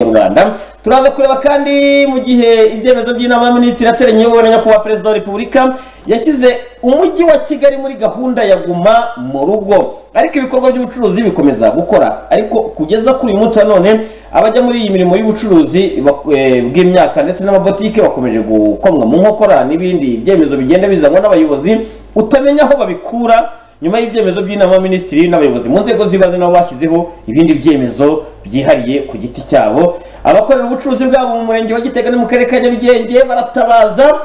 mu rwanda turaza kureba kandi mu gihe ibyemezo by'inama y'aminisitiri yateranye iyobowe na nyakubahwa perezida wa repubulika yashyize umujyi wa kigali muri gahunda ya guma mu rugo ariko ibikorwa by'ubucuruzi bikomeza gukora ariko kugeza kuri uyu munsi wa none abajya muri iyi mirimo y'ubucuruzi bak- eh, bw'imyaka ndetse n'amabotike bakomeje gukomwa mu nkokora n'ibindi byemezo bigenda bizanwa n'abayobozi utamenya aho babikura nyuma y'ibyemezo by'inama y'abaminisitiri n'abayobozi mu nzego z'ibanze nabo bashyizeho ibindi byemezo byihariye ku giti cyabo abakorera ubucuruzi bwabo mu murenge wa gitega no mu karere ka nyarugenge baratabaza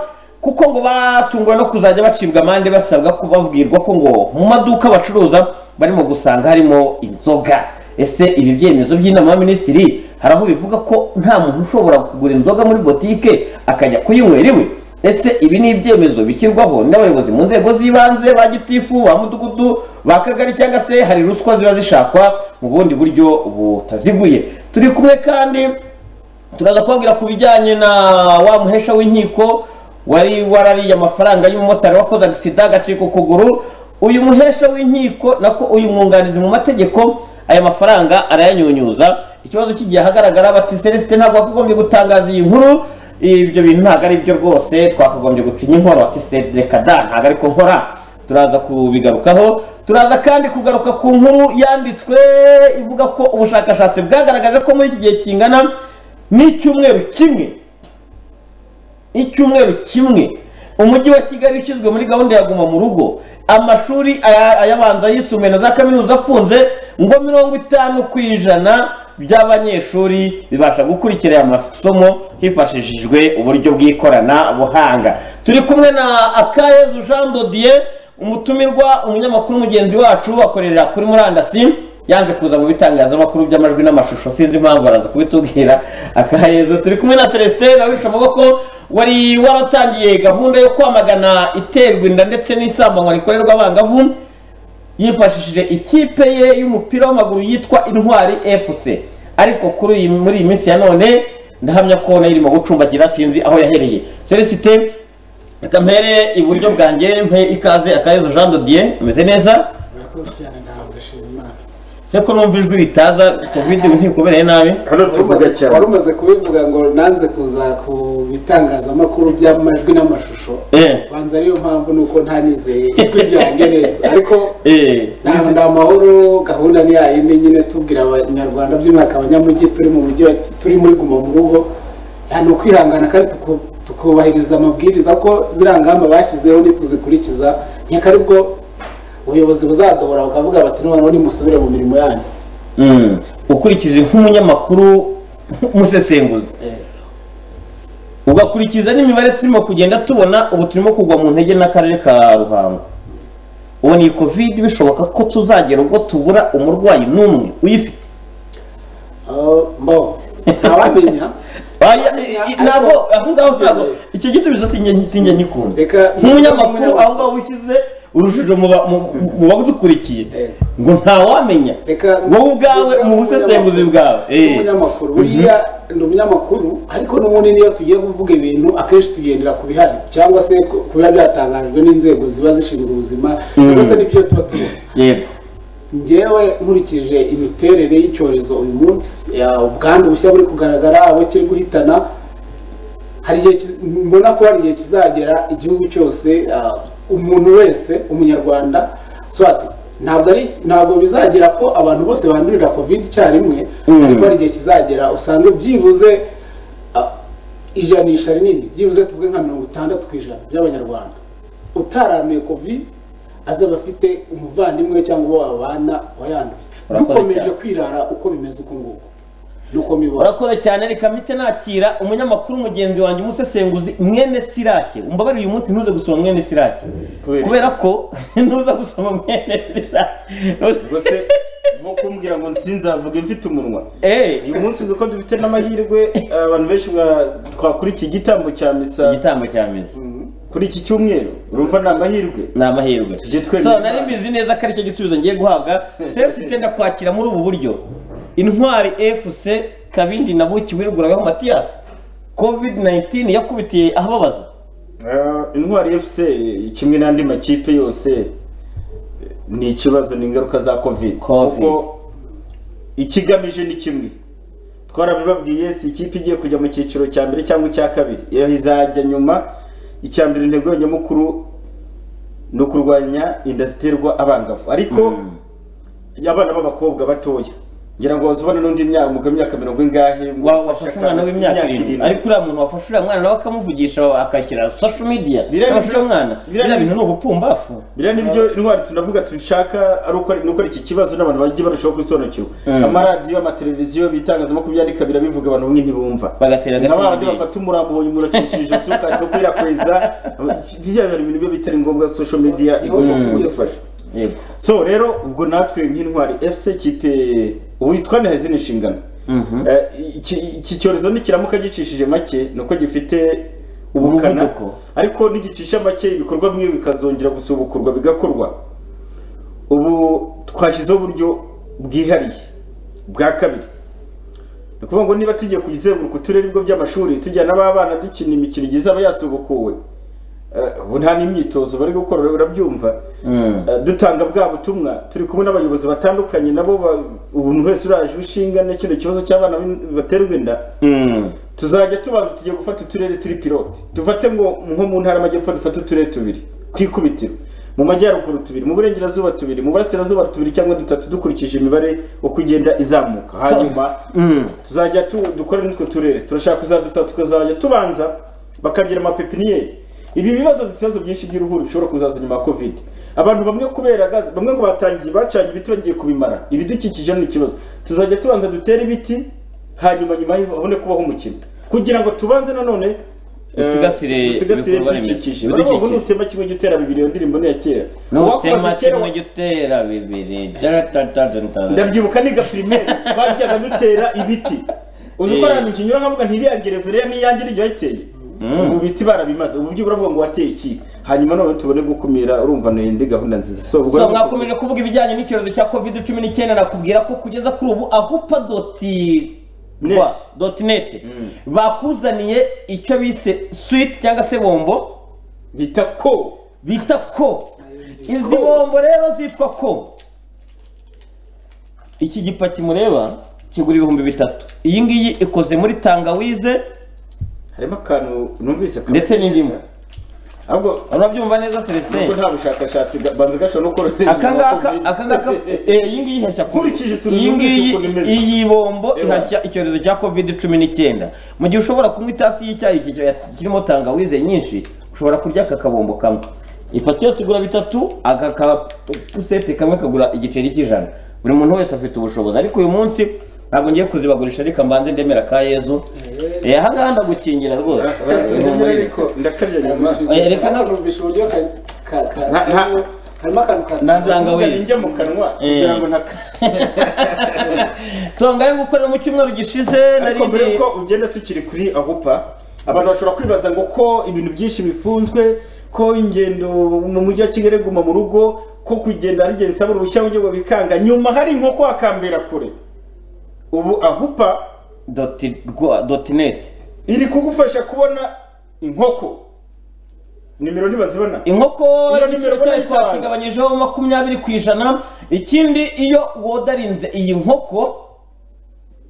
kuko ngo batunguwe no kuzajya bacibwa amande basabwa ko babwirwa ko ngo mu maduka bacuruza barimo gusanga harimo inzoga ese ibi byemezo by'inama y'abaminisitiri hari aho bivuga ko nta muntu ushobora kugura inzoga muri botike akajya kuyinywera iwe ese ibi ni ibyemezo bishyirwaho n'abayobozi mu nzego z'ibanze ba gitifu ba mudugudu ba kagari cyangwa se hari ruswa ziba zishakwa mu bundi buryo butaziguye turi kumwe kandi turaza kubabwira ku bijyanye na wa muhesha w'inkiko wari warariye amafaranga y'umumotari wakoze agisida agacika ukuguru uyu muhesha w'inkiko nako uyu mwunganizi mu mategeko aya mafaranga arayanyunyuza ikibazo kigiye ahagaragara bati celestin ntabwo wakagombye gutangaza iyi nkuru ibyo bintu ntabwo ari byo rwose twakagombye gucinya inkorora ati se reka da ntabwo ariko nkora turaza kubigarukaho turaza kandi kugaruka ku nkuru yanditswe ivuga ko ubushakashatsi bwagaragaje ko muri iki gihe kingana n'icyumweru kimwe icyumweru kimwe umujyi wa kigali ushyizwe muri gahunda ya guma mu rugo amashuri aya- ayabanza yisumbuye na za kaminuza afunze ngo mirongo itanu ku ijana by'abanyeshuri bibasha gukurikira aya masomo hifashishijwe uburyo bw'ikoranabuhanga turi kumwe na akayezu jean dodier umutumirwa umunyamakuru mugenzi wacu akorera kuri murandasi yanze kuza mu bitangazamakuru by'amajwi n'amashusho sinzi impamvu araza kubitubwira akayezu turi kumwe na celestin awishe amaboko wari waratangiye gahunda yo kwamagana iterwa inda ndetse n'isambanywa rikorerwa abangavu yifashishije ikipe ye y'umupira w'amaguru yitwa intwari fc ariko kuri iyi muri iyi minsi ya none ndahamya ko nayo irimo gucumbagira sinzi aho yahereye celesite reka mpere iburyo bwanjye mpe ikaze akayezo jean dodier ameze neza murakoze cyane ntabwo ashima imana se ko numva ijwi ritaza covid ntikubereye nabi hano tuvuga wari cyane umaze kubivuga ngo nanze kuza ku bitangazamakuru by'amajwi n'amashusho eh banza ariyo mpamvu ni uko ntanizeye ijwi ryanjye neza ariko eh ntabwo nta mahoro gahunda ni yayindi nyine tubwira abanyarwanda by'umwaka abanyamujyi turi mu mujyi wa- turi muri guma mu rugo ni ukwihangana kandi tuku- tukubahiriza amabwiriza ko ziriya ngamba bashyizeho nituzikurikiza nyaka aribwo ubuyobozi buzadohora bukavuga bati noneho nimusubire mu mirimo yanyu mm. ukurikije nk'umunyamakuru umusesenguzi ugakurikiza n'imibare turimo kugenda tubona ubu turimo kugwa mu ntege n'akarere ka ruhango ubu ni covid bishoboka ko tuzagera ubwo tubura umurwayi n'umwe uyifite Oh, mbo ntawamenya Oya, i- i- ntabwo aho ngaho ntabwo icyo gisubizo sinjye sinjye nyikunda reka nk'umunyamakuru aho ngaho wishyize urujijo mu ba- mu- mu badukurikiye Eh. ngo ntawamenya reka wowe ubwawe reka mu busesenguzi bwawe eh. umunyamakuru buriya ni umunyamakuru ariko n'ubundi niyo tugiye kuvuga ibintu akenshi tugendera ku bihari cyangwa se ku- ku biba byatangajwe n'inzego ziba zishinzwe ubuzima cyangwa se n'ibyo tuba tubona yego njyewe nkurikije imiterere y'icyorezo uyu munsi ya ubwandu bushya buri kugaragara abo kiri guhitana hari igihe kiz- mbona ko hari igihe kizagera igihugu cyose ah, umuntu wese umunyarwanda swati ntabwo ari ntabwo bizagera ko abantu bose bandurira covid icyarimwe Mm. ariko hari igihe kizagera usanga byibuze ah, ijanisha rinini byibuze tuvuge nka mirongo itandatu ku ijana by'abanyarwanda utaramuye covid azaba afite umuvandimwe cyangwa uwo babana wayanduye Urakoze dukomeje cyane. kwirara uko bimeze uko nguko nuko mibona urakoze cyane reka mpite nakira umunyamakuru mugenzi wanjye umusesenguzi mwene sirake umbabarire uyu munsi ntuze gusoma mwene sirake Kubera? kubera ko ntuza gusoma mwene sirake Ntuza- ubwo se nko kumbwira ngo nsinzavuge mfite umunwa Eh, uyu munsi uzi ko dufite n'amahirwe abantu benshi mwa- twakora iki gitambo cya misa igitambo cya meza kuri iki cyumweru urumva ni amahirwe ni amahirwe Tujye twemera so Imana. nari mbizi neza ko aricyo gisubizo ngiye guhabwa sesite ndakwakira muri ubu buryo intwari fc kabindi na buki wiruguragaho matiyasi covid 19 yakubitiye ahababaza Ah, intwari fc kimwe n'andi makipe yose eh, ni ikibazo ni ingaruka za covid Covid. kuko ikigamije ni kimwe twarabibabwiye si ikipe igiye kujya mu cyiciro cya mbere cyangwa icya kabiri iyo izajya nyuma icya mbere intego nyamukuru ni ukurwanya inda ziterwa abangavu ariko abana b'abakobwa batoya ngira ngo bazubone n'undi myaka umugabo imyaka mirongo ingahe ngo Wa- ufashe wafashe umwana akana- w'imyaka irindwi ariko uriya muntu wafashe uriya mwana nawe akamuvugisha akashyira social media Biriya yafashe bintu- uwo mwana biriya biriya bintu bintu- ni ubupumbafu biriya nibyo intwari tunavuga dushaka ari uko- ni uko iki kibazo n'abantu bajye barushaho gusobanukirwa Mm. amaradiyo amatereviziyo ibitangazamakuru byandika birabivuga abantu bamwe ntibumva Bagatera na agati ba bandi babiri. bafata umurambo umuntu akishije ijosi ukahita ukwirakwiza biriya bintu ibintu byo bitari ngombwa social media igomba Mm. kudufasha yego so rero ubwo natwe nk'intwari fc kipe ubu twaneye izindi nshingano Mhm. Eh, iki iki cyorezo nikiramuka gicishije make ni uko gifite ubukana Umuvuduko. ariko nigicisha make ibikorwa bimwe bikazongera gusubukurwa bigakorwa ubu twashyizeho uburyo bwihariye bwa kabiri ni ukuvuga ngo niba tugiye kuzenguruka uturere ibigo by'amashuri tujyana n'abana dukina imikino igiye izaba yasubukuwe eh, ubu nta n'imyitozo bari gukora urabyumva Mm. Eh, dutanga bwa butumwa turi kumwe n'abayobozi batandukanye nabo ba- umuntu wese uraje inshinga n'ikindi kibazo cy'abana b'in- baterwa inda Mm. tuzajya tubanza tugiye gufata uturere turi pilote dufate ngo nko mu ntara y'amajyepfo dufate uturere tubiri twikubitiro mu majyaruguru tubiri mu burengerazuba tubiri mu burasirazuba tubiri cyangwa dutatu dukurikije imibare uko igenda izamuka hanyuma Mm. tuzajya tu, dukore n'utwo turere turashaka kuzadusa tukazajya tubanza bakagira amapepiniyeri ibi bibazo ibibazo byinshi by'uruhuri bishobora kuzaza nyuma ya covid abantu bamwe kubera gaze bamwe ngo batangiye bacanye ibiti bagiye kubimara ibidukikije ni ikibazo tuzajya tubanza dutere ibiti hanyuma nyuma y'aho habone kubaho umukino kugira ngo tubanze nanone eh, Dusigasire dusigasire ibikorwa remezo. ibidukikije baravuga ngo Ibidukikije. nutema kimwe jya utera bibiri iyo ndirimbo ni iya kera nutema Uwakubaza kera kimwe jya utera bibiri datatatata ndabyibuka niga primaire bajyaga dutera ibiti uzi ko Eh. ahantu nkinyura nkavuga ntiriya gereveriya n'iyange iryo yayiteye ubu biti barabimaze ubu byo uravuga ngo wateye iki hanyuma none tubone gukumira urumva ndi gahunda nziza so ubwo so rero- mwakomeje kuvuga ibijyanye n'icyorezo cya covid cumi n'icyenda nakubwira ko kugeza kuri ubu ahupa doti Net. rwa, doti neti bakuzaniye icyo bise switi cyangwa se bombo bita ko bita ko izi bombo rero zitwa ko iki gipaki mureba kigura ibihumbi bitatu iyi ngiyi ikoze muri tangawize harimo akantu numvise kameze Ndetse n'indimu. neza. ahubwo urabyumva neza nubwo celestin nta bushakashatsi ga- banza gashobora no korohereza akangaka umuntu wa akangaka Covid. eh, iyi ngiyi ihashya covid. Nkurikije utuntu iyi numvise ngiyi ukuntu imeze. iyi bombo Ewa. ihashya icyorezo cya covid cumi n'icyenda mu gihe ushobora kunywa itasi y'icyayi iki- kirimo tangawize nyinshi ushobora kurya aka kabombo kamwe ipati yose igura bitatu aka kapusete kamwe kagura igiceri cy'ijana buri muntu wese afite ubushobozi ariko uyu munsi ntabwo ngiye kuzibagurisha ariko mbanze ndemera ka yezu Eh, aha ngaha ndagukingira rwose Banza ndemera ariko ndakabya nyuma Oya, reka na- numvise uburyo ka- ka- ka- Nta- nta- harimo akantu ka Nanze tangawizi. Nanze njya mu kanwa kugira ngo ntaka so ngahe ngukorera mu cyumweru gishize ariko mbere ndi- yuko ugenda tukiri kuri ahupa abantu bashobora kwibaza ngo ko ibintu byinshi bifunzwe ko ingendo mu mujyi wa kigali guma mu rugo ko kugenda ari ingenzi isaba uruhushya ngo bikanga nyuma hari inkoko hakambera kure ubu ahupa doti rwa doti neti iri kugufasha kubona inkoko nimero ntibazibona inkoko igiciro Iyo nimero cyayo barayitanze. twakigabanyijeho makumyabiri ku ijana ikindi iyo wodarinze iyi nkoko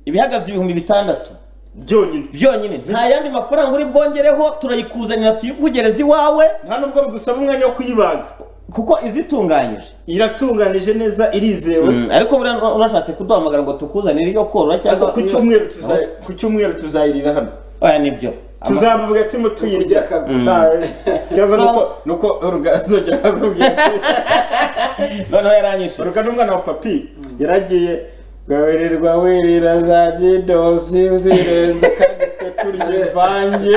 ibihagaze ibihumbi bitandatu byonyine byonyine nta yandi mafaranga uri bwongereho turayikuzanira tuyikugereza iwawe nta nubwo bigusaba umwanya wo kuyibaga kuko izitunganyije iratunganije neza irizewe Mm, ariko buriya ura- urashatse kuduhamagara ngo tukuzanire iyo korora ariko cyangwa ku cyumweru tuza- ku cyumweru tuzayirira hano oya nibyo tuzavuga turimo tuyirya cyangwa nuko nuko urugazogera akakubwira noneho yaranyishe uruga n'umwana wa papi yaragiye gawererwa werera za gidosi uzirenza kandi twe turya imvange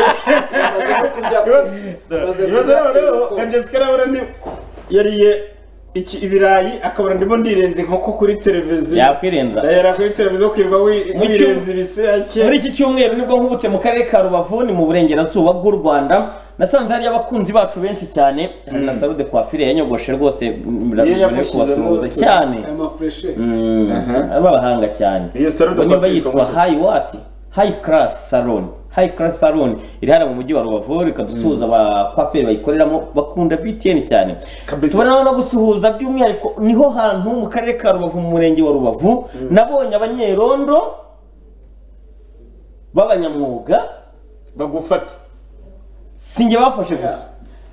Bamaze no kurya ko- Ibibazo- bamaze ibibazo kurya noneho ko- nka jessica arabona ni yariye iki ibirayi akabona ndimo ndirenze inkoko kuri televiziyo yakwirenza yara kuri televiziyo kwirirwa wi- Mu wirenza cyumba- ibisake muri iki cyumweru nibwo nkubutse mu karere ka rubavu ni mu burengerazuba bw'u rwanda nasanze hariyo abakunzi bacu benshi cyane hari na sarude kwafire yanyogoshe rwose mbira- Iyo mbere yo yagushyizemo kubasuhuza utu- cyane aya mafureshe Mm, Aha. ari abahanga cyane Iyo Sarude Ubwo nimba Kwafire yitwa ikomoka- hayi wati hayi karasi saloni hayi karasi saloni iri hano mu mujyi wa rubavu reka dusuhuza abakwaferi bayikoreramo bakunda btn cyane Kabisa. tubona no gusuhuza by'umwihariko niho hantu mu karere ka rubavu mu murenge wa rubavu nabonye abanyerondo b'abanyamwuga bagufata si njye bafashe gusa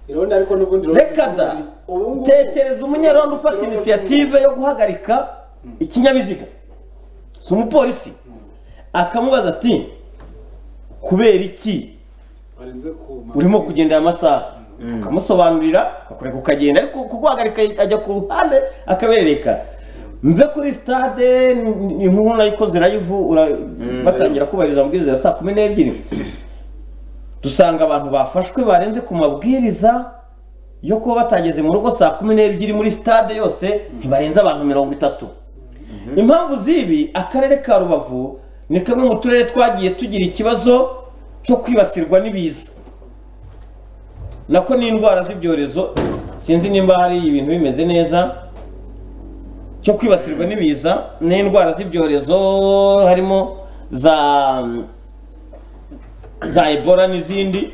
irabona ariko n'ubundi reka da ubu ngubu- tekereza umunyarwanda ufata inisiyative yo guhagarika ikinyabiziga si umupolisi akamubaza ati kubera iki Barenze ku ma- urimo kugendera amasaha ukamusobanurira akakureka ukagenda ariko kuguhagarika ajya ku ruhande akabereka mve kuri sitade ni- ni inkuru nayikoze live ura- batangira kubahiriza amabwiriza ya saa kumi n'ebyiri dusanga abantu bafashwe barenze ku mabwiriza yo kuba batageze mu rugo saa kumi n'ebyiri muri sitade yose ntibarenze abantu mirongo itatu impamvu z'ibi akarere ka rubavu ni kamwe mu turere twagiye tugira ikibazo cyo kwibasirwa n'ibiza nako n'indwara z'ibyorezo sinzi nimba hari ibintu bimeze neza cyo kwibasirwa n'ibiza n'indwara z'ibyorezo harimo za za ebola n'izindi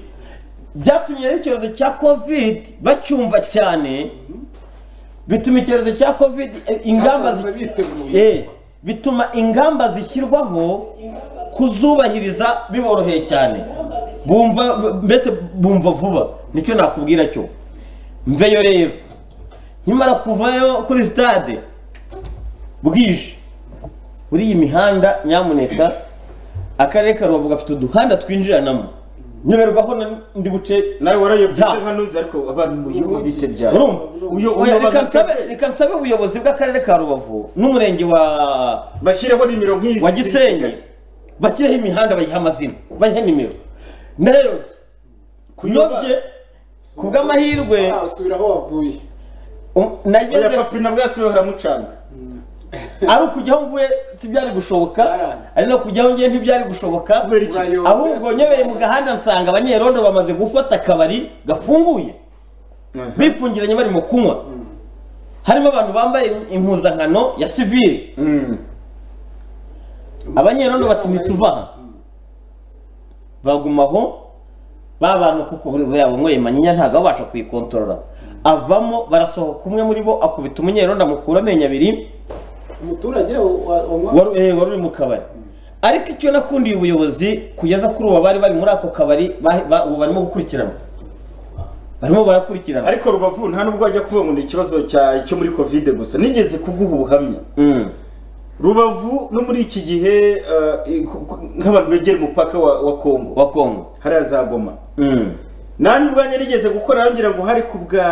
byatumye rero icyorezo cya covid bacyumva cyane bituma icyorezo cya covid eh, ingamba Basanze zi- biteguye. Eh, bituma ingamba zishyirwaho kuzubahiriza biboroheye cyane bumva mbese bumva vuba nicyo nakubwira cyo mveyo rero nkimara kuvayo kuri sitade bwije muri iyi mihanda nyamuneka akarere ka rubavu gafite uduhanda twinjiranamo nyoberwaho na- ndi buce nawe warayobye Ja. nka nuzi ariko abantu mu gihugu bite byawe urumva Uyo- uyo Oya, reka abantu nsabe- bafite- reka nsabe ubuyobozi bw'akarere ka rubavu n'umurenge wa bashyireho nimero nk'izi wa ziri gisenyi kigali. bashyireho imihanda bayiha amazina bayihe nimero ndayobye Kuyoba- kuyobye ku bw'amahirwe Ah, usubira aho wavuye um- oya nageze papi na bwasibe haramucanga ari ukujyaho mvuye ntibyari gushoboka Byaranze. ari no kujyaho ngiye ntibyari gushoboka kubera iki Urayo- ahubwo nyebeye mu gahanda nsanga abanyerondo bamaze gufata akabari gafunguye bipfungiranye barimo kunywa harimo abantu bambaye impuzankano ya sivire Mm. abanyerondo bati ntituvaha bagumaho ba bantu kuko buri wese yanyweye manyinya ntabwo baba babasha kuyikontorora avamo barasohoka umwe muri bo akubita umunyerondo amukura amenyo abiri umuturage wa- wa- wa- wari eh, wari uri mu kabari ariko icyo nakundiye ubuyobozi kugeza kuri ubu bari bari muri ako kabari ba- ba- ubu barimo gukurikirana barimo barakurikirana ariko rubavu nta nubwo wajya kuvuga ngo ni ikibazo cya cyo muri kovide gusa nigeze kuguha ubuhamya Mm. rubavu no muri iki gihe eh, ku- ku- nk'abantu begera umupaka wa, wa kongo wa kongo hariya za goma Mm. nanjye ubwanjye nigeze gukora ngira ngo hari ku bwa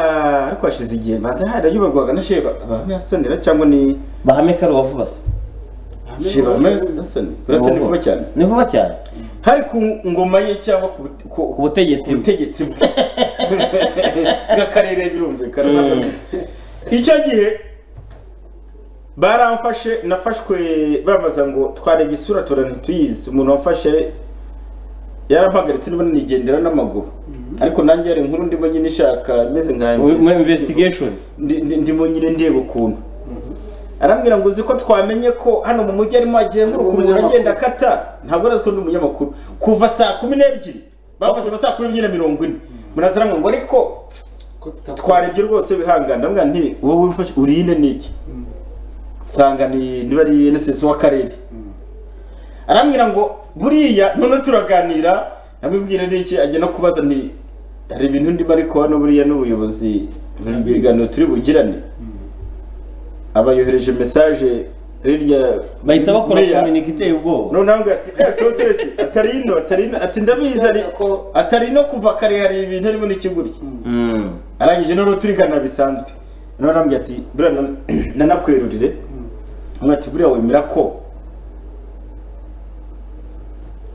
ariko hashize igihe mbaza harayoberwaga na sheba abahamya yasonera cyangwa ni bahame ka rubavu basa sheba abahamya yasonera urasonera vuba cyane ni vuba cyane hari ku ngoma ye cyangwa ku bute- ku- ku butegetsi ku butegetsi bwe bw'akarere birumvikana Mm. icyo gihe baramfashe nafashwe bambaza ngo twarebye isura tora ntituyizi umuntu wamfashe yarampagaritse niba nigendera n'amaguru ariko nanjye hari inkuru ndimo nyine ishaka meze nka Muri- muri investigative investigation ndi- ndi- ndimo nyine ndeba ukuntu arambwira ngo uzi ko twamenye ko hano mu mujyi arimo Ari agenguruka umuntu umunyamakuru. agenda akata ntabwo araziko ndi umunyamakuru kuva saa kumi n'ebyiri bafashe amasaha kumi n'ebyiri na mirongo ine munazi aramwira ngo ariko ko tutapfa. twarebye rwose wihangane ndamubwira nti wowe wifashe urinde niki nsanga ni niba ari NSS w'akarere arambwira ngo buriya none turaganira ndamubwira niki ajya no kubaza nti hari ibintu ndimo ariko hano buriya n'ubuyobozi buri biganiro turi bugirane abayohereje mesaje hirya bahita bakora meya, kominike iteye ubwoba noneho ngo ati "Eh, Joseph, atari ino atari ino ati ndabizi ari Ko- atari ino kuva kare hari ibintu arimo n'ikigurya Mm. arangije noneho turigana bisanzwe noneho arambwira ati buriya nan- nanakwerurire amwe ati buriya wemera ko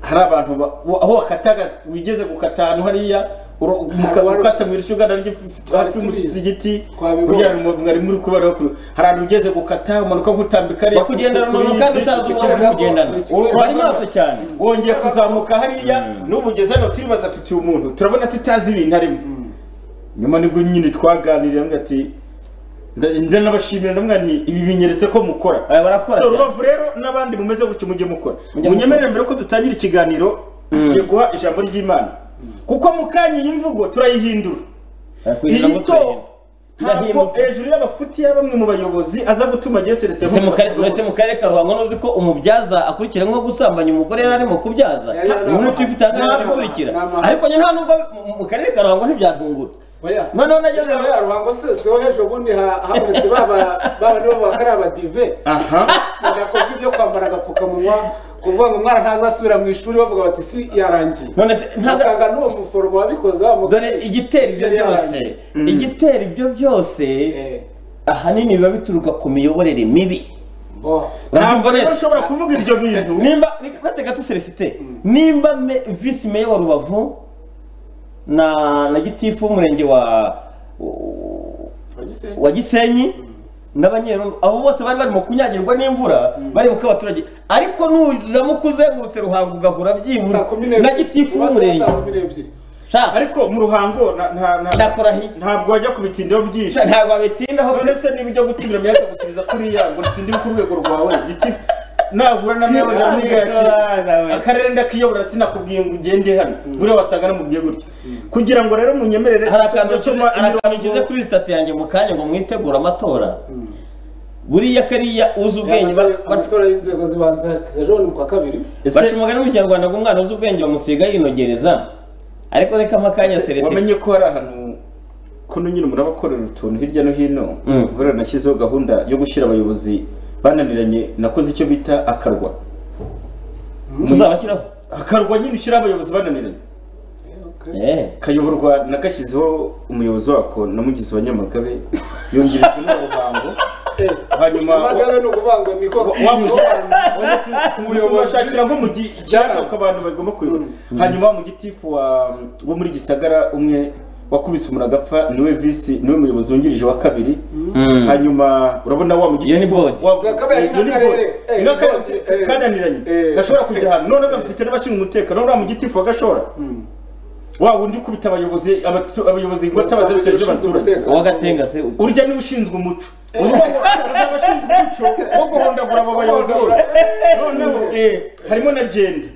hari abantu ba- wa- aho wakataga wigeze gukata ahantu hariya uro- muka- uwari- ukata mu irishyo ugana ry'if- hafi tubizi. y'umusozi igiti Twabibonye. buriya mu- mwari muri kubara kure hari ahantu ugeze gukata umanuka nk'utambika hariya ku- bakugendana kuri umuntu kandi iyi- utazi uwo kuri uri iyi- kugendana Uri- bari maso cyane wongeye kuzamuka hariya n'umugezi hano turibaza tuti umuntu turabona tutazi ibintu arimo nyuma nibwo nyine twaganiriye ngo ati nda- ndanabashimira namwe nti ibi binyeretse ko mukora Aya, barakora so cyane. rubavu rero n'abandi mumeze gutyo mujye mukora Mujye munyemerere mbere ko dutangira ikiganiro ngiye guha ijambo ry'imana kuko mu kanya iyi mvugo turayihindura Barakwirinda iyi ngo to turahenda. ntabwo irahinduka hejuru y'abafuti ya bamwe mu bayobozi aza gutuma geseretse Uretse mu karere- uretse mu karere ka ruhango n'uzi ko umubyaza akurikira nko gusambanya umugore yari arimo kubyaza Yari yari- ubu ntituba itangaje Ntabwo- ikurikira ntabwo- ariko njye nta nubwo mu karere ka ruhango ntibyatungura Noneho nageze- ya ruhango se siho hejuru ubundi ha- habonetse baba baba nibo bakari abadive aha badakozwe ibyo kwambara agapfukamunwa kuvuga ngo umwana ntazasubira mu ishuri bavuga bati si yarangiye none se ntaza- ugasanga n'uwo muforomo wabikoze wamukoze dore igitera ibyo Yari byose yarangiye. igitera ibyo byose Eh, ahanini biba bituruka ku miyoborere mibi bo. ntabwo Urumva rero neza? ushobora kuvuga ibyo bintu nimba uretse gato celesite nimba me- visi meya wa rubavu na na gitifu w'umurenge wa Polisi. wa gisenyi n'abanyerondo abo bose bari barimo kunyagirwa n'imvura bari buke abaturage ariko nuramuka uzengurutse ruhango ugahura Saa byibura kumi n'ebyiri. na gitifu Uba saa- w'umurenge saa kumi n'ebyiri. shaka ariko mu ruhango na- nta- nta- ndakurahiye ntabwo wajya kubitindaho byinshi Sha, ntabwo babitindaho pe. none se niba ujya gutumira myaka gusubiza kuriya ngo sindi ku rwego rwawe gitifu nahura na meya wajya kumubwira ati akarere ndakiyobora sinakubwiye ngo ugende hano buriya wasanga namubwiye gutya kugira ngo rero munyemerere hari akantu nshyize- gutuma hari akantu imirongo- nshyize kuri sitati yanjye mu kanya ngo mwitegure amatora buriya kariya uzi ubwenge ba- Amatora- baca amatora y'inzego zibanza ejo ni kwa kabiri baca umugani mu kinyarwanda ngo umwana uzi ubwenge bamusiga yinogereza ariko reka amakanya serese wamenye ko hari ahantu kuno nyine murabakorera utuntu hirya no hino Mm. guhera nashyizeho gahunda yo gushyira abayobozi bananiranye nakoze icyo bita akarwa tuzabashyiraho akarwa nyine ushyira abayobozi bananiranye Eh. kayoborwa nagashyizeho umuyobozi wako namugizi wa nyamagabe yongerejwe n'urubango hanyuma- amagabe ni ukuvuga ngo ni ko wa Umuyobozi. umuyobozi nko mu gikiyaga ko abantu bagomba kuyoba hanyuma wa mugitifu wa wo muri gisagara umwe wakubise umuntu agapfa niwe visi niwe muyobozi wungirije wa kabiri Mm. hanyuma urabona wa mugitifu Iyo ni board. wa- Gakabaye iyo ni n'akarere. board. Eh, N'akarere board, eh. kananiranye Eh. gashobora kujya ahantu none gafite n'abashinzwe umutekano uriya mugitifu wa gashora wa wundi ukubita abayobozi abatu- abayobozi ngo atabaze bitari by'abaturage uwagatenga se ubwo urya niwe ushinzwe umuco urya wakoze abashinzwe umuco wo guhondagura abo bayobozi bose noneho eh, harimo na jenda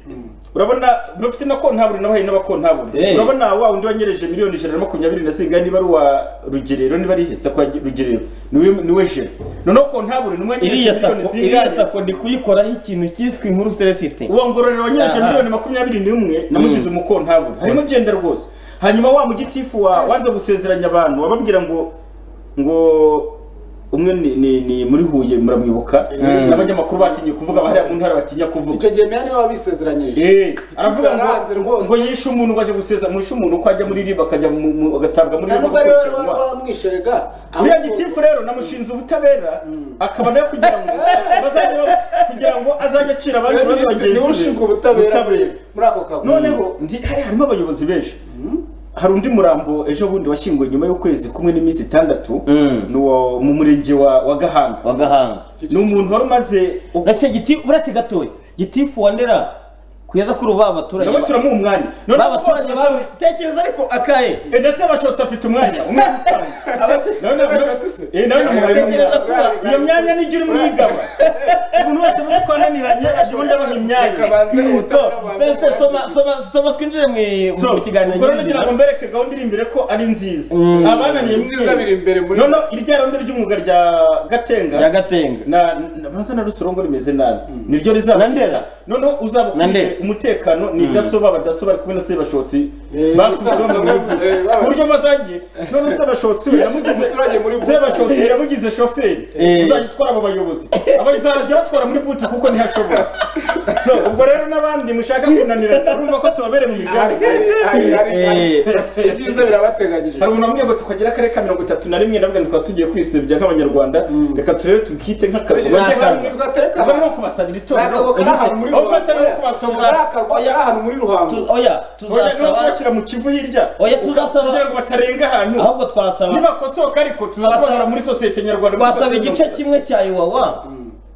urabona bafite na kontabure nabahaye n'abakontabure Eh. urabona wa wundi wanyereje miliyoni ijana na makumyabiri na zingahe niba ari uwa rugerero niba ari hesa kwa rugerero niwe niwe jena noneho kontabure niwe wanyereje iriya miliyoni sako iriya zingahe sako ndi kuyikoraho ikintu cyiswe inkuru celesite uwo ngororero wanyereje Aha. miliyoni makumyabiri n'imwe namugize umukontabure harimo jenda rwose hanyuma wa mugitifu wa wanze gusezeranya abantu wababwira ngo ngo umwe ni, ni, ni muri huye muramwibuka Mm. n'abanyamakuru batinye kuvuga abahariya mu ntara batinya kuvuga icyo gihe meya niwe wabisezeranyirije Eh, aravuga Yaranze ngo rwose. ngo yishe umuntu ngo aje guseza mushe umuntu ko ajya muri riba akajya mu- mu- agatabwa muri riba ntabwo ari we agakurikiranwa wamwishaga uriya gitifu rero namushinze ubutabera akaba nawe kugira ngo bazajya ba- kugira ngo azajye acira abandi ibibazo bagenzi niwe be. ushinzwe ubutabera muri ako kago noneho ndi hari harimo abayobozi benshi hari undi murambo ejo bundi washyinguwe nyuma y'ukwezi kumwe n'iminsi itandatu Mm. ni uwo mu murenge wa wa gahanga wagahanga ni umuntu wari umaze uretse giti uretse gatoya gitifu wa ndera kugeza kuri ubu abaturage nabo turamuha umwanya ba noneho baturage bawe tekereza ariko akaye Eh, ndetse abashotsi afite umwanya umwanya usanzwe Nawe Se nawe- abashotsi se? Eh, nawe namuhaye Tekereza umwanya kuba iyo myanya nijya urimo uyigaba umuntu wese uzi ko ananiranye ajya ubundi abaha imyanya Rekabanze ubutabera So, bubanze Celestin, bwa soma- Gitifu. soma- soma twinjire mu- So, mu kiganiro ubwo rero nyirizina. ngira ngo mbereke gahunda iri imbere ko ari nziza Mm. abananiye Nziza biri imbere muri- noneho irya rondo ry'umwuga rya gatenga rya gatenga na na- banza na rusorongo rimeze nabi niryo rizaba Na Ndera. noneho uzaba Na Ndera. ufite umutekano ni dasoba abadaso bari kumwe na sebashotsi Eh, bakubiseho mu basaza gihugu bamwe, eh, baba- ku buryo bazagiye none sebashotsi yaramugize umuturage muri buti. sebashotsi yaramugize shoferi Eh. uzajya utwara abo bayobozi abazajya batwara muri buti kuko ntihashobora so ubwo rero n'abandi mushaka kunanirana urumva ko tubabereye mu Hari- migani hari- hari- hari- ibyiza birabateganyirije hari umuntu wambwiye ngo tukagira akarere ka mirongo itatu na rimwe ndavuga ngo tukaba tugiye kwisebya nk'abanyarwanda reka turebe tukite nk'akazi Ni bajye akazi. hamwe Tugatereka ubwo ni hamwe. ukubasabira Ni itorero akabo kari ahantu muri aho ufata ni Ruhango. ukubasohora Kari akabo kari ahantu muri ruhango Tu- oya oya ni tuzasaba ukubashyira mu kivu hirya Oya, Uka- tuzasaba- kugira ngo batarenga ahantu ahubwo twasaba nibakosoka ariko tuzakorera Twasaba- muri sosiyete nyarwanda twasaba igice kimwe cya iwawa aha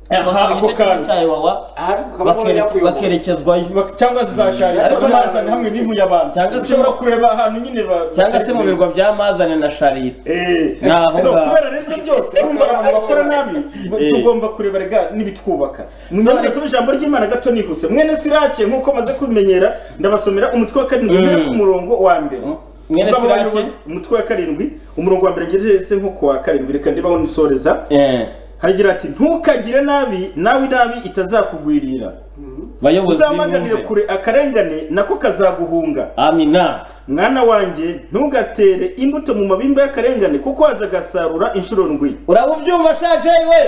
twasaba ako igice kimwe kantu cya iwawa Ahari ukaba bakere- ubona nyakuyobora. bakerekezwayo Bak- cyangwa zizasharira Ariko amazana nta- hamwe n'impuye abantu Cyangwa se- ushobora kureba ahantu nyine ba- cyangwa se mu birwa bya mazane na sharita Eh, Ni aho so ngaho. kubera rero ibyo byose urumva abantu bakora nabi Eh. tugomba kureba rega n'ibitwubaka mwene tuba ijambo ry'imana gato nihuse mwene sirake nk'uko maze kubimenyera ndabasomera umutwe wa karindwi mpera ku murongo wa mbere mwene Baba Sirake. bayobozi, umutwe wa karindwi umurongo wa mbere ngejeje nko ku wa karindwi reka ndibaho nisoreza Eh, haragira ati ntukagire nabi nawe inabi itazakugwirira bayobozi uzamaganire b'imyumvire. kure akarengane nako kazaguhunga amina mwana wanjye ntugatere imbuto mu mabimba y'akarengane kuko azagasarura inshuro ndwi uraba ubyumva shaje we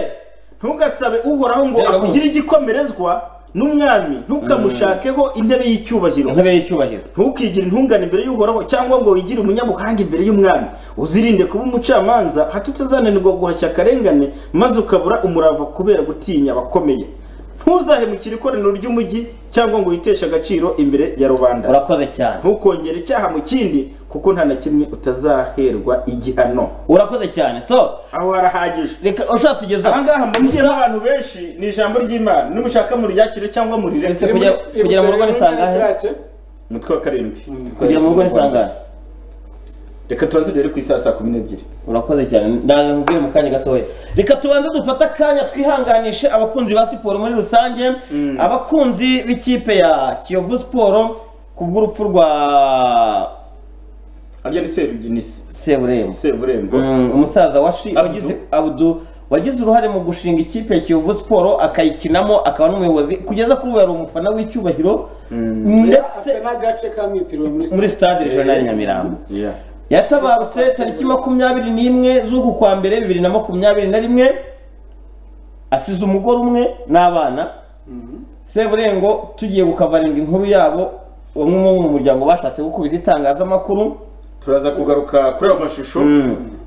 ntugasabe uhoraho ngo Byarakunze. akugire igikomerezwa n'umwami ntukamushakeho intebe y'icyubahiro intebe y'icyubahiro ntukigire intungane imbere y'uhoraho cyangwa ngo wigire umunyabuhanga imbere y'umwami uzirinde kuba umucamanza hato utazananirwa guhashya akarengane maze ukabura umurava kubera gutinya abakomeye ntuzahemukire ikoraniro ry'umugi cyangwa ngo witeshe agaciro imbere ya rubanda urakoze cyane ntukongere icyaha mu kindi kuko nta na kimwe utazaherwa igihano urakoze cyane so aho harahagije reka ushaka tugeza aha ngaha mugiyemo abantu benshi ni ijambo ry'imana nimushaka muryakire cyangwa murirekere Kugira- kugira mu rugo ni saa ngahe? umutwe wa karindwi kugira mu rugo nisangane reka tubanze dore ku isaha saa kumi n'ebyiri urakoze cyane ndaje nkubwire mu kanya gatoya reka tubanze dufate akanya twihanganishe abakunzi ba siporo muri rusange abakunzi b'ikipe ya kiyovu siporo ku bw'urupfu rwa harya ni seruginisi seburembo seburembo Mm, umusaza washi- Abdu. wagize Abdu wagize uruhare mu gushinga ikipe ya Kiyovu Sport akayikinamo akaba n'umuyobozi kugeza kuri ubu yari umufana w'icyubahiro ndetse afite n'agace kamwitiriwe muri muri stade regional Nyamirambo yatabarutse tariki makumyabiri n'imwe z'uku kwa mbere bibiri na makumyabiri na rimwe asize umugore umwe n'abana seburengo tugiye gukavaringa inkuru yabo bamwe mu muryango bashatse gukubita itangazamakuru turaza kugaruka kuri ayo mashusho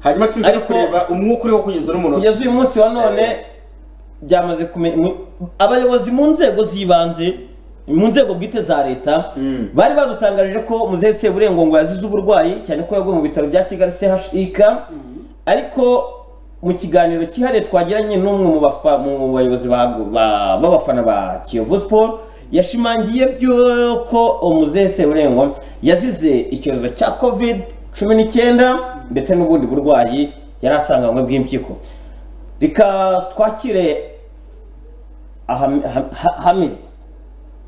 hanyuma tuze Ariko- kureba umwuka uriho kugeza n'umunota kugeza uyu munsi wa none byamaze kumenya mu- abayobozi mu nzego z'ibanze mu nzego bwite za leta Mm. bari badutangarije ko muzehe seburengo ngo yazize uburwayi cyane ko yaguye mu bitaro bya kigali chik ariko mu kiganiro cyihariye twagiranye n'umwe mu bafa- mu bayobozi ba- ba- b'abafana ba kiyovu siporo yashimangiye byo ko muzehe seburengo yazize icyorezo cya covid cumi n'icyenda ndetse n'ubundi burwayi yari asanganywe bw'impyiko reka twakire Aham- Ha- Ha- Hamid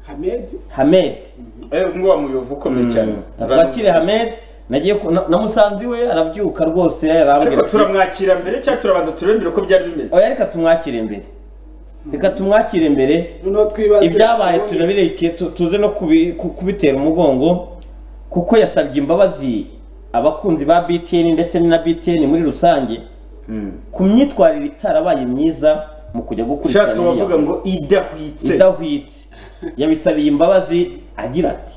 Hamedi Hamed eh ngo wa muyovu ukomeye cyane twakire Hamed nagiye ku- na- namusanze iwe arabyuka rwose arambwira ariko ati, turamwakira mbere cyangwa turabanza turembere ko byari bimeze oya reka tumwakire imbere reka tumwakire imbere noneho twibaze ibyabaye turabireke tu- tuze no kubi- ku- kubitera umugongo kuko yasabye imbabazi abakunzi ba BTN ndetse na BTN muri rusange Mm. ku myitwarire itarabaye myiza mu kujya gukurikirana ushatse iriya- wavuga ngo idahwitse idahwitse yabisabiye imbabazi agira ati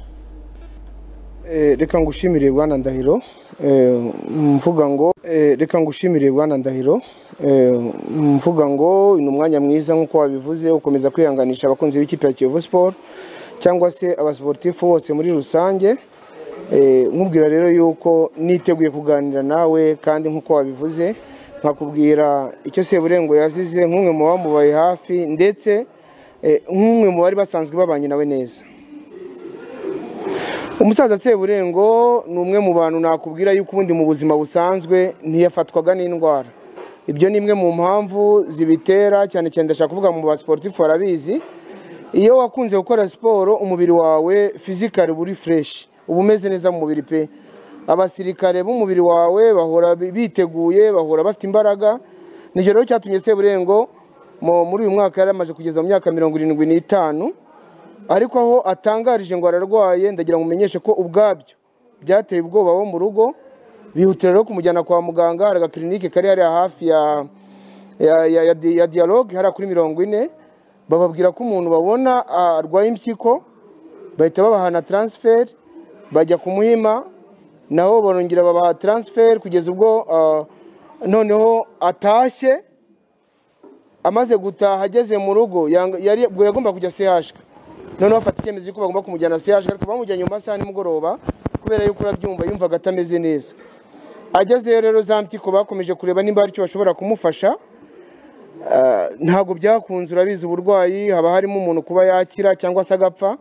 Eh, reka ngushimire bwana ndahiro Eh, mvuga ngo eh, reka ngushimire bwana ndahiro Eh, mvuga ngo ni umwanya mwiza nk'uko wabivuze ukomeza kwihanganisha abakunzi b'ikipe ya kiyovu siporo cyangwa se abasiporutifu bose muri rusange Eh, nkubwira rero yuko niteguye kuganira nawe kandi nk'uko wabivuze nkakubwira icyo seburengo yazize nk'umwe mu bamubaye hafi ndetse eh, nk'umwe mu bari basanzwe babanye nawe neza umusaza seburengo ni umwe mu bantu nakubwira yuko ubundi mu buzima busanzwe ntiyafatwaga n'indwara ibyo ni imwe mu mpamvu zibitera cyane cyane ndashaka kuvuga mu basiporutifu barabizi iyo wakunze gukora siporo umubiri wawe fizikari uba uri fureshi uba umeze neza mu mubiri pe abasirikare b'umubiri wawe bahora biteguye bahora bafite imbaraga nicyo rero cyatumye seburengo mu- muri uyu mwaka yari amaze kugeza mu myaka mirongo irindwi n'itanu ariko aho atangarije ngo ararwaye ndagira ngo mumenyeshe ko ubwabyo byateye ubwoba bo mu rugo bihutira rero kumujyana kwa muganga hari agakirinike kari hariya hafi ya ya, ya, ya, di- ya dialogue hariya kuri mirongo ine bababwira ko umuntu babona arwaye impyiko bahita babahana transfer bajya kumuhima naho barongera babaha transfer kugeza ubwo ah, noneho atashye amaze gutaha ageze mu rugo yanga- yari ubwo yagomba kujya CH noneho bafata icyemezo cy'uko bagomba kumujyana CH ariko bamujyanye mu masaha ya nimugoroba kubera yuko urabyumva yumvaga atameze neza agezeyo rero za mpyiko bakomeje kureba nimba hari icyo bashobora kumufasha Ah, ntabwo byakunze urabizi uburwayi haba harimo umuntu kuba yakira cyangwa se agapfa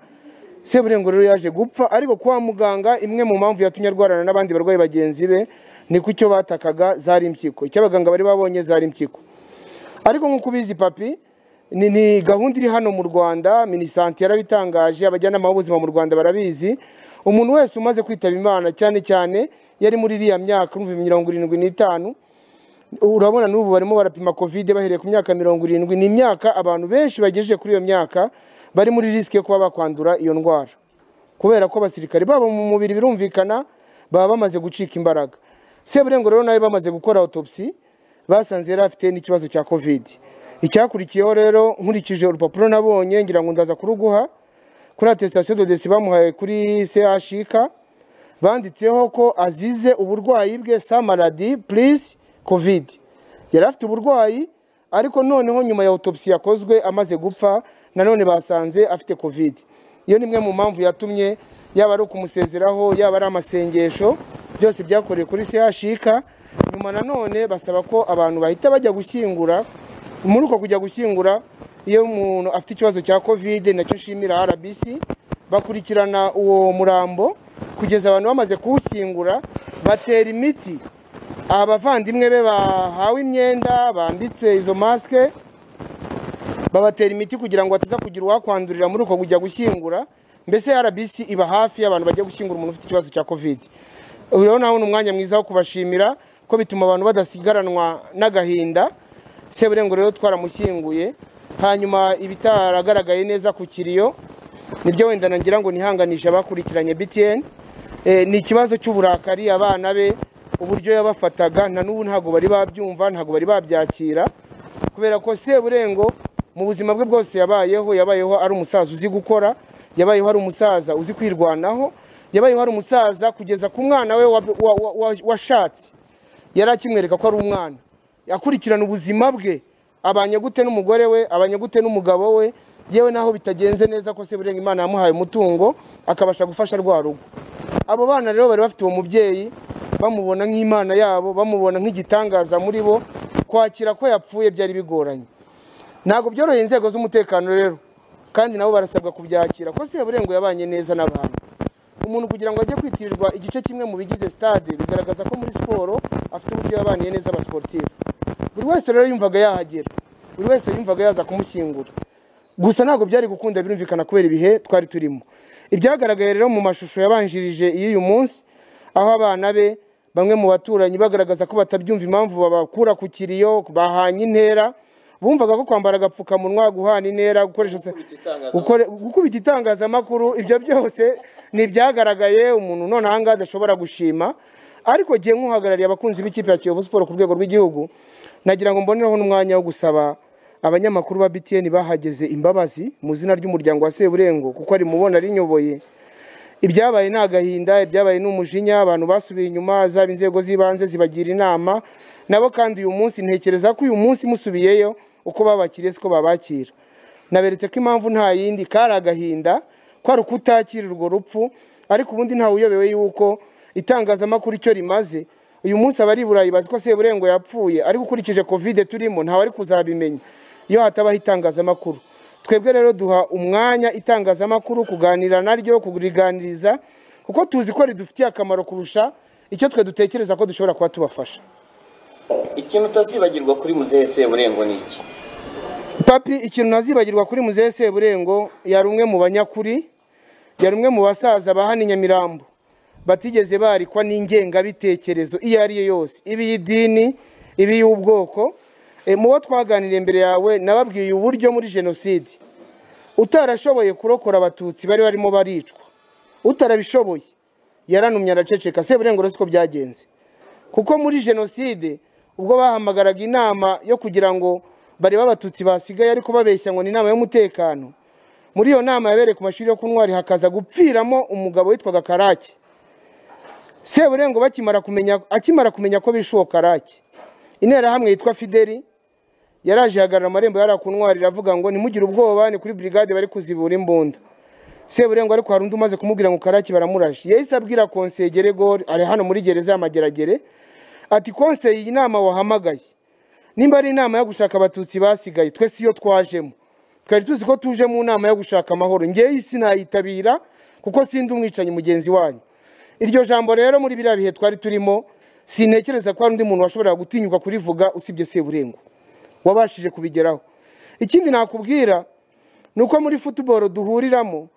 seburengo rero yaje gupfa ariko kwa muganga imwe mu mpamvu yatumye arwarana n'abandi barwayi bagenzi be ni ku icyo batakaga zari impyiko icyo abaganga bari babonye zari impyiko ariko nk'uko ubizi papi ni, ni gahunda iri hano mu rwanda minisante yarabitangaje abajyanama b'ubuzima mu rwanda barabizi umuntu wese umaze kwitaba imana cyane cyane yari muri iriya myaka urumva mirongo irindwi n'itanu urabona n'ubu barimo barapima kovide bahereye ku myaka mirongo irindwi ni imyaka abantu benshi bagejeje kuri iyo myaka bari muri risike yo kuba bakwandura iyo ndwara kubera ko abasirikare babo mu mubiri birumvikana baba bamaze gucika imbaraga seburengo rero nawe bamaze gukora autopsy basanze yari afite n'ikibazo cya kovide icyakurikiyeho rero nkurikije urupapuro nabonye ngira ngo ndaza kuruguha kuri atesitasiyo de desi bamuhaye kuri chk banditseho ko azize uburwayi bwe samaradi purisi kovide yari afite uburwayi ariko noneho nyuma ya autopsy yakozwe amaze gupfa nanone basanze afite kovide iyo ni imwe mu mpamvu yatumye yaba ari ukumusezeraho yaba ari amasengesho byose byakorewe kuri chk nyuma nanone basaba ko abantu bahita bajya gushyingura muri uko kujya gushyingura iyo umuntu afite ikibazo cya kovide nacyo nshimira rbc bakurikirana uwo murambo kugeza abantu bamaze kuwushyingura batera imiti abavandimwe be bahawe imyenda bambitse izo masike babatera imiti kugira ngo bataza kugira uwakwandurira muri uko kujya gushyingura mbese rbc iba hafi y'abantu bajya gushyingura umuntu ufite ikibazo cya kovide rero nawe ni umwanya mwiza wo kubashimira ko bituma abantu badasigaranwa n'agahinda seburengo rero twaramushyinguye hanyuma ibitaragaragaye neza ku kiriyo nibyo wenda nagira ngo nihanganishe abakurikiranye btn ni ikibazo cy'uburakari abana be uburyo yabafataga na n'ubu ntabwo bari babyumva ntabwo bari babyakira kubera ko seburengo mu buzima bwe bwose yabayeho yabayeho ari umusaza uzi gukora yabayeho ari umusaza uzi kwirwanaho yabayeho ari umusaza kugeza ku mwana we washatse yari akimwereka ko ari umwana akurikirana ubuzima bwe abanye gute n'umugore we abanye gute n'umugabo we yewe naho bitagenze neza ko seburenga imana yamuhaye umutungo akabasha gufasha rwa rugo abo bana rero bari bafite uwo mubyeyi bamubona nk'imana yabo bamubona nk'igitangaza muri bo kwakira ko yapfuye byari bigoranye ntabwo byoroheye inzego z'umutekano rero kandi nabo barasabwa kubyakira ko seburengo yabanye neza n'abantu umuntu kugira ngo ajye kwitirirwa igice kimwe mu bigize stade bigaragaza ko muri siporo afite uburyo yabaniye neza abasiporutifu buri wese rero yumvaga yahagera buri wese yumvaga yaza kumushyingura gusa ntabwo byari gukunda birumvikana kubera ibihe twari turimo ibyagaragaye rero mu mashusho yabanjirije y'uyu munsi aho abana be bamwe mu baturanyi bagaragaza ko batabyumva impamvu babakura ku kiriyo bahanye intera bumvaga ko kwambara agapfukamunwa guhana intera gukubita itangazamakuru ibyo byose ni ibyagaragaye umuntu none ahangaha adashobora gushima ariko gihe nk'uhagarariye abakunzi b'ikipe ya kiyovu siporo ku rwego rw'igihugu nagira ngo mbonereho n'umwanya wo gusaba abanyamakuru ba btn bahageze imbabazi mu izina ry'umuryango wa seburengo kuko ari mubona rinyoboye ibyabaye ni agahinda ibyabaye ni umujinya abantu basubiye inyuma zaba inzego z'ibanze zibagira inama nabo kandi uyu munsi ntekereza ko uyu munsi musubiyeyo uko babakiriye siko babakira naberetse ko impamvu nta yindi kari agahinda kwari ukutakira urwo rupfu ariko ubundi ntawe uyobewe yuko itangazamakuru icyo rimaze uyu munsi abari burayi bazi ko seburengo yapfuye ariko ukurikije kovide turimo ntawe ari kuzabimenya iyo hatabaho itangazamakuru twebwe rero duha umwanya itangazamakuru kuganira naryo kuriganiriza kuko tuzi ko ridufitiye akamaro kurusha icyo twe dutekereza ko dushobora kuba tubafasha ikintu utazibagirwa kuri muzehe seburengo ni iki papi ikintu ntazibagirwa kuri muzehe seburengo yari umwe mu banyakuri yari umwe mu basaza ba hano i nyamirambo batigeze barikwa n'ingengabitekerezo iyo ari yo yose ibi y'idini ibi y'ubwoko mu bo twaganiriye imbere yawe nababwiye uburyo muri jenoside utarashoboye kurokora abatutsi bari barimo baricwa utarabishoboye yaranumye araceceka seburengura siko byagenze kuko muri jenoside ubwo bahamagaraga inama yo kugira ngo barebe abatutsi basigaye ariko babeshya ngo ni inama y'umutekano muri iyo nama yabereye ku mashuri yo kunywa hakaza gupfiramo umugabo witwaga karake seburengo bakimara kumenya akimara kumenya ko bishuwo karake interahamwe yitwa fideli yaraje ihagarara amarembo yarakuntwarira iravuga ngo ntimugire ubwoba ni kuri burigade bari kuzibura imbunda seburengo ariko hari undi umaze kumubwira ngo karake baramurashe yahise abwira konseye geregori ari hano muri gereza y'amageragere ati konseye iyi nama wahamagaye nimba ari inama yo gushaka abatutsi basigaye twe siyo twajemo twari tuzi ko tuje mu nama yo gushaka amahoro ngewe sinayitabira kuko sindi umwicanyi mugenzi wanyu iryo jambo rero muri biriya bihe twari turimo sintekereza ko hari undi muntu washobora gutinyuka kurivuga usibye seburengo wabashije kubigeraho ikindi nakubwira ni uko muri futuboro duhuriramo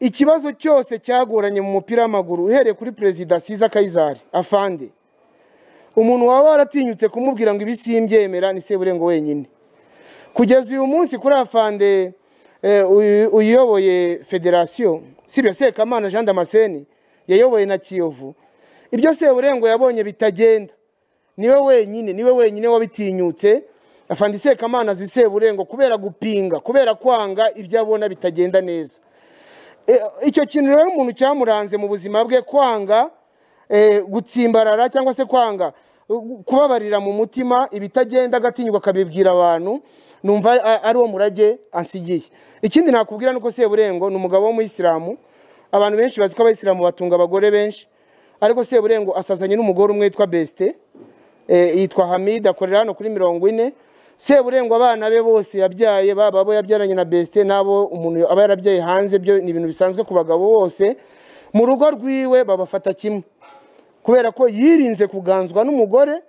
ikibazo cyose cyagoranye mu mupira w'amaguru uhereye kuri perezida siza kayizari afande umuntu waba waratinyutse kumubwira ngo ibi simbyemera ni seburengo wenyine kugeza uyu munsi kuri afande eh, uyu- uyoboye federasiyo sibyo sekamana jean damascene yayoboye na kiyovu ibyo seburengo yabonye bitagenda niwe wenyine niwe wenyine wabitinyutse afande sekamana azi seburengo kubera gupinga kubera kwanga ibyo abona bitagenda neza E, icyo kintu rero umuntu cyamuranze mu buzima bwe kwanga e, gutsimbarara cyangwa se kwanga u- kubabarira mu mutima ibitagenda agatinywa akabibwira abantu numva a- ari wo murage ansigiye ikindi nakubwira ni uko seburengo ni umugabo w'umuyisilamu abantu benshi bazi ko abayisilamu batunga abagore benshi ariko seburengo asazanye n'umugore umwe witwa besite Eh, yitwa hamid akorera hano kuri mirongo ine seburengwa abana be bose yabyaye baba abo yabyaranye na besite n'abo umuntu aba yarabyaye hanze byo ni ibintu bisanzwe ku bagabo bose mu rugo rwiwe babafata kimwe kubera ko yirinze kuganzwa n'umugore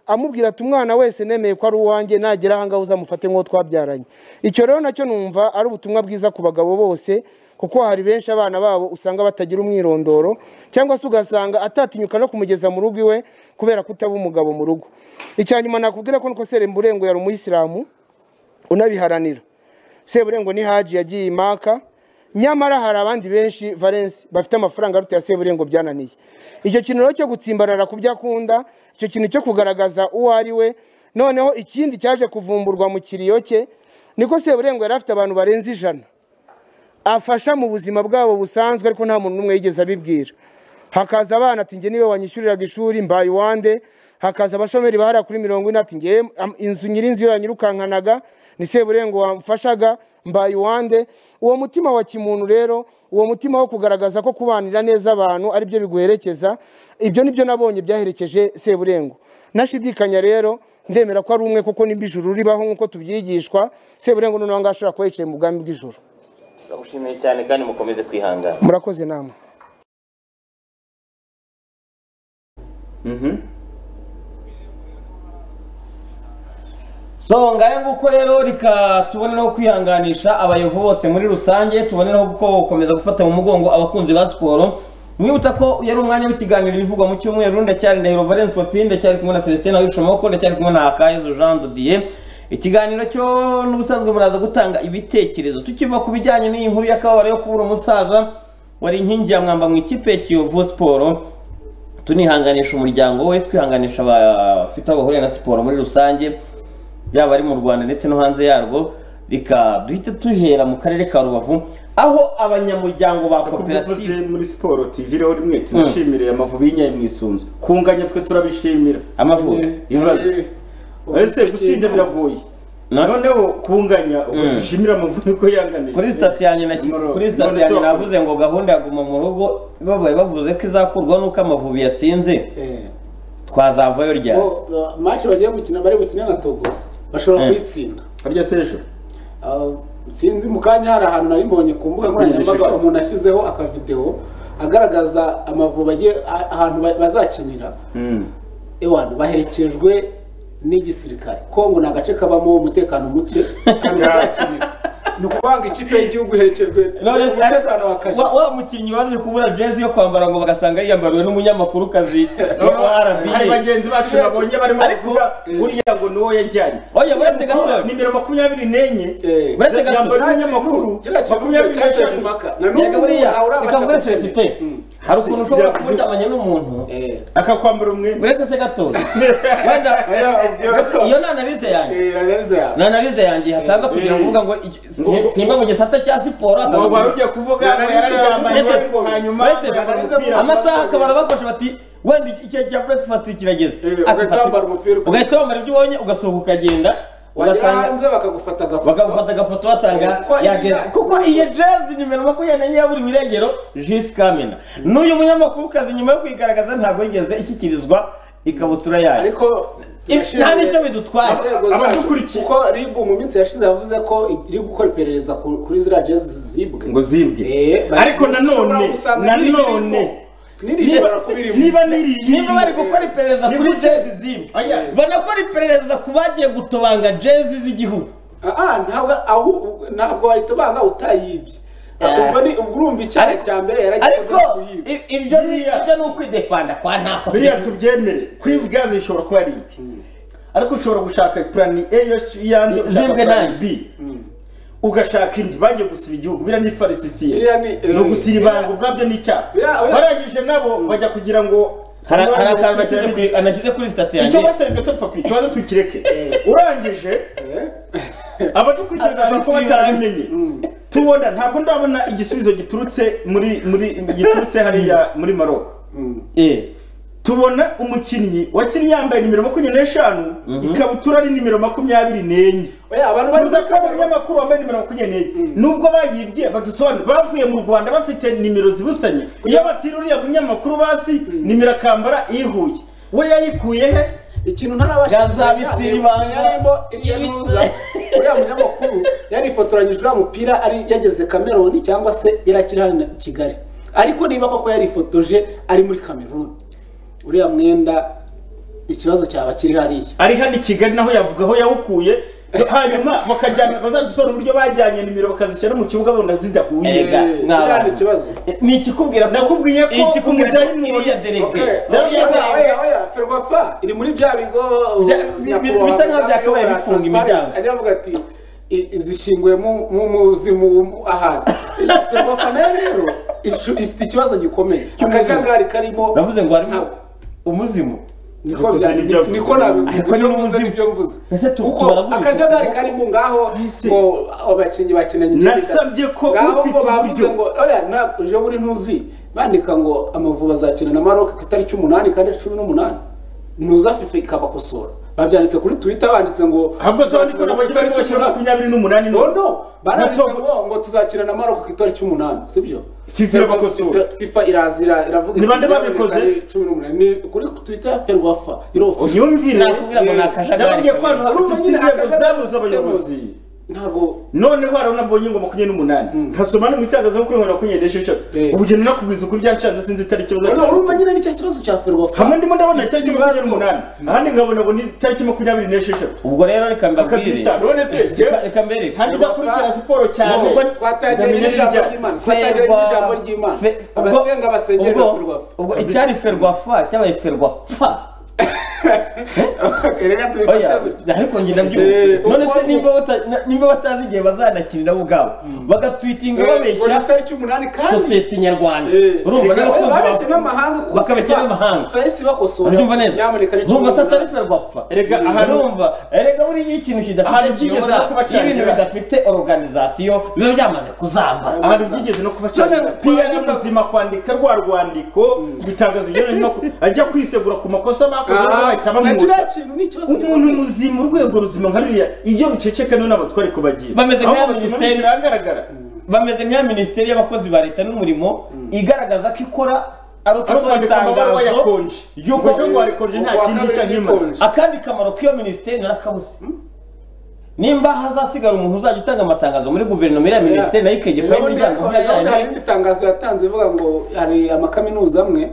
amubwira ati umwana wese nemeye ko ari uwanjye nagera ahangaha uzamufate nk'uwo twabyaranye icyo rero nacyo numva ari ubutumwa bwiza ku bagabo bose kuko hari benshi abana babo usanga batagira umwirondoro cyangwa se ugasanga atatinyuka no kumugeza mu rugo iwe kubera kutaba umugabo mu rugo icya nyuma nakubwira ko nuko serenburengo yari umuyisilamu unabiharanira seburengo ni haji yagiye imaka nyamara hari abandi benshi valensi bafite amafaranga aruta ya seburengo byananiye icyo kintu rero cyo gutsimbarara ku byo akunda icyo kintu cyo kugaragaza uwo ari we noneho ikindi cyaje kuvumburwa mu kiriyo cye niko seburengo yari afite abantu barenze ijana afasha mu buzima bwabo busanzwe ariko nta muntu n'umwe yigeze abibwira hakaza abana ati njye niwe wanyishyuriraga ishuri mbaye uwande hakaza abashomeri bahariya kuri mirongo ine ati njye am- inzu nyirinzu yo yanyirukankanaga ni seburengo wamfashaga mbaye uwande uwo mutima wa kimuntu rero uwo mutima wo kugaragaza ko kubanira neza abantu ari byo biguherekeza ibyo nibyo nabonye byaherekeje seburengo nashidikanya rero ndemera ko ari umwe kuko nibyo ijuru ribaho nk'uko tubyigishwa seburengo noneho ngaho ashobora kuba yicaye mu bwami bw'ijuru turagushimiye cyane kandi mukomeze kwihangana murakoze namwe so ngayo nguko rero reka tubone no kwihanganisha abayovu bose muri rusange tubone no gukomeza gufata mu mugongo abakunzi ba siporo mwibutsa ko yari umwanya w'ikiganiro bivugwa mu cyumweru ndacyari ndahiro valence papi ndacyari kumwe na celestin ayishomoko ndacyari kumwe na hakayezu jean dodiye ikiganiro cyo n'ubusanzwe muraza gutanga ibitekerezo tukiva ku bijyanye n'iyi nkuru y'akababaro yo kubura umusaza wari inkingi ya mwamba mu ikipe ya kiyovu siporo tunihanganisha umuryango we twihanganisha abafite aho bahuriye na siporo muri rusange yaba ari mu rwanda ndetse no hanze yarwo reka duhite duhera mu karere ka rubavu aho abanyamuryango ba kubivuze koperative muri siporo tv rero rimwe tunashimire amavubi y'inyayi mu isunzu kunganya twe turabishimira amavubi ibibazo ese gutsinda biragoye Na- noneho kunganya ubwo dushimira amavubi ko yanganije kuri sitati yanjye na kuri sitati yanjye navuze ngo gahunda ya guma mu rugo babaye bavuze ko izakurwa nuko amavubi yatsinze Eh, twazavayo ryari bo, uh, match bagiye gukina bari bukine na togo bashobora Eh. kuyitsinda harya sejo Uh, sinzi mu kanya hari ahantu nari mbonye ku mbuga nkoranyambaga Ishusho. umuntu ashyizeho akavidewo agaragaza amavubi agiye a- ahantu ba- bazakinira ewana baherekejwe n'igisirikare kongo ni agace kabamo umutekano muke ahantu bazakinira ni ukuvanga ikipe y'igihugu iherekejwe Knowless, umutekano wa ariko wa- wa mukinnyi waje kubura jezi yo kwambara ngo bagasanga yiyambariwe n'umunyamakurukazi wa hari RBA bagenzi bacu babonye barimo kuvuga uriya ngo ni uwo yajyanye oya buretse gato nimero makumyabiri n'enye Eh, Uretse gato, yambaye nta n'umunyamakuru kintu- kiriya kintu makumyabiri cyateje n'eshanu impaka. Na n'ubu yega buriya ntawe urabasha reka muri gutsinda. sosiyete Mm. hari ukuntu ushobora Bya- kuba uryamanye n'umuntu Eh. akakwambara umwenda uretse se gato wenda Oya, iyo ni analize yanjye Eh, analize yawe. ni analize yanjye hataza kugira ngo uvuga ngo iki- si- simba mu gisata cya siporo ngo hataza wari ugiye kuvuga ngo Yararize yararyamanye yamuhetse. hanyuma Uretse- yambara Yararize umupira amasaha akaba arabafashe bati wenda iki- igihe cya breakfast kirageze Eh, Ati, ugahita fata- wambara umupira uko- ugahita wambara ibyo ubonye ugasohoka ukagenda wagera ugasanga hanze bakagufata agafoto bagafata agafoto basanga Kuko ya iyi- jezi kuko iyi jezi nimero makumyabiri n'enye ya buri wirengero jisi kamena n'uyu munyamakurukazi nyuma yo kuyigaragaza ntabwo yigeze ishyikirizwa ikabutura yayo ariko turashimye nta n'icyo bidutwaye. inzego zacu. Abadukurikiye. kuko rib mu minsi yashize yavuze ko iri gukora iperereza ku- kuri ziriya jezi zibwe ngo zibwe Eh, bari- ariko nanone ushobora gusanga nanone n'iri rishobora kuba irimo niba niriye niba bari gukora iperereza Ni kuri gute? jezi zimwe Oya. banakora iperereza ku bagiye gutobanga jezi z'igihugu Ah, ah, ntabwo aho ntabwo wahita ubanga utayibye ubwo ni ubwo urumva icyaha Ariko- cya mbere yaragikoze ariko mu guhiga i- ibyo ni Biriya. ibyo ni ukwidefanda kwa ntako biriya tubyemere kwibwaza bishobora kuba ari ibi ariko ushobora gushaka plan A yos- yanze Zibwe ushaka plan nabi. B ugashaka indi bagiye gusiba igihugu biriya ni farisifiye Biriya ni- ni ugusira ibanga ubwabyo ni icyaha Biriya- biriya- barangije nabo bajya kugira ngo hari hari akantu Barangije nashyize kuri- nashyize kuri sitati yanjye icyo batse gato papi ikibazo tukireke urangije abadukurikirana bashobora kuba batarabimenye tubona ntabwo ndabona igisubizo giturutse muri muri giturutse hariya muri Maroc Eh. tubona umukinnyi wakinnye yambaye nimero makumyabiri n'eshanu ikabutura ari nimero makumyabiri n'enye oya abantu tuza kuba mu bari binyamakuru wambaye nimero makumyabiri n'enye nubwo bayibye badusobanurira bavuye mu rwanda bafite nimero zibusanye iyo batira uriya munyamakuru basi nimero akambara ihuye we yayikuye he ikintu ntarabasha Gazabisira ibanga. yarimo irya ntuza uriya munyamakuru yarifotoranyije uriya mupira ari yageze kameruni cyangwa se yari akiri hano i kigali ariko niba koko yarifotoje ari muri kameruni uriya mwenda ikibazo cyaba kiri hariya ari hano i kigali naho yavuga aho yawukuye hanyuma bakajyana bazadusobanura uburyo bajyanye nimero bakazishyira mu kibuga bona zidahuye Ega, mw'abantu. Eh, uriya ni ikibazo ni ikikubwira Nakubwiye ko ikikubwira ko umudayimoni- iriya Okay, derege oya, iriya oya, derege oya, oya, ferwafa iri muri bya bigo Bya- bi- bi- nyakubahwa bisa nkaho Kagame byakabaye ayobora bifunga Transparency, imiryango. ajya avuga ati "I- zishyinguye mu- mu muzimu mu- ahantu ferwafa nayo rero icu- ifite ikibazo gikomeye akajagari karimo navuze ngo harimo ntabwo- umuzimu niko Niko byari- ibyo avuze. niko nabivuga, Ariko ni ibyo umuzimu. mvuze nibyo mvuze Ese tu- kuko tubara gutyo. akajagari karimo ngaho Ese. ngo abakinnyi bakinanye Nasabye ko ufite uburyo. ngo oya na uje buri ntuzi bandika ngo amavubi azakina na Maroc ku itariki umunani kandi ari cumi n'umunani ntuza fifa ikabakosora babyanditse kuri twitter banditse ngo ahubwo se wandika ngo bajye Itariki bakina umunani. makumyabiri n'umunani No, none no, baranditse ngo ngo tuzakina na Maroc ku itariki cy'umunani sibyo FIFA irabakosora. FIFA- FIFA irazira iravuga Ni iti, bande babikoze? "Itariki cumi n'umunani." ni kuri twitter ya ferwafa irofa unyumvire Nakubwira ngo ni akajagari nababwiye ko hano hari kabiri. udafite inzego zabuze abayobozi ntabwo noneho hari unabonye ngo makumyabiri n'umunani nkasoma no mu itangazamakuru ngo makumyabiri n'esheshatu Eh. ubu ugenda unakubwiza ukuri byanshanze sinzi itariki Urumva urumva bazacyana nyine ni cya kibazo cya ferwafa hamwe ndimo ndabona itariki Ikibazo. makumyabiri n'umunani ahandi nkabona ngo ni itariki makumyabiri n'esheshatu ubwo rero reka mbabwire akadisa none se Reka- reka mbereke. ntabwo udakurikira siporo cyane Nubwo twatangiye ndamenya n'ijambo n'ibijyanye. ry'Imana twatangiye n'ijambo ry'Imana Fe- ubwo- abasenga basengera ubwo- ferwafa ubwo Kabisa. icyari ferwafa cyabaye ferwafa reka oya tubifate gutya ariko njye nabyo Eh, none ubwo- se nimba bata- na- nimba batazi igihe bazanakinira bo ubwabo bagatwitinga ngo ni babeshya itariki y'umunani kandi sosiyete nyarwanda Eh, urumva reka- n'abakunzi ba- babeshye n'amahanga kuko bakabeshya FIFA- n'amahanga FIFA yahise ibakosora. Urumva neza Nyamuneka ni cumi ntumva se atari n'umunani. ferwafa Erega aha ni- urumva erega buriya iyo ikintu kidafite Ahantu byigeze kiyobora, no kubacanira. iyo ibintu bidafite organization biba byamaze kuzamba ahantu byigeze no kubacanira None piya ni kurangiza- muzima kwandika rwa rwandiko gutangaza ibyo bintu ajya kwisegura ku makosa Ah, bakoze na bahita kiriya bamwuta kintu ni ikibazo umuntu muzima urwego ruzima nka ruriya iyo biceceka niyo ntabwo twari kubagira Bameze Ahubwo nk'aya bituma minisiteri. bishyira ahagaragara bameze nk'iya minisiteri y'abakozi ba leta n'umurimo igaragaza ko ikora ari ari ukuduha ukwandika amabaruwa itangazo yakonje yuko ejo ngo warekonje nta Uwa kindi isa kabiri nk'imaze rikonje. akandi kamaro k'iyo minisiteri narakabuze nimba hazasigara umuntu uzajya utanga amatangazo muri guverinoma iriya minisiteri nayo ikegekwaho Urabona imiryango ko- nk'iya urabona hari yandi n'itangazo yatanze ivuga ngo hari amakaminuza amwe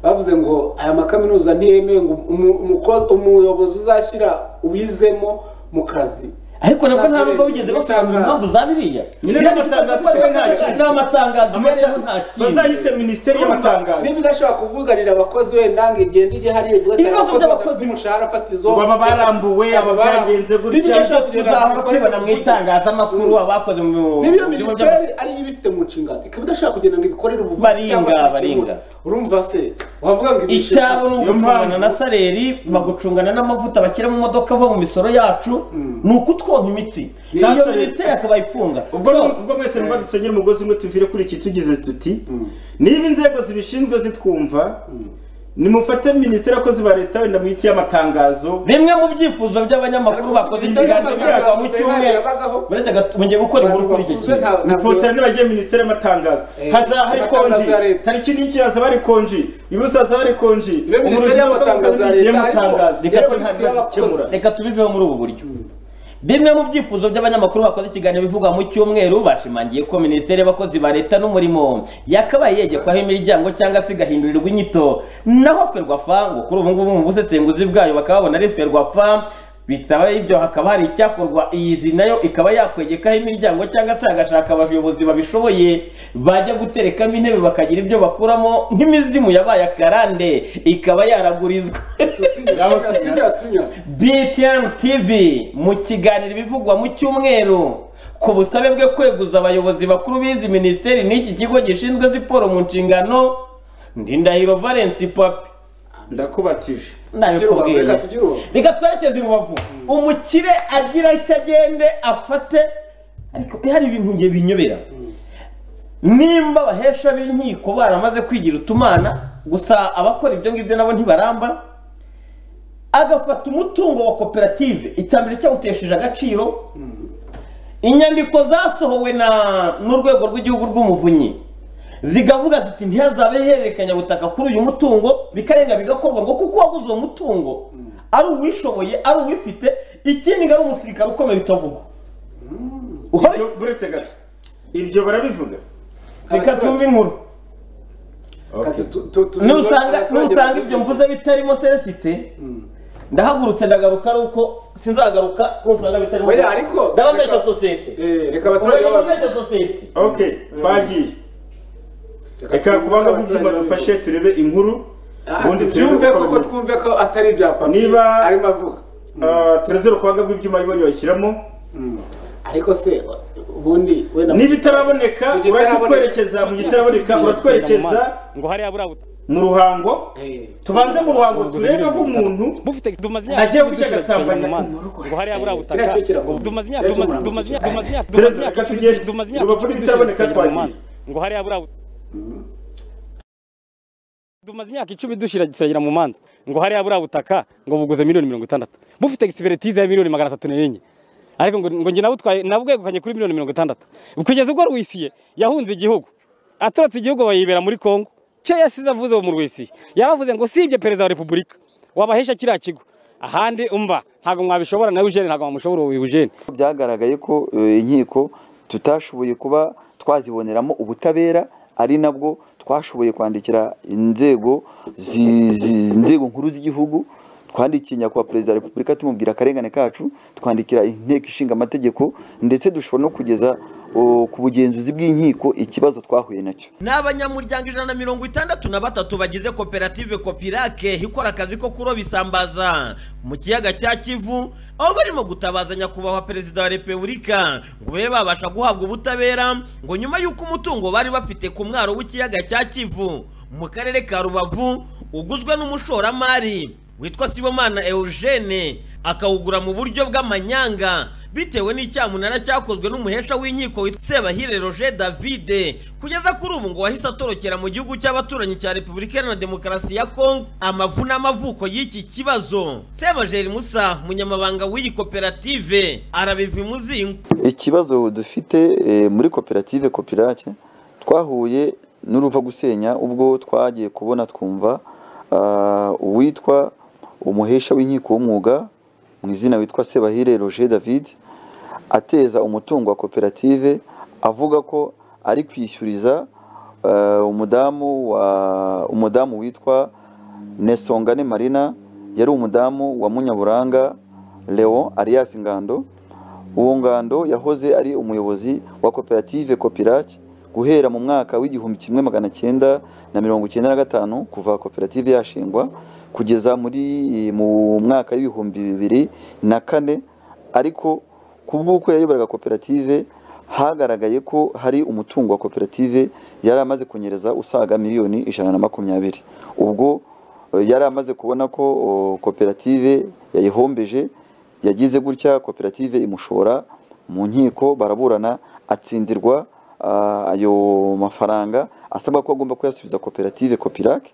bavuze ngo aya makaminuza ntiyemewe ngo umu- umuko- umuyobozi uzashyira ubizemo mu kazi ariko nabwo nta nubwo bigeze basobanura impamvu za biriya Nyine n'amatangazo icyo nta kintu. n'amatangazo ibereyeho nta kintu bazayite minisiteri y'amatangazo niba idashobora kuvuganira abakozi wenda ngo igende ijye hariya ivuga ati Ibibazo abakozi by'abakozi. badafite umushahara fatizo Ngo baba barambuwe, Baba bara- byagenze gutya. Niba ibyo idashobora kugera tuzahora ku bikorwa tubibona mu by'ubuvugizi. itangazamakuru abakoze mu niba mu bigo by'amashuri. minisiteri ari yo ibifite mu nshingano ikaba idashobora kugenda ngo ibikorere ubuvuzi Baringa, cyangwa se baringa. ibikemure. urumva se wavuga ngo ibishinzwe- icyabo ni Niyo ugucungana mpamvu- na saleri bagucungana n'amavuta bashyira mu modoka ava mu misoro yacu ni ukutwonka imitsi Sa iyo Soleri- minisiteri akaba ayifunga ubwo So, ubwo mwese niba dusenyera umugozi umwe tuvire kuri iki tugize tuti niba inzego zibishinzwe zitwumva nimufate minisiteri abakozi ba leta wenda mwite iy'amatangazo bimwe mu byifuzo by'abanyamakuru bakoze ikiganza byagwa mu cyumweru uretse gato mugiye gukora inkuru kuri icyo kintu mufotera nibagiye minisiteri y'amatangazo Eh, haza hari amatangazo konji ya leta. tariki n'iki haza bari konji ibibuso haza bari konji Iyo minisiteri Umurusha y'amatangazo ya w'abakozi leta n'igihe ariko- mutangazo Reka reka ko tubikore nta bibazo abakozi. ikemura reka tubiveho muri ubu buryo bimwe mu byifuzo by'abanyamakuru bakoze ikiganiro bivugwa mu cyumweru bashimangiye ko minisiteri y'abakozi ba leta n'umurimo yakabaye yegekwaho imiryango cyangwa se igahindurirwa inyito naho ferwafa ngo kuri ubu ngubu mu busesenguzi bwayo bakaba babona ari ferwafa bitaba ibyo hakaba hari icyakorwa iyizi nayo ikaba yakwegekaho imiryango cyangwa se hagashaka abayobozi babishoboye bajya guterekamo intebe bakagira ibyo bakuramo nk'imizimu yabaye akarande ikaba yaragurizwa sinya sinya sinya BTN TV mu kiganiro ibivugwa mu cyumweru ku busabe bwe kweguza abayobozi bakuru b'izi minisiteri n'iki kigo gishinzwe siporo mu nshingano ndindahiro valence papi ndakubatije ndabikubwiye Reka tugire ubu. reka twerekeze i rubavu umukire agira icyo agende afate ariko hari ibintu nge binyobera nimba abahesha b'inkiko baramaze kwigira utumana gusa abakora ibyo ngibyo nabo ntibaramba agafata umutungo wa koperative icya mbere cyawutesheje agaciro inyandiko zasohowe na n'urwego rw'igihugu rw'umuvunyi zigavuga ziti ntihazabe ihererekanya butaka kuri uyu mutungo bikarenga bigakorwa ngo kuko waguze uwo mutungo ari uwishoboye ari uwifite ikindi ngo ari umusirikare ukomeye utavugwa Uhari- Ibyo- buretse gato ibyo barabivuga reka tumve inkuru Kati tu- tu- tu- nusanga abaturage nusanga bafite- ibyo mvuze bitarimo celesite ndahagurutse ndagaruka ari uko sinzagaruka nusanga bitarimo Oya, ariko- ndababesha reka- sosiyete Eh, reka abaturage ndababesha sosiyete ok twagiye reka kubanga kubyuma dufashe turebe inkuru ubundi ubundi turebe twumve uko koko bimeze. twumve ko atari ibya papi Niba- arimo avuga Ah, tureze urukwaga rw'ibyuma bibonye bashyiramo Mm. ariko se ubundi we na niba itaraboneka Mu gitaraboneka. uratitwerekeza mu gitaraboneka uratwerekeza ngo hariya buriya buta mu ruhango Eh, tubanze mu ruhango turebe ko umuntu bufite tumaze Agiye tubiri guca dushyira agasambanya dusenya mu mazi. umurwayi. ngo hariya buriya butaka Kiriya cyo kiragomba. tumaze imyaka Kiriya cyo tumaze muramba. tumaze imyaka tumaze imyaka Tereza, tumaze imyaka reka tugende. tumaze imyaka Rubavu tubiri n'ibitaraboneka dushyira mu twagiye. mazi. ngo hariya buriya buta- tumaze imyaka icumi dushyira dusengera mu manza ngo hariya buriya butaka ngo buguze miliyoni mirongo itandatu bufite egisipiritize ya miliyoni magana atatu n'enye ariko ngo ngo njye nabutwaye nabwegukanye kuri miliyoni mirongo itandatu kugeza ubwo rwisiye yahunze igihugu aturutse igihugu bayibera muri kongo cyo yasize avuze mu rwisiye yaravuze ngo sibye perezida wa repubulika wabahesha kiriya kigo ahandi umva ntabwo mwabishobora nawe ujene ntabwo mwamushobora uyu ujene byagaragaye ko eh, inkiko tutashoboye kuba twaziboneramo ubutabera ari nabwo twashoboye kwandikira inzego zi- zi- inzego nkuru z'igihugu twandikiye nyakubahwa perezida wa repubulika tumubwira akarengane kacu twandikira inteko ishinga amategeko ndetse dushobora no kugeza oh, ku bugenzuzi bw'inkiko ikibazo twahuye nacyo ni abanyamuryango ijana na mirongo itandatu na batatu bagize koperative kopirake ikora akazi ko kuroba isambaza mu kiyaga cya kivu aho barimo gutabaza nyakubahwa perezida wa repubulika ngo babe babasha guhabwa ubutabera ngo nyuma y'uko umutungo bari bafite ku mwaro w'ikiyaga cya kivu mu karere ka rubavu uguzwe n'umushoramari witwa sibomana eugene akawugura mu buryo bw'amanyanga bitewe n'icyamunara cyakozwe n'umuhesha w'inkiko witwa sebahire roger davide kugeza kuri ubu ngo wahise atorokera mu gihugu cy'abaturanyi cya repubulika iharanira demokarasi ya kongo amavu n'amavuko y'iki kibazo sebajeri musa umunyamabanga w'iyi koperative arabiva imuzingo ikibazo dufite eh, muri koperative kopirake twahuye n'uruva gusenya ubwo twagiye kubona twumva ah, uwitwa umuhesha w'inkiko w'umwuga mu izina witwa Sebahire Roger David ateza umutungo wa koperative avuga ko ari kwishyuriza ah, umudamu wa umudamu witwa Nesongane Marina yari umudamu wa Munyaburanga Leon Arias Ngando uwo ngando yahoze ari umuyobozi wa koperative kopirake guhera mu mwaka w'igihumbi kimwe magana cyenda na mirongo icyenda na gatanu kuva koperative yashingwa kugeza muri mu mwaka w'ibihumbi bibiri na kane ariko ku bw'uko yayoboraga koperative hagaragaye ko hari umutungo wa koperative yari amaze kunyereza usaga miliyoni ijana na makumyabiri ubwo eh, yari amaze kubona ko o, koperative yayihombeje yagize gutya koperative imushora mu nkiko baraburana atsindirwa ah, ayo mafaranga asabwa ko agomba kuyasubiza koperative kopirake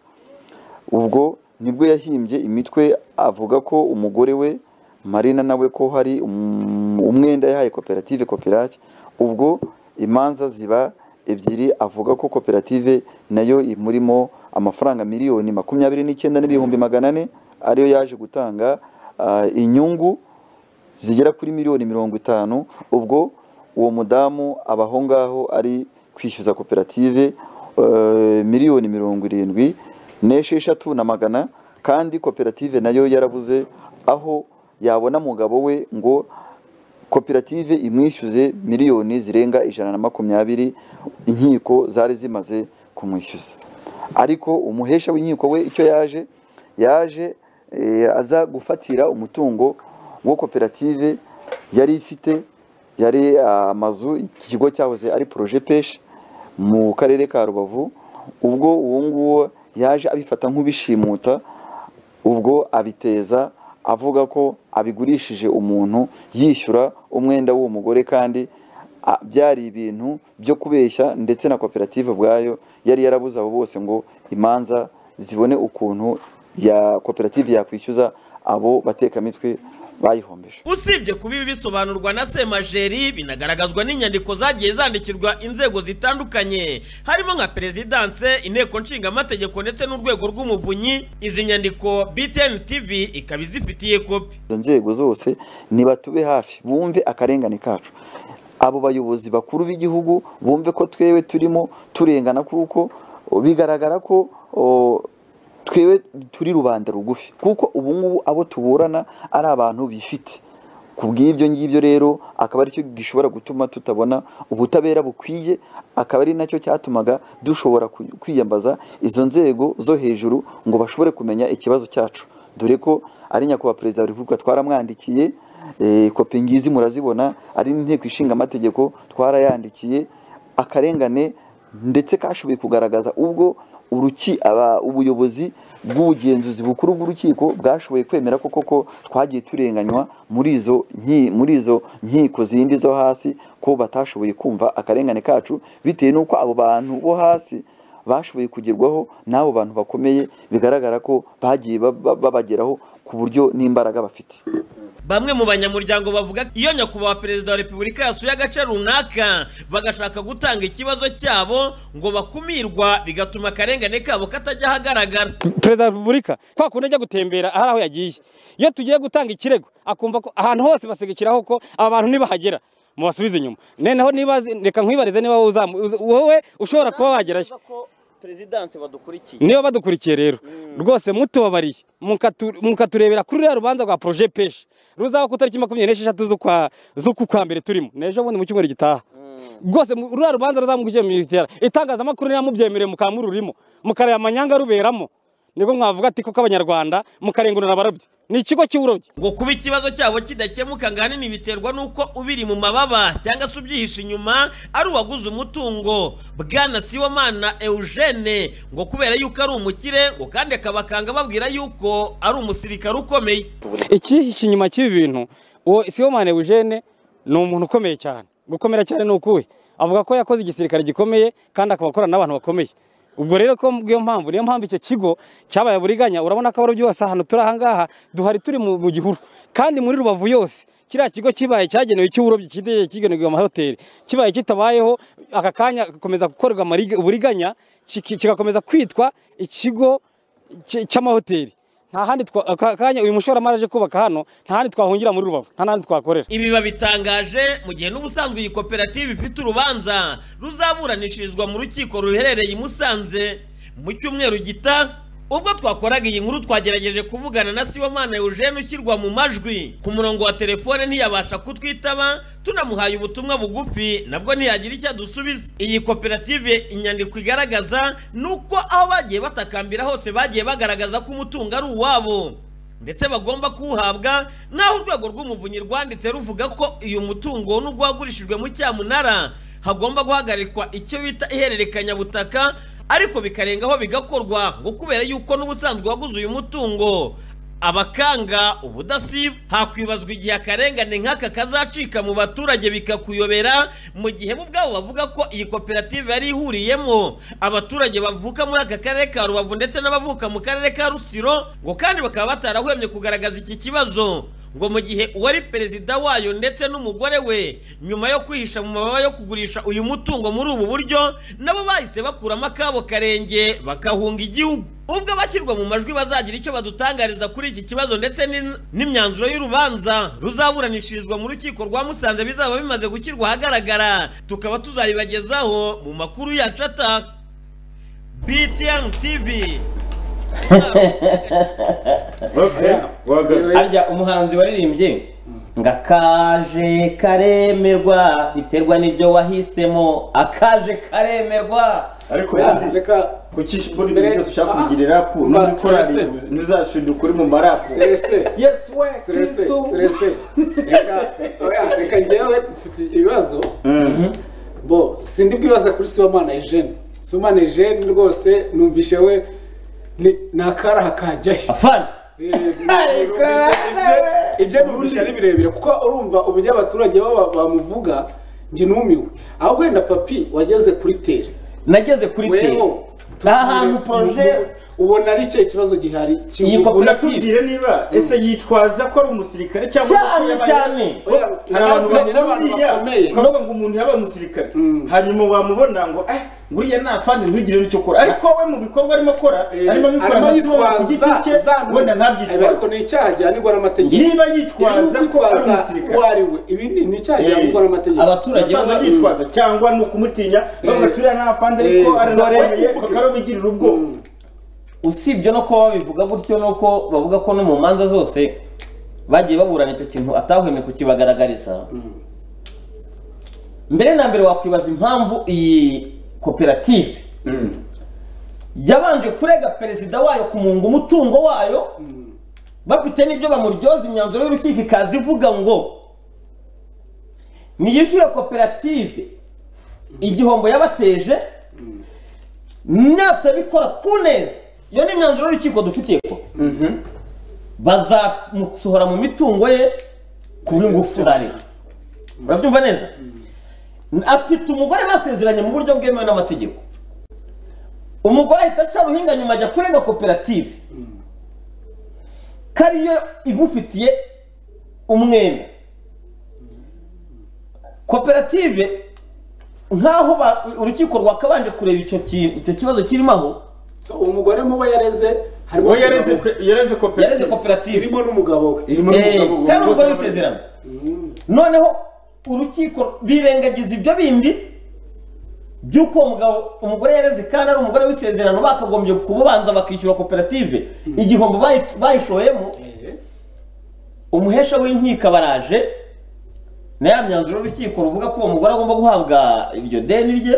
ubwo nibwo yahimbye imitwe avuga ko umugore we marina nawe ko hari um- umwenda yahaye koperative kopirake ubwo imanza ziba ebyiri avuga ko koperative nayo imurimo amafaranga miliyoni makumyabiri n'icyenda n'ibihumbi magana ane ariyo yaje gutanga ah, inyungu zigera kuri miliyoni mirongo itanu ubwo uwo mudamu aba aho ngaho ari kwishyuza koperative eh, miliyoni mirongo irindwi n'esheshatu na magana kandi koperative nayo yarabuze aho yabona umugabo we ngo koperative imwishyuze miliyoni zirenga ijana na makumyabiri inkiko zari zimaze kumwishyuza ariko umuhesha w'inkiko we icyo yaje yaje eh, aza gufatira umutungo wo koperative yari ifite yari amazu iki kigo cyahoze ari poroje peshi mu karere ka rubavu ubwo uwo nguwo yaje abifata nk'ubishimuta ubwo abiteza avuga ko abigurishije umuntu yishyura umwenda w'uwo mugore kandi a- byari ibintu byo kubeshya ndetse na koperative ubwayo yari yarabuze abo bose ngo imanza zibone ukuntu ya koperative yakwishyuza abo batekamitwe bayihombeje usibye kuba ibi bisobanurwa na semajeri binagaragazwa n'inyandiko zagiye zandikirwa inzego zitandukanye harimo nka perezidanse inteko nshingamategeko ndetse n'urwego rw'umuvunyi izi nyandiko btn tv ikaba izifitiye kopi izo nzego zose nibatube hafi bumve akarengane kacu abo bayobozi bakuru b'igihugu bumve ko twewe turimo turengana kuko o, bigaragara ko o, twewe turi rubanda rugufi kuko ubu ngubu abo tuburana ari abantu bifite ku bw'ibyo ngibyo rero akaba aricyo gishobora gutuma tutabona ubutabera bukwiye akaba ari nacyo cyatumaga dushobora ku- kwiyambaza izo nzego zo hejuru ngo bashobore kumenya ikibazo cyacu dore ko ari nyakubahwa perezida wa repubulika twaramwandikiye eh, kopi ngizi murazibona ari n'inteko ishinga amategeko twarayandikiye akarengane ndetse kashoboye kugaragaza ubwo uruki aba ubuyobozi bw'ubugenzuzi bukuru bw'urukiko bwashoboye kwemera ko koko twagiye turenganywa muri izo nki- muri izo nkiko zindi zo hasi ko batashoboye kumva akarengane kacu bitewe n'uko abo bantu bo hasi bashoboye kugerwaho n'abo bantu bakomeye bigaragara ko bagiye ba- ba- babageraho ku buryo n'imbaraga bafite bamwe mu banyamuryango bavuga ko iyo nyakubahwa perezida wa repubulika yasuye agace runaka bagashaka gutanga ikibazo cyabo ngo bakumirwa bigatuma akarengane kabo katajya ahagaragara perezida wa repubulika kwa kundi ajya gutembera hari aho yagiye iyo tugiye gutanga ikirego akumva ko ahantu hose basigikiraho ko aba bantu ntibahagera mubasubize inyuma noneho niba reka nkwibarize niba wowe uzamu- uza- wowe ushobora kuba wagerayo ko perezidanse badukurikiye niba badukurikiye rero rwose mutubabariye mukatu- mukaturebera kuri ruriya rubanza rwa poroje peshi ruzaba ku tariki makumyabiri n'esheshatu z'ukwa z'uku kwa mbere turimo n'ejo bundi mu cyumweru gitaha rwose mu- ruriya rubanza ruzamugije mu itera itangazamakuru ntiramubyemereye mukamururimo mukareba amanyanga ruberamo nibwo mwavuga ati koko abanyarwanda mukarengurana abarobyi ni ikigo cy'uburobyi ngo kuba ikibazo cyabo kidakemuka ngo ahanini biterwa n'uko ubiri mu mababa cyangwa se ubyihishe inyuma ari uwaguze umutungo bwana siwamana eugene ngo kubera yuko ari umukire ngo kandi akabakanga babwira yuko ari umusirikare ukomeye ikihishe inyuma cy'ibi bintu uwo sibomane eugene ni umuntu ukomeye cyane gukomera cyane ni ukuwe avuga ko yakoze igisirikare gikomeye kandi akaba akorana n'abantu bakomeye ubwo rero ko bw'iyo mpamvu niyo mpamvu icyo kigo cyabaye buriganya urabona ko abarobyi bose ahantu turi ahangaha duhari turi mu mu gihuru kandi muri rubavu yose kiriya kigo kibaye cyagenewe icy'uburobyi kitegeye kigenewe amahoteli kibaye kitabayeho aka kanya gakomeza gukorerwa amariga- uburiganya kiki- kigakomeza kwitwa ikigo cy- cy'amahoteli nta handi twa- aka kanya uyu mushoramari aje kubaka hano nta handi twahungira muri rubavu nta n'ahandi twakorera ibi babitangaje mu gihe n'ubusanzwe iyi koperative ifite urubanza ruzaburanishirizwa mu rukiko ruherereye i musanze mu cyumweru gita ubwo twakoraga iyi nkuru twagerageje kuvugana na sibomana eugene ushyirwa mu majwi ku murongo wa telefone ntiyabasha kutwitaba tunamuhaye ubutumwa bugufi nabwo ntiyagira icyo adusubiza iyi koperative inyandiko igaragaza ni uko aho bagiye batakambira hose bagiye bagaragaza ko umutungo ari uwabo ndetse bagomba kuwuhabwa nk'aho urwego rw'umuvunyi rwanditse ruvuga ko uyu mutungo nubwo wagurishijwe mu cyamunara hagomba guhagarikwa icyo bita ihererekanyabutaka ariko bikarengaho bigakorwa ngo kubera yuko n'ubusanzwe waguze uyu mutungo abakanga ubudasiba hakwibazwa igihe akarengane nk'aka kazacika mu baturage bikakuyobera mu gihe bo ubwabo bavuga ko iyi koperative yari ihuriyemo abaturage bavuka muri aka karere ka rubavu ndetse n'abavuka mu karere ka rutsiro ngo kandi bakaba batarahwemye kugaragaza iki kibazo ngo mu gihe uwari perezida wayo ndetse n'umugore we nyuma yo kwihisha mu mababa yo kugurisha uyu mutungo muri ubu buryo nabo bahise bakuramo akabo karenge bakahunga igihugu ubwo abashyirwa mu majwi bazagira icyo badutangariza kuri iki kibazo ndetse n'in- n'imyanzuro y'urubanza ruzaburanishirizwa mu rukiko rwa musanze bizaba bimaze gushyirwa ahagaragara tukaba tuzabibagezaho mu makuru yacu ataha btn tv Okay, wagarutse. harya umuhanzi waririmbye ngo akaje karemerwa biterwa n'ibyo wahisemo akaje karemerwa ariko Reka- ubundi reka kucisha imboni ibintu byose ushaka kubigira rapu Ah, n'uri korari Celestin. ntuzashindira ukuri mu marapu celestin yesu we celestin kristo celestin reka oya, reka njyewe mfite ibibazo Mhm. bo sindi bwibaza kuri sibomana eugene sibomana eugene rwose numvishe we ni ni akaraha kajyayo afana ibyo bihurije ari birebire kuko urumva uburyo abaturage baba bamuvuga njye numiwe aho wenda papi wageze kuri tere nageze kuri te weho ahantu poroje ubona ari cye kibazo gihari Iyi koperative uratubwire niba ese yitwaza ko ari umusirikare cyangwa cyane ko yabaye- cyane Oya, hari abantu yarasigaranye n'abantu buriya bakomeye ukavuga ngo umuntu yabaye umusirikare Mm. hanyuma wamubona ngo eh buriya nta fandi ntugire n'icyo ukora ariko we mu bikorwa arimo akora Eh, arimo abikora arimo amasomo ku giti yitwaza cye za ntuzi. wenda Eh, ariko ntabyitwaze ni icyaha gihanirwa n'amategeko niba yitwaza ko ari umusirikare uwo ari we ibi ni ni icyaha Eh, gihanirwa n'amategeko abaturage abaturage baba- bitwaza cyangwa ni ukumutinya bavuga turiya nta fandi ariko Eh, aranaremeye dore- bakarabigirira ubwoba Mm. usibye no kuba babivuga gutyo nuko bavuga ko no mu manza zose bagiye baburana icyo kintu atahwemye kukibagaragariza mbere na mbere wakwibaza impamvu iyi koperative yabanje kurega perezida wayo kumunga umutungo wayo bafite n'ibyo bamuryoza imyanzuro y'urukiko ikaza ivuga ngo niyishyure koperative igihombo yabateje natabikora ku neza iyo ni imyanzuro y'urukiko dufitiye ko bazamusohora mu mitungo ye ku bw'ingufu za leta urabyumva neza afite umugore basezeranye mu buryo bwemewe n'amategeko umugore ahita aca ruhinga nyuma ajya kurega koperative ko ariyo imufitiye umwenda koperative nk'aho ba- urukiko rwakabanje kureba icyo ki- icyo kibazo kirimo aho So, uwo mugore mu bo yareze harimo we yareze yareze yareze koperative koperative irimo n'umugabo we irimo Eh, n'umugabo kandi wambaye- umugore w'isezerano noneho urukiko birengagiza ibyo bindi by'uko uwo mugabo umugore yareze kandi ari umugore w'isezerano bakagombye kububanza bakishyura koperative igihombo bayi- bayishoyemo umuhesha w'inkiko abaraje na ya myanzuro y'urukiko ruvuga ko uwo mugore agomba guhabwa iryo deni rye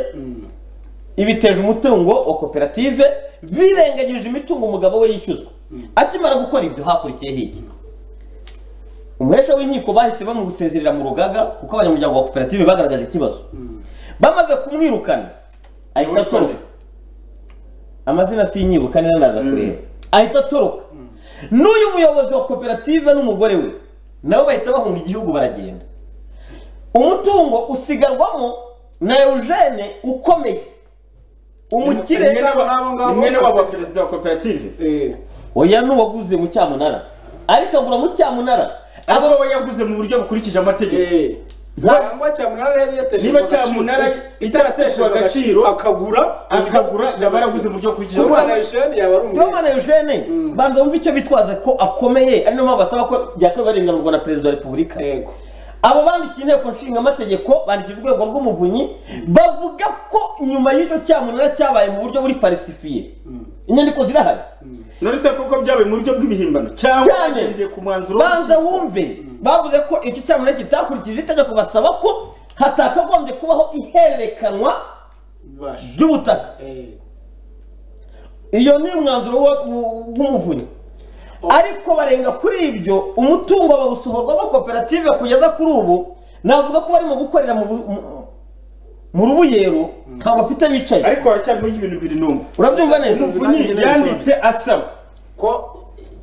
ibiteje umutungo wa koperative birengagije imitungo umugabo we yishyuzwa akimara gukora ibyo hakurikiyeho iki umuhesha w'inkiko bahise bamugusezerera mu rugaga kuko abanyamuryango ba koperative bagaragaje ikibazo bamaze kumwirukana ahita atoroka amazina sinyibuka neza ndaza kureba ahita atoroka n'uyu muyobozi wa koperative n'umugore we nabo bahita bahunga igihugu baragenda umutungo usigarwamo na eugene ukomeye Rimwe umukire n'aba- rimwe n'aba ba perezida wa koperative Eh, oya n'uwaguze mu cyamunara ariko agura mu cyamunara abo we yaguze mu buryo bukurikije amategeko eh. Cyangwa cyamunara yari yateshejwe Niba Cyamunara agaciro- itarateshejwe agaciro, akagura akagura yaba yaraguze mu buryo bukurikije Sibomana amategeko Eugene yaba ari umwe sibomana eugene banza wumve icyo bitwaza ko akomeye ari nayo mpamvu basaba ko byakwiye barenganurwa na perezida wa repubulika yego abo bandikiye inteko nshinga amategeko bandikiye urwego rw'umuvunyi bavuga ko nyuma y'icyo cyamunara cyabaye mu buryo buri falsifiye inyandiko zirahari none se koko byabaye mu buryo bw'ibihimbano cyangwa cyane bagendeye ku mwanzuro banza w'urukiko? wumve bavuze ko icyo cyamunara kitakurikije itegeko basaba ko hatakagombye kubaho ihererekanwa bibasha ry'ubutaka Eh, iyo ni umwanzuro wa- w- w'umuvunyi ariko barenga kuri ibyo umutungo bawusohorwamo koperative kugeza kuri ubu navuga ko barimo gukorera mu bu- mu- mu rubuyero ntabwo bafite bicaye ariko haracyarimo ibintu bibiri numva urabyumva neza umuvunyi yanditse asaba ko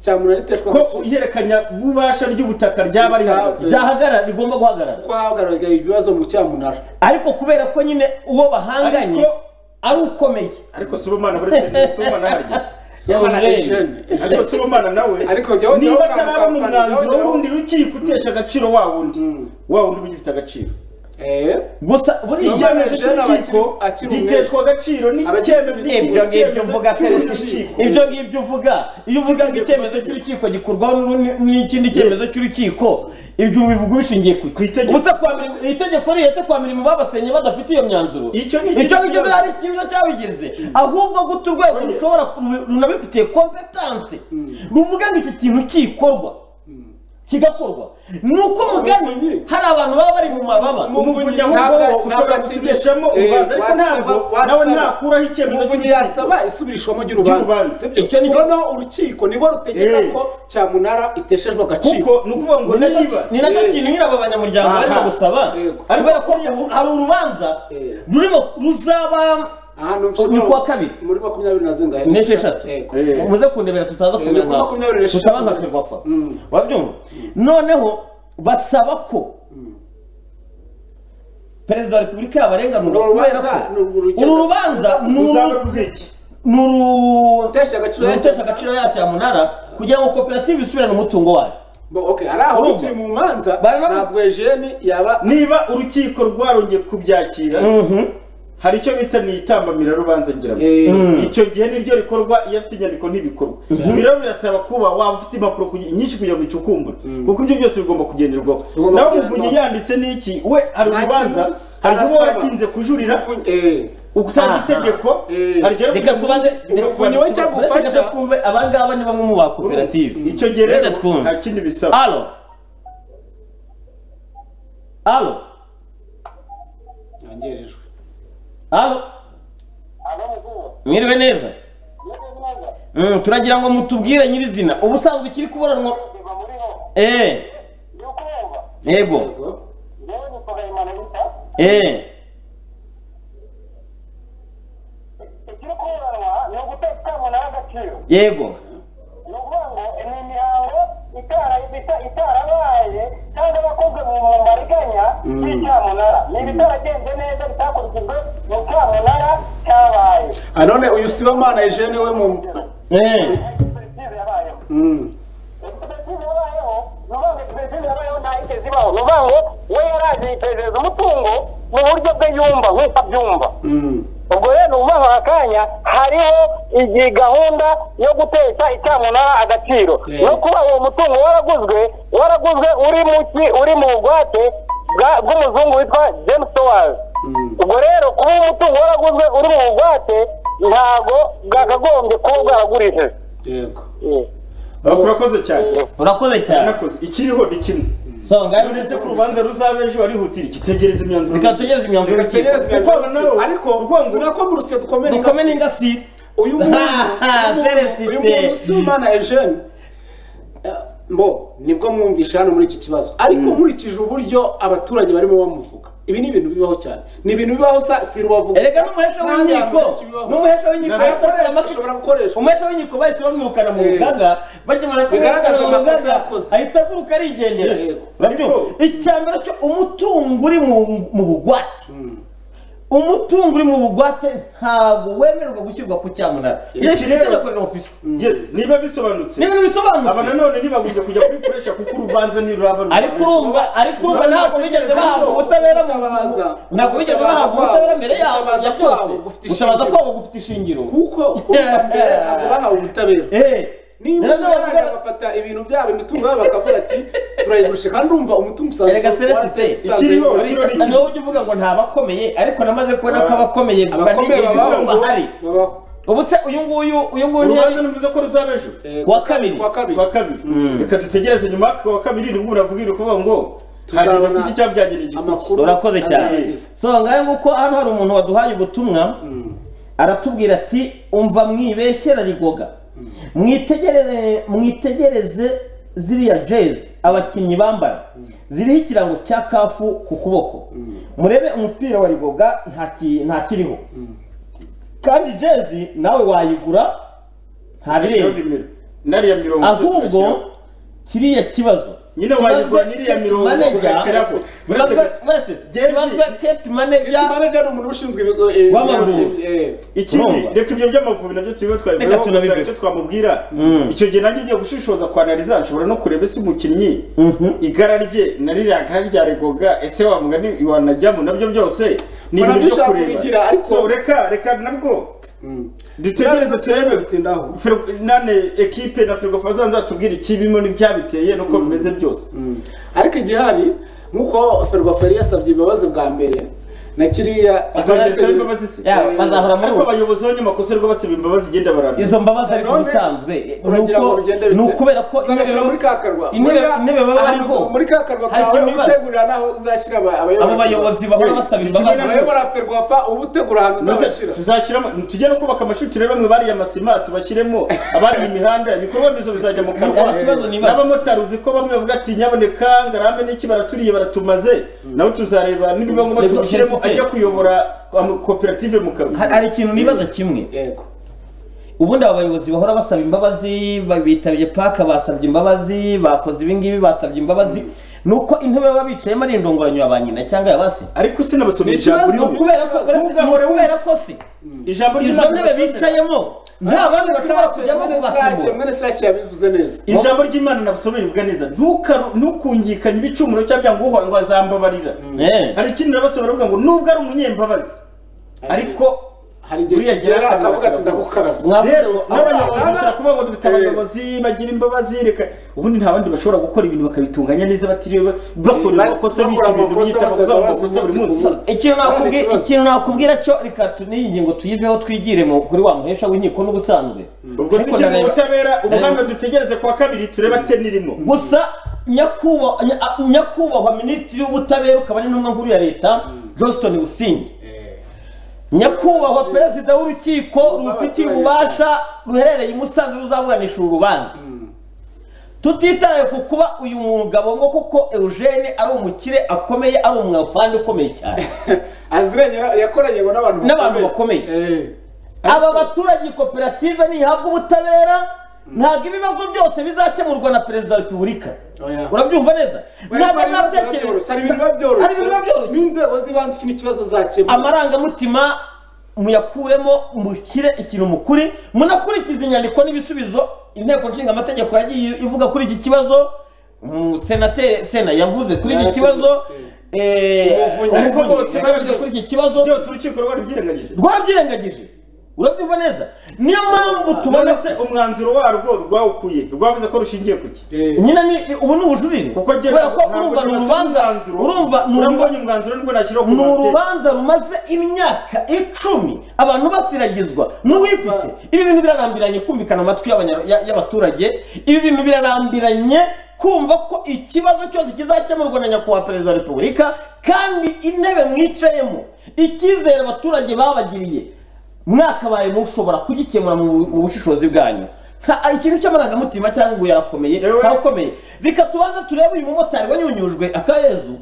cyamunara iteshwa ko agaciro ihererekanya bubasha ry'ubutaka ryaba rihagaze byahagarara rigomba guhagarara ko hagaragaye ibibazo mu cyamunara ariko kubera ko nyine uwo bahanganye Ariko- ari ukomeye ariko sibomana buretse sibomana harya Sibomana Eugene. Eugene. ariko sibomana nawe Ariko jyawe- niba jyawe- ataraba mu jyawe- mwanzuro jyawe- w'urundi rukiko utesha agaciro wa wundi wa wundi ugifite agaciro eh gusa buri Soma icyemezo Eugene cy'urukiko akiri- akiri umwe. giteshwa agaciro n'icyemezo Abakiri- ibyo ngibyo uvuga serivisi cy'urukiko ibyo ngibyo uvuga iyo uvuga ngo icyemezo cy'urukiko gikurwaho n'urundi- n'ikindi cyemezo cy'urukiko ibyo bivuga ubishingiye ku Ku itegeko. Ubuse kwa mirimo- iri tegeko rihetse kwa mirimo babasenye badafite iyo myanzuro Icyo ni icyo ikibazo. ngicyo ari ikibazo cyabigize ahubwo guta urwego rushobora ku- runabifitiye kompetanse ruvuga ngo iki kintu kikorwa kigakorwa ni uko mugani hari abantu baba bari mu mababa umuvunyi Ntabwo- ahubwo ntabwo ushobora atigeze- gusubirishamo eh, urubanza ariko wasaba- ntabwo wasaba- nawe ntakuraho icyemezo umuvunyi cy'urukiko. yasaba isubirishwamo Ry'urubanza. ry'urubanza sibyo? Icyo ni cyo- noneho urukiko nibo rutegeka Eh. ko cyamunara iteshejwe agaciro kuko ni ukuvuga ngo Ni nacyo- niba ni nacyo kintu nyine aba banyamuryango Aha. barimo gusaba Yego. kubera ko ubu hari urubanza Eh. rurimo ruzaba aha ni ni kuwa kabiri. muri makumyabiri na zingahe n'esheshatu Yego. muze kundebera tutaza Eh, ni kubirwaho makumyabiri n'esheshatu. tutaba nka ferwafa Mm. wabyumva noneho basaba ko perezida wa repubulika yabarenganura Uru kubera rubanza ko ni urugendo. uru rubanza ni uru- uzaba rw'iki ni uru Rutesha agaciro yacu. rutesha agaciro yacu ya munara kugira ngo koperative isubirane umutungo wayo Bo, okay hari aho Urumva? bikiri mu manza Baranavuga. ntabwo Eugene yaba niba urukiko rwarongeye kubyakira hari icyo bita ni itambamira rubanza ngira ngo Eh, icyo gihe niryo rikorwa iyo afite inyandiko ntibikorwa rero birasaba kuba waba ufite impapuro kugi- nyinshi kugira ngo ucukumbure kuko ibyo byose bigomba kugenderwaho Bigomba nawe kugenderwaho. umuvunyi yanditse n'iki we hari Nta urubanza kintu hari igihe arasaba. uba waratinze kujurira eh, utazi Aha. itegeko Eh. hari igihe reka tubaze Umuvunyi we cyangwa Uretse ufasha. reka twumve abangaba ni bamwe mu ba koperative icyo gihe rero Reka twumve. nta kindi bisaba Alo. Alo. yongerejwe Alo. Mwiriwe neza. Mm, turagira ngo mutubwire nyirizina. Ubusanzwe kiri kuburanwa. Eh. Yego. Yego. Eh. Yego. ni ukuvuga ngo ni imihango itara- ita- itarabaye cyangwa yakozwe mu mu mariganya y'icyamunara ni ibitaragenze neza bitakurikijwe mu cyamunara cyabaye Ah, none uyu sibamana Eugene we mu Eh. koperative yabayeho Mm. koperative yabayeho ni ukuvuga ngo koperative yabayeho nta yigeze ibaho ni ukuvuga ngo we yaraje yitegereza umutungo mu buryo bwe yumva nk'uko abyumva Mm. ubwo rero ni ukuvuga ngo aka kanya hariho iyi gahunda yo gutesha icyamunara agaciro Eh. no kuba uwo mutungo waraguzwe waraguzwe uri mu ki- uri mu bugwate bwa- bw'umuzungu witwa james towers ubwo rero kuba uwo mutungo waraguzwe uri mu bugwate ntago bwakagombye kuba bwaragurishije Yego. Mm. Ah, urakoze cyane Urakoze cyane. urakoze ikiriho ni kimwe So ngari uretse ko urubanza ruzaba ejo arihutira iki tegereza imyanzuro Reka tugeze imyanzuro Tegereza y'urukiko. ibintu Kuko nawe- ariko tunakoma urusyo dukomere Dukome ingasi. n'ingasire. uyu muntu Ah, uyu muntu- Felicite. uyu muntu si umwana Eugene Eh, mbo nibwo mwumvisha hano muri iki kibazo ariko nkurikije uburyo abaturage barimo bamuvuga ibi ni ibintu bibaho cyane ni ibintu bibaho sa si rubavuga Erega n'umuhesha w'inkiko, n'umuhesha w'inkiko yahise akorera amategeko. ashobora gukoreshwa umuhesha w'inkiko bahise bamwirukana mu Eh. rugaga bakimara kumwirukana Bigaragaza mu amakosa rugaga yakoze. ahita aguruka arigendera Yes. Urabyumva? icya mbere cyo umutungo uri mu- mu bugwate umutungo uri mu bugwate ntabwo wemererwa gushyirwa ku cyamunara iyo Iki rero- itegeko riri ofisi yes niba bisobanutse ni ibintu aba bisobanutse nanone ntibagombye kujya kubikoresha kuko urubanza ntiruraba ruraba ariko urumva ariko urumva ntabwo bigeze bahabwa ubutabera mu Gutabaza. ntabwo bigeze bahabwa Gutabaza ubutabera mbere kwabo. yabo Gutabaza ya byose kwabo gufite gutabaza ishingiro. kwabo gufite ishingiro kuko urumva mbere ntabwo bahawe ubutabera eh niba nabyo abana bavuga bafata ibintu byabo imitungo yabo bakavuga ati turayigurisha kandi urumva umutungo usanzwe Erega Celestin, ikiriho, wari- ikiriho ni- niba ujya uvuga ngo ntabakomeye ariko namaze kubona ko abakomeye abakomeye banigeze babaho ngo bumva hari babaho ubu se uyu nguyu uyu nguyu urubanza ntiyari numvize ko ruzaba ejo Eh, Kuwa kabiri. kuwa kabiri kwa kabiri reka dutegereze nyuma ku wa kabiri nibwo muravugira ukuvuga ngo Tuzabona hagenda kuki cyabyagirira iki amakuru urakoze cyane azageza. so ngahe nguko hano hari umuntu waduhaye ubutumwa aratubwira ati umva mwibeshyera rigoga mwitegereze mwitegereze ziriya jezi abakinnyi bambara ziriho ikirango cya kafu ku kuboko murebe umupira wa rigoga nta ki- nta kiriho kandi jezi nawe wayigura nta birenze nariya mirongo itatu ahubwo turashyiraho. kiriya kibazo Nyine wagirwa Kibazwe n'iriya Kate mirongo Manager, ugashyiraho. Uretse kibazwe- Kate- uretse- Jay-Z. kibazwe Kate Manager, manager ni umuntu ushinzwe ibigo eh, W'amavubi. eh, ikindi Urumva? reka ibyo by'amavubi nabyo tubibe Reka twabivuyeho tunabivuge. gusa icyo twamubwira Mm. icyo gihe nanjye ngiye gushishoza kwa anariza nshobora no kureba ese umukinnyi Mhm. igara rye na ririya gara ryaregoga ese wavuga ni wanajyamo nabyo byose ni Mbona ibintu byo dushaka kubigira, kureba ariko- So, reka reka nabwo mm. dutegereze turebe Bitindaho. Fir- nane ekipe na firigo faza nzatubwira ikibimo n'ibyabiteye nuko bimeze byose Mm. ariko igihari nk'uko ferwafa yasabye imbabazi bwa mbere na kiriya Azongera azongera asabe imbabazi se? Ya, Eh, bazahora muri ariko abayobozi b'abanyamakosa rwo basaba imbabazi igenda barabira izo mbabazi ariko None, ubusanzwe uragira ngo bigende bite? ni ukubera ko Uzabashyira muri ka karwa. intebe Muri ka- intebe baba ahantu- bariho muri ka karwa hari kawe ikintu bibaza utegurira n'aho uzashyira aba- abo bayobozi bahora basaba imbabazi abayobora ferwafa uba utegura ahantu uzabashyira tuzashyiramo tujye no kubaka amashuri turebemo bariya amasima tubashyiremo abari ibihandaya ibikorwa remezo bizajya mu kanwa Hari ikibazo nibaza. n'abamotari uzi ko bamwe bavuga ati nyaboneka ngarambe n'iki baraturiye baratumaze nawe tuzareba nibiba ngombwa Sego- tumushyiremo sego- ajya kuyobora ama- koperative mu Hari- kanwa hari ikintu nibaza kimwe yego ubundi aba bayobozi bahora basaba imbabazi ba- bitabye paka basabye imbabazi bakoze ibingibi basabye imbabazi ni uko intebe baba bicayemo ari indongoranyo ya ba nyina cyangwa ya base ariko sinabasomye Ni ikibazo. ijambo ni rimwe ukubera ko Ntugahore ni ukubera ko se ijambo izo ry'Imana ntebe rirasomeka. bicayemo nta bandi bashobora kujyamo Mwene Sirake- kubasimura mwene sirake yabivuze neza ijambo ry'imana nabusomeye rivuga neza "Ntukaru- ntukungikanye ibicumuro cyangwa byanga uhora ngo azambabarira Eh. hari ikindi nabasomera avuga ngo nubwo ari umunyembabazi ariko hari igihe Buriya kigera agira- akavuga ati ndagukarabya Mwavuze ngo- rero n'abayobozi aba- bashobora kuvuga ngo dufite Eh. abayobozi bagira imbabazi reka ubundi nta bandi bashobora gukora ibintu bakabitunganya neza batiriwe ba- bakora Eh, amakosa bakora bica ibintu amakosa, byita basaba amakosa amakosa imbabazi buri umunsi munsi ku munsi. ikintu None nakubwira ikibazo. ikintu nakubwira cyo reka tu- n'iyi ngingo tuyiveho twigire mu- kuri wa muhesha w'inkiko n'ubusanzwe Ariko ubwo tukiri mu ndareba- butabera ubuhamya ndareba- dutegereze kuwa kabiri turebe ateni ririmo gusa nyakubahwa nya- a- nyakubahwa minisitiri w'ubutabera ukaba n'intumwa nkuru ya leta johnston busingi nyakubahwa perezida w'urukiko rubifitiye ububasha ruherereye i musanze ruzaburanisha uru rubanza tutitaye ku kuba uyu mugabo ngo kuko eugene ari umukire akomeye ari umwafandi ukomeye cyane aziranye na- yakoranye ngo n'abantu N'abantu bakomeye. Eh. aba baturage koperative ntihabwa ubutabera ntabwo ibibazo byose bizakemurwa na perezida wa repubulika Oya. urabyumva neza ntabwo Hari ibibazo biba byoroshye, azatekereza hari ibintu biba byoroshye hari ibintu biba byoroshye n'inzego z'ibanze ikindi kibazo zakemura amarangamutima muyakuremo mushyire ikintu mukuri munakurikiza inyandiko n'ibisubizo inteko nshinga amategeko yagiye ivuga kuri iki kibazo senate sena yavuze kuri iki Yarakivuze, kibazo eh, Umuvunyi. Ariko Umuvunyi bose yavuze babivuze. kuri iki kibazo byose urukiko rwarabyirengagije rwabyirengagije urabyumva neza niyo mpamvu tubone tubona se umwanzuro warwo rwawukuye rwavuze ko rushingiye ku ki Eh. nyine ni ubu ni ubujurire kuko njye kubera ko ntabwo urumva ni nabonye urubanza umwanzuro. urumva ni uruba- urambonye umwanzuro nibwo nashyiraho ni kumateka. urubanza rumaze imyaka icumi abantu basiragizwa n'uwifite ibi bintu birarambiranye kumvikana amatwi y'abanya- ya- y'abaturage ibi bintu birarambiranye kumva ko ikibazo cyose kizakemurwa na nyakubahwa perezida wa repubulika kandi intebe mwicayemo icyizere abaturage babagiriye mwakabaye mushobora kugikemura mu bu- mu bushishozi bwanyu nta ikintu cy'amarangamutima cyangwa ngo yarakomeye Yewe. ntakomeye reka tubanze turebe uyu mumotari wanyunyujwe akayezu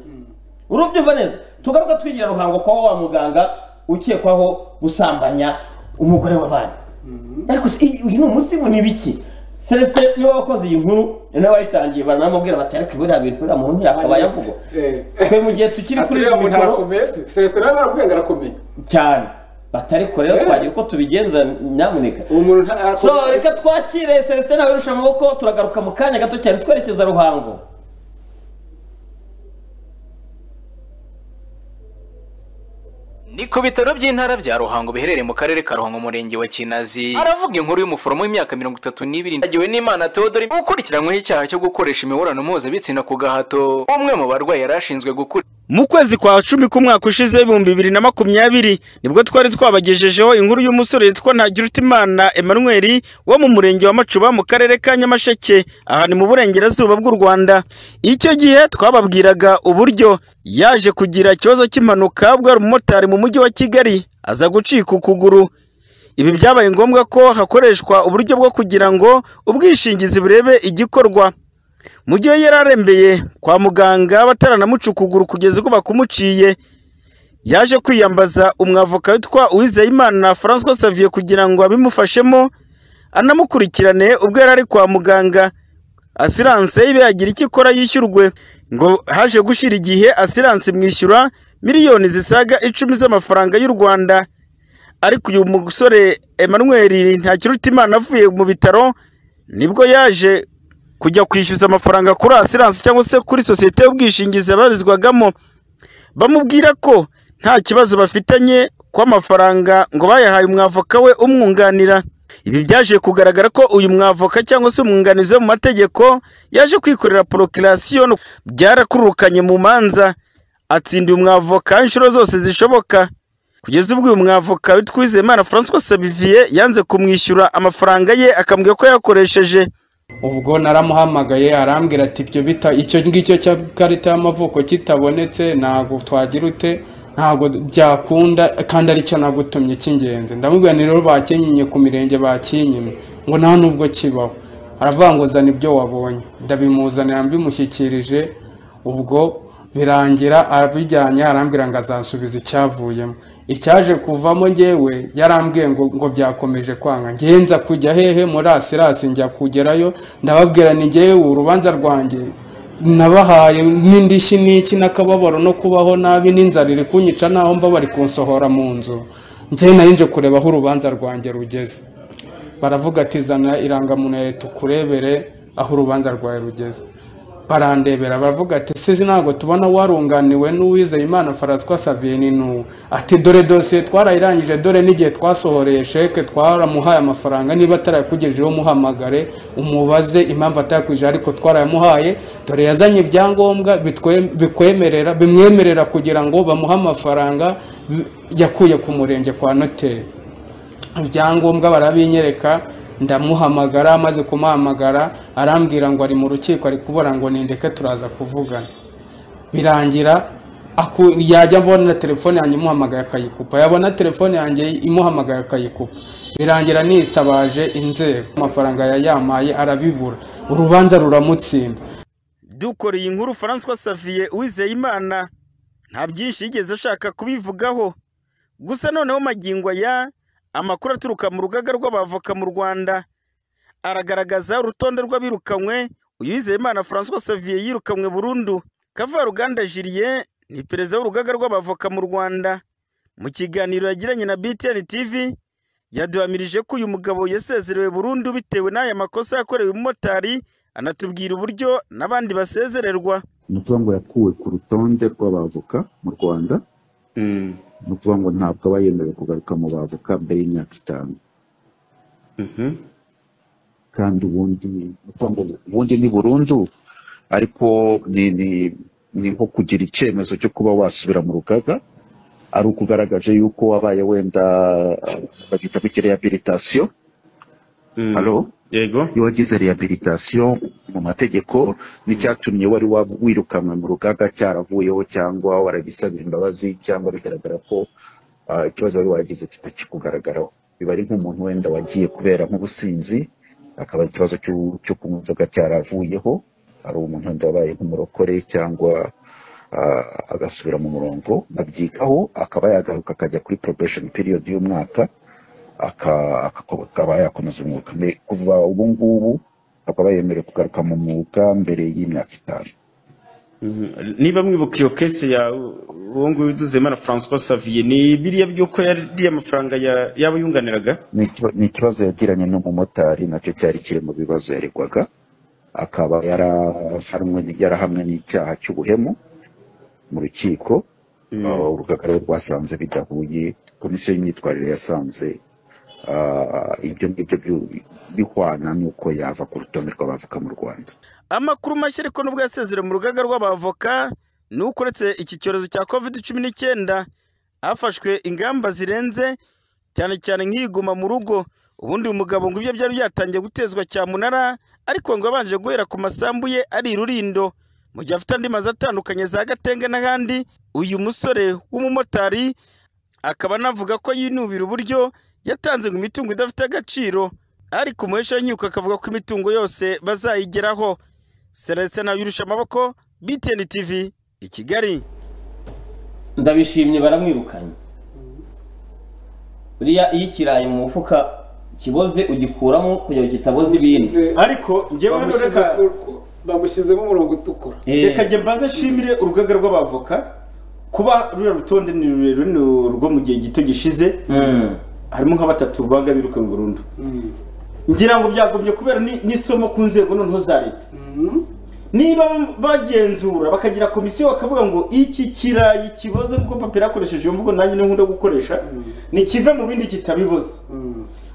urubyumva neza tugaruka twigira ruhango kwa wa muganga ukekwaho gusambanya umugore w'abana ariko se, iyi- uyu ni umunsi mu nibiki celestin niwe wakoze iyi nkuru nawe wayitangiye baranamubwira bati ariko buriya bintu buriya muntu yakabaye avuga Eh. twe mu gihe tukiri Ati kuri uriya ibi muntu mikoro arakomeye se celestin nawe baravuga ngo arakomeye cyane batariko rero Eh. twagira uko tubigenza nyamuneka uwo muntu nta- so arakomeye reka twakire celestin abirusha amaboko turagaruka mu kanya gato cyane twerekeza ruhango ni ku bitaro by'intara bya ruhango biherereye mu karere ka ruhango umurenge wa kinazi aravuga inkuru y'umuforomo w'imyaka mirongo itatu n'ibiri agiwe n'imana teodori ukurikiranyweho icyaha cyo gukoresha imibonano mpuzabitsina ku gahato umwe mu barwayi yari ashinzwe gukura mu kwezi kwa cumi k'umwaka ushize w'ibihumbi bibiri na makumyabiri nibwo twari twabagejejeho inkuru y'umusore witwa ntagirutimana emanuweli wo mu murenge wa macuba mu karere ka nyamasheke aha ni mu burengerazuba bw'u rwanda icyo gihe twababwiraga uburyo yaje kugira ikibazo cy'impanuka bwari umumotari mu mujyi wa kigali aza gucika ukuguru ibi byabaye ngombwa ko hakoreshwa uburyo bwo kugira ngo ubwishingizi burebe igikorwa mu gihe yari arembeye kwa muganga bataranamuca ukuguru kugeza ubwo bakumuciye yaje kwiyambaza umwavoka witwa uwizeyimana francois saviye kugira ngo abimufashemo anamukurikirane ubwo yari ari kwa muganga asiranse ibe yagira icyo ikora yishyurwe ngo haje gushira igihe asiranse imwishyura miliyoni zisaga icumi z'amafaranga y'u rwanda ariko uyu musore emmanuel ntakirutimana avuye mu bitaro nibwo yaje kujya kwishyuza amafaranga kuri asiranse cyangwa se kuri sosiyete y'ubwishingizi abarizwagamo bamubwira ko nta kibazo bafitanye kw'amafaranga ngo bayahaye umwavoka we umwunganira ibi byaje kugaragara ko uyu mwavoka cyangwa se umwunganizi wo mu mategeko yaje kwikorera porokirasiyo byarakurukanye mu manza atsindiye umwavoka inshuro zose zishoboka kugeza ubwo uyu mwavoka witwizeyimana francois sabivier yanze kumwishyura amafaranga ye akambwira ko yakoresheje ubwo naramuhamagaye arambwira ati ibyo bita icyo ngicyo cya karita y'amavuko kitabonetse ntabwo twagira ute ntabwo byakunda kandi aricyo nagutumye cy'ingenzi ndamubwira ni rero bakinyiye ku mirenge bakinyimye ngo nta nubwo kibaho aravuga ngo zana ibyo wabonye ndabimuzanira mbimushyikirije ubwo birangira abijyanye arambwira ngo azansubiza icyavuyemo icyaje kuvamo ngewe yarambwiye ngo ngo byakomeje kwanga ngenza kujya hehe muri asirasi njya kugerayo ndababwira ni ngewe urubanza rwanjye nabahaye n'indishyi n'iki n'akababaro no kubaho nabi n'inzara iri kunyica naho mba bari kunsohora mu nzu njye nayinje kureba aho urubanza rwanjye rugeze baravuga ati zana irangamuntu ya leta ukurebere aho urubanza rwawe rugeze barandebera baravuga ati sizi ntabwo tubona warunganiwe n'uwizeye imana faraswa saviyeni n'uwo ati dore dosiye twarayirangije dore n'igihe twasohoreye sheke twaramuhaye amafaranga niba atarayakugejejeho umuhamagare umubaze impamvu atayakujije ariko twarayamuhaye dore yazanye ibyangombwa bitwe- bikwemerera bimwemerera kugira ngo bamuhe amafaranga bi- yakuye ku murenge kwa noteri ibyangombwa barabinyereka ndamuhamagara amaze kumuhamagara arambwira ngo ari mu rukiko ari kubura ngo nindeke turaza kuvugana birangira aku- yajya abona telefone yanjye imuhamagaye akayikupa yabona telefone yanjye imuhamagaye akayikupa birangira nitabaje inzego amafaranga yayampaye arabibura urubanza ruramutsinda dukoreye inkuru francois savier uwizeyimana nta byinshi yigeze ashaka kubivugaho gusa noneho magingo aya amakuru aturuka mu rugaga rw'abavoka mu rwanda aragaragaza urutonde rw'abirukanywe uwizeyimana francois savier yirukanywe burundu kavaruganda julien ni perezida w'urugaga rw'abavoka mu rwanda mu kiganiro yagiranye na btn tv yaduhamirije ko uyu mugabo yasezerewe burundu bitewe n'aya makosa yakorewe umumotari anatubwira uburyo n'abandi basezererwa ni ukuvuga ngo yakuwe ku rutonde rw'abavoka mu rwanda ni ukuvuga ngo ntabwo aba yemerewe kugaruka mu bavoka mbere y'imyaka itanu kandi ubundi ni ukuvuga ngo ubundi ni burundu ariko ni ni- ni nko kugira icyemezo cyo kuba wasubira mu rugaga ari ukugaragaje yuko wabaye wenda bagitamo rehabilitation halo yego iyo wagize rehabilitation mu mategeko n'icyatumye wari waba wirukanwe mu rugaga cyaravuyeho cyangwa waragisabira imbabazi cyangwa bigaragara ko ah, ikibazo wari wagize kitakikugaragaraho biba ari nk'umuntu wenda wagiye kubera nk'ubusinzi akaba ikibazo cy'u- cyo kunywa inzoga cyaravuyeho ari umuntu wenda wabaye nk'umurokore cyangwa ah, agasubira mu murongo babyitaho akaba yagaruka akajya kuri probation period y'umwaka aka- aka- akaba yakomeza umwuga Me- kuva ubu ngubu akaba yemerewe kugaruka mu mwuga mbere y'imyaka itanu niba mwibuka iyo kese ya uwo nguwo iduzemana francois savier ni biriya by'uko yariye amafaranga ya- y'abo yunganiraga Ni ikiba- ni ikibazo yagiranye n'umumotari nacyo cyari kiri mu bibazo yaregwaga akaba yarahamwe yarahamwe n'icyaha cy'ubuhemu mu rukiko Uh, urugaga rero rwasanze bidahuye komisiyo y'imyitwarire yasanze ah, ibyo ngibyo byu- bihwana n'uko yava ku rutonde rw'abavoka mu rwanda amakuru mashya ariko nubwo yasezerewe mu rugaga rw'abavoka ni uko uretse iki cyorezo cya covid cumi n'icyenda hafashwe ingamba zirenze cyane cyane nk'iyiguma mu rugo ubundi uyu mugabo ngo ibyo byari byatangiye gutezwa cyamunara ariko ngo yabanje guhera ku masambu ye ari irurindo mu gihe afite andi mazu atandukanye za gatenge n'ahandi uyu musore w'umumotari akaba anavuga ko yinubira uburyo yatanze ngo imitungo idafite agaciro ariko umuhesha w'inkiko akavuga ko imitungo yose bazayigeraho celestin yurusha amaboko btn tv i kigali ndabishimye baramwirukanye buriya iyo ikirayi mu mufuka ikiboze ugikuramo kugira ngo kitaboze ibindi Bamushyize- ariko njyewe hano bamushyize reka ku- ku- bamushyizemo umurongo utukura reka njye mbanze nshimire urugaga rw'abavoka kuba ruriya rutonde ni rurerure ni urwo mu gihe gito gishize harimo nka batatu banga birukanwe burundu ngira ngo byagombye kubera ni- n'isomo ku nzego noneho za leta niba bagenzura bakagira komisiyo bakavuga ngo iki kirayi kiboze kuko papira yakoresheje iyo mvugo nanjye niyo nkunda gukoresha ni kive mu bindi kitabiboze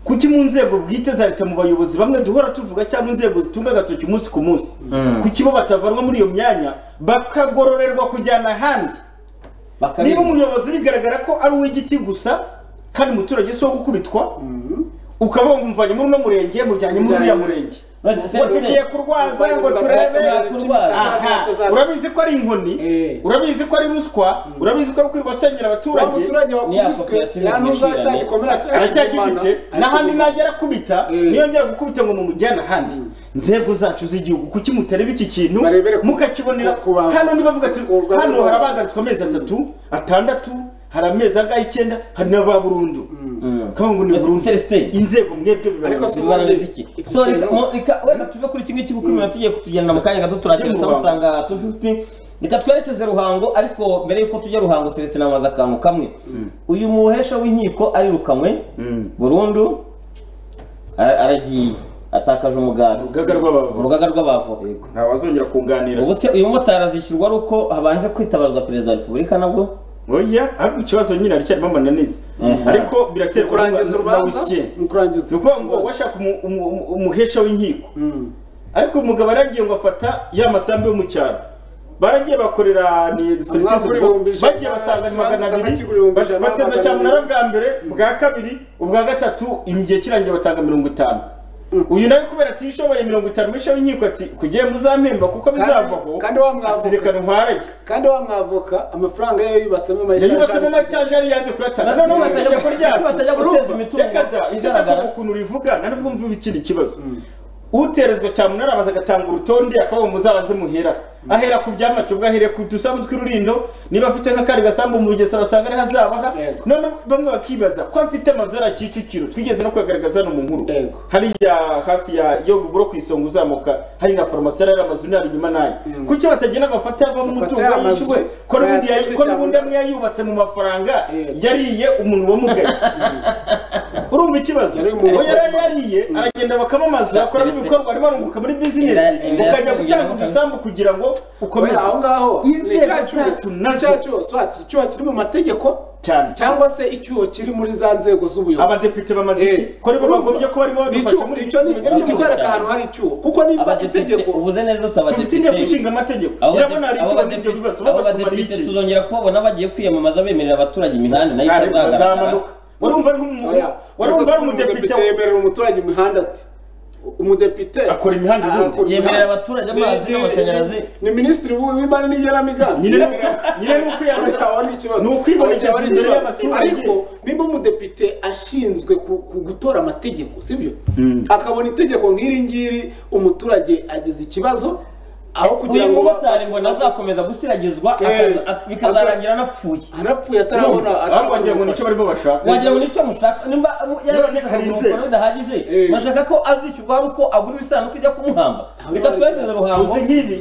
kuki mu nzego bwite za leta mu bayobozi bamwe duhora tuvuga cyangwa inzego zitunga agatoki umunsi ku munsi Mm. kuki bo batavanwa muri iyo myanya bakagororerwa kujyana ahandi niba umuyobozi bigaragara ko ari uw'igiti gusa kandi umuturage si uwo gukubitwa ukavuga ngo mvanye muri uno murenge mujyanye muri uriya murenge ngo tugiye kurwaza ngo turebe Aha. urabizi ko ari inkoni urabizi ko ari ruswa urabizi ko ari kwirirwa asenyera abaturage Abaturage bakubiswe, ya ntuzacya gikomera cyacu aracyagifite Imana. n'ahandi najya akubita niyongera gukubita ngo mumujyane ahandi nzego zacu z'igihugu kuki mutareba iki kintu mukakibonera hano nibavuga ati hano hari abahagaritswe amezi atatu atandatu hari amezi angahe icyenda hari n'aba burundu kavuga ngo ni burundu inzego mwebwe Ariko si ubundi iki kintu- wenda tuve kuri kimwe cy'ubukumira tugiye kutugendera mu kanya gato turakira Tujye mu saa Ruhango. usanga tufite reka twerekeze ruhango ariko mbere y'uko tujya ruhango celestin namaze akantu kamwe uyu muhesha w'inkiko arirukanwe burundu ara- aragiye atakaje umuganda urugaga rw'abavoka urugaga rw'abavoka ntawazongera kunganira ubu se uyu mumotari azishyurwa ari uko habanje kwitabazwa perezida wa repubulika nabwo oya ariko ikibazo nyine aracyarimo amananiza Mhm. ariko biraterwa Kurangiza urubanza? ni ukuvuga ngo washaka umu- umu- umu- umuhesha w'inkiko ariko umugabo yaragiye ngo afata ya masambu yo mu cyaro baragiye bakorera ni Umwaka expertise uri ubwo, ibihumbi ijana, bagiye basanga ni magana ikibanza abiri kigura ibihumbi ijana, bateza magana cyamunara abiri. bwa mbere bwa kabiri ubwa gatatu igihe kirangiye batanga mirongo itanu uyu nawe kubera atishoboye mirongo itanu misha w'inkiko ati kugiye muzampemba kuko Kandi- bizavaho kandi wa mwavoka reka nkwaraye kandi wa mwavoka amafaranga ye yubatsamo amayitaje yayubatsemo amatage yari yanze kuyatanga noneho batajya batajya kuryama guteza imitungo reka da inzira igaragara. ukuntu urivuga nari bwumva ikindi kibazo uterezwa cyamunara arabanza agatanga urutonde akaba muzabanze muhera ahera ku byamacu ubwo ahereye ku dusambu tw'ururindo niba afite nk'akandi gasambu mu bugesera basanga ariho azabaha none bamwe bakibaza ko afite amazu ari kicukiro twigeze no kuyagaragaza hano mu nkuru hariya hafi ya yo buburo ku isonga uzamuka hari na farumasi ari amazu ni ari inyuma nayo kuki batagenda bafata bamwe umutungo Bafata amazu. yishyuwe ko n'ubundi yayi- Bayateze ko n'ubundi amwe yayubatse mu mafaranga yariye umuntu wamugaye urumva ikibazo ngo yari yariye aragenda bakamamaza akoramo ibikorwa arimo arunguka muri bizinesi Era- ukajya era- gutanga udusambu kugira ngo ukomeze aho ngaho inzego zacu nazo icyaha cyose wati icyuho kiri mu mategeko cyane cyangwa se icyuho kiri muri za nzego z'ubuyobozi abadepite bamaze iki ko aribo bagombye kuba barimo badufasha muri icyo ni bizinesi ikikwereka ahantu hari icyuho kuko niba itegeko uvuze neza Dufite inteko ishinga amategeko irabona hari icyo ibyo bibazo abo babatumariye badepite iki? tuzongera kubabona bagiye kwiyamamaza bemerera abaturage imihanda nayo Zare- itazagaragara. zamanuka. Urumva ari nk'umuntu- Oya. urumva ari umudepite- Umudepite yemerera umuturage imihanda ati umudepite akora imihanda ubundi. Yemerera abaturage amazi Ni- ni- n'amashanyarazi. ni minisitiri w'i- w'imari n'igenamigambi Nyine ni uko- nyine ni uko yaba- Aho ni ikibazo ni ukwibonekeza Aho ni imbere ikibazo. y'abaturage. ariko niba umudepite ashinzwe ku- ku gutora amategeko sibyo akabona itegeko nk'iri ngiri umuturage agize ikibazo aho kugira uyu ngo mumotari mbona azakomeza gusiragizwa akaza- ak- bikazarangira anapfuye anapfuye atarabona atarabona wagira ngo nicyo barimo bashaka. wagira ngo nicyo mushaka nimba mu- None hari yarazishyize inzego. bidahagije bashaka ko azishyurwa ari uko agura ibisanduku ijya kumuhamba reka twerekeze ruhango uzi nk'ibi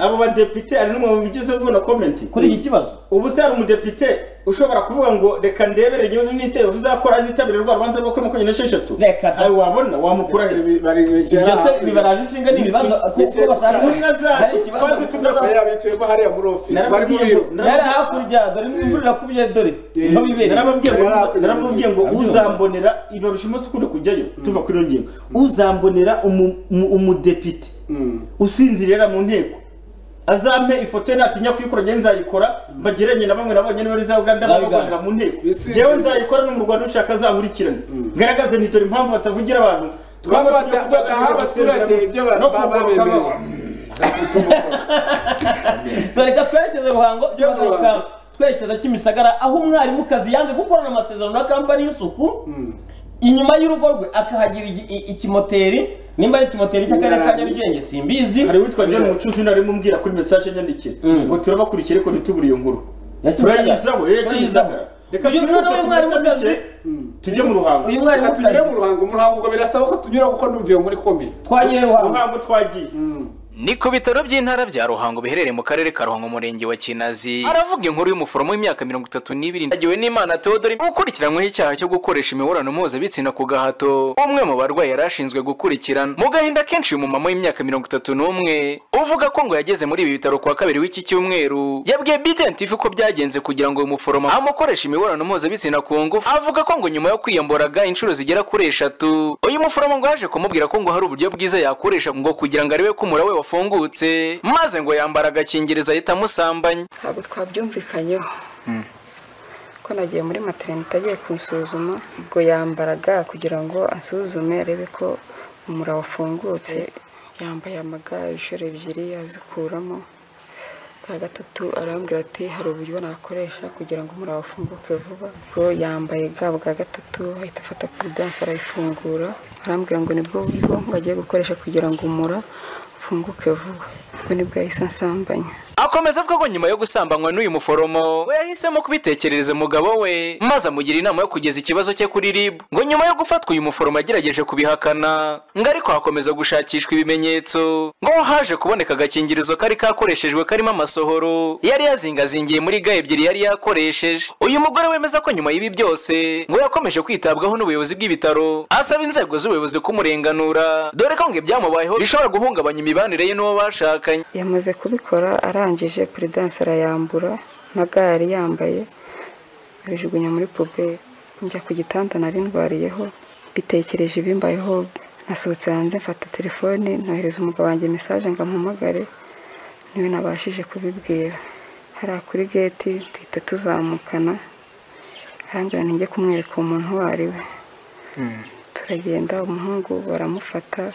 abo badepite hari n'umwe mubigize uvuna komenti kuri iki kibazo ubu se hari umudepite ushobora kuvuga ngo reka ndebere nyuma n'itero tuzakora azitabira rwa rubanza rwo kuri makumyabiri n'esheshatu ayo wabona wamukura heza ibyo se bibaraje inshinga n'ibibanza kuko bashaka intumwa zacu twazi tugakoresha bicayemo hariya muri ofisi bari mu narababwiye biro ngo nari hakurya dore imvura irakubye dore niho bibereye narababwiye ngo uza- narababwiye ngo uzambonera ibarusha umunsi ukunda kujyayo tuva kuri iyo ngingo uzambonera umu- umu- umudepite usinzirira mu nteko azampe ifoto ye natinya kuyikora njyewe nzayikora mbageranye na bamwe na bonyine bari za uganda bababonera mu nteko njyewe nzayikora no mu rwanda ushaka azakurikirane ngaragaze ni dore impamvu batavugira abantu twabatumye Bata- kuduhagararira bataha gusezera abaturage mu- ibyo ba- no ba- kugaruka babemerewe. baba- So, reka twerekeze ruhango turagaruka twerekeza kimisagara aho umwarimukazi yanze gukorana amasezerano na kampani y'isuku inyuma y'urugo rwe akahagira iki- i- ikimoteri nimba ari ikimoteri cy'akarere ka nyarugenge simbizi hari uwitwa john mucuzi narimo umbwira kuri mesaje nyandikira ngo turabakurikira ariko ntitubure iyo nkuru turayizaho eh kimisagara reka Uyu twihute noneho ku mwarimukazi- minota mike, tujye mu ruhango Uyu mwarimu Reka tugere mu ruhango mu ruhango ubwo birasaba ko tunyura kuko ndumva iyo nkuru ikomeye twagiye ruhango ruhango twagiye ni ku bitaro by'intara bya ruhango biherereye mu karere ka ruhango umurenge wa kinazi aravuga inkuru y'umuforomo w'imyaka mirongo itatu n'ibiri yagiwe n'imana teodori ukurikiranyweho icyaha cyo gukoresha imibonano mpuzabitsina ku gahato umwe mu barwayi yari ashinzwe gukurikirana mu gahinda kenshi uyu mumama w'imyaka mirongo itatu n'umwe uvuga ko ngo yageze muri ibi bitaro ku wa kabiri w'iki cyumweru yabwiye bidentifi ko byagenze kugira ngo uyu muforomo amukoreshe imibonano mpuzabitsina ku ngufu avuga ko ngo nyuma yo kwiyamboraga inshuro zigera kuri eshatu uyu muforomo ngo yaje kumubwira ko ngo hari uburyo bwiza yakoresha ngo kugira ngo arebe ko umura we wafungutse maze ngo yambara agakingirizo ahita amusambanya ntabwo twabyumvikanyeho ko nagiye muri materinete agiye kunsuzuma ubwo yambaraga kugira ngo asuzume arebe ko umura wafungutse yambaye amaga inshuro ebyiri azikuramo bwa gatatu arambwira ati hari uburyo nakoresha kugira ngo umura wafunguke vuba ubwo yambaye ga bwa gatatu ahita afata puridanse arayifungura arambwira ngo nibwo buryo bagiye gukoresha kugira ngo umura ufunguke vuba ubwo nibwo yahise ansambanya akomeza avuga ko nyuma yo gusambanywa n'uyu muforomo we yahisemo kubitekerereza umugabo we maze amugira inama yo kugeza ikibazo cye kuri rib ngo nyuma yo gufatwa uyu muforomo yagerageje kubihakana ngo ariko hakomeza gushakishwa ibimenyetso ngo haje kuboneka agakingirizo kari kakoreshejwe karimo amasohoro yari yazingazingiye muri ga ebyiri yari yakoresheje uyu mugore wemeza ko nyuma y'ibi byose ngo yakomeje kwitabwaho n'ubuyobozi bw'ibitaro asaba inzego z'ubuyobozi kumurenganura dore ko ngo ibyamubayeho bishobora guhungabanya imibanire ye n'uwo bashakanye yamaze kubikora arangije puridanse arayambura na ga yari yambaye abijugunya muri puberi njya ku gitanda nari ndwariyeho bitekereje ibimbayeho nasohotse hanze mfata telefone nohereza umugabo wanjye mesaje ngo ampamagare niwe nabashije kubibwira hariya kuri geti duhita tuzamukana arambwira nijye kumwereka umuntu uwo ari we turagenda umuhungu baramufata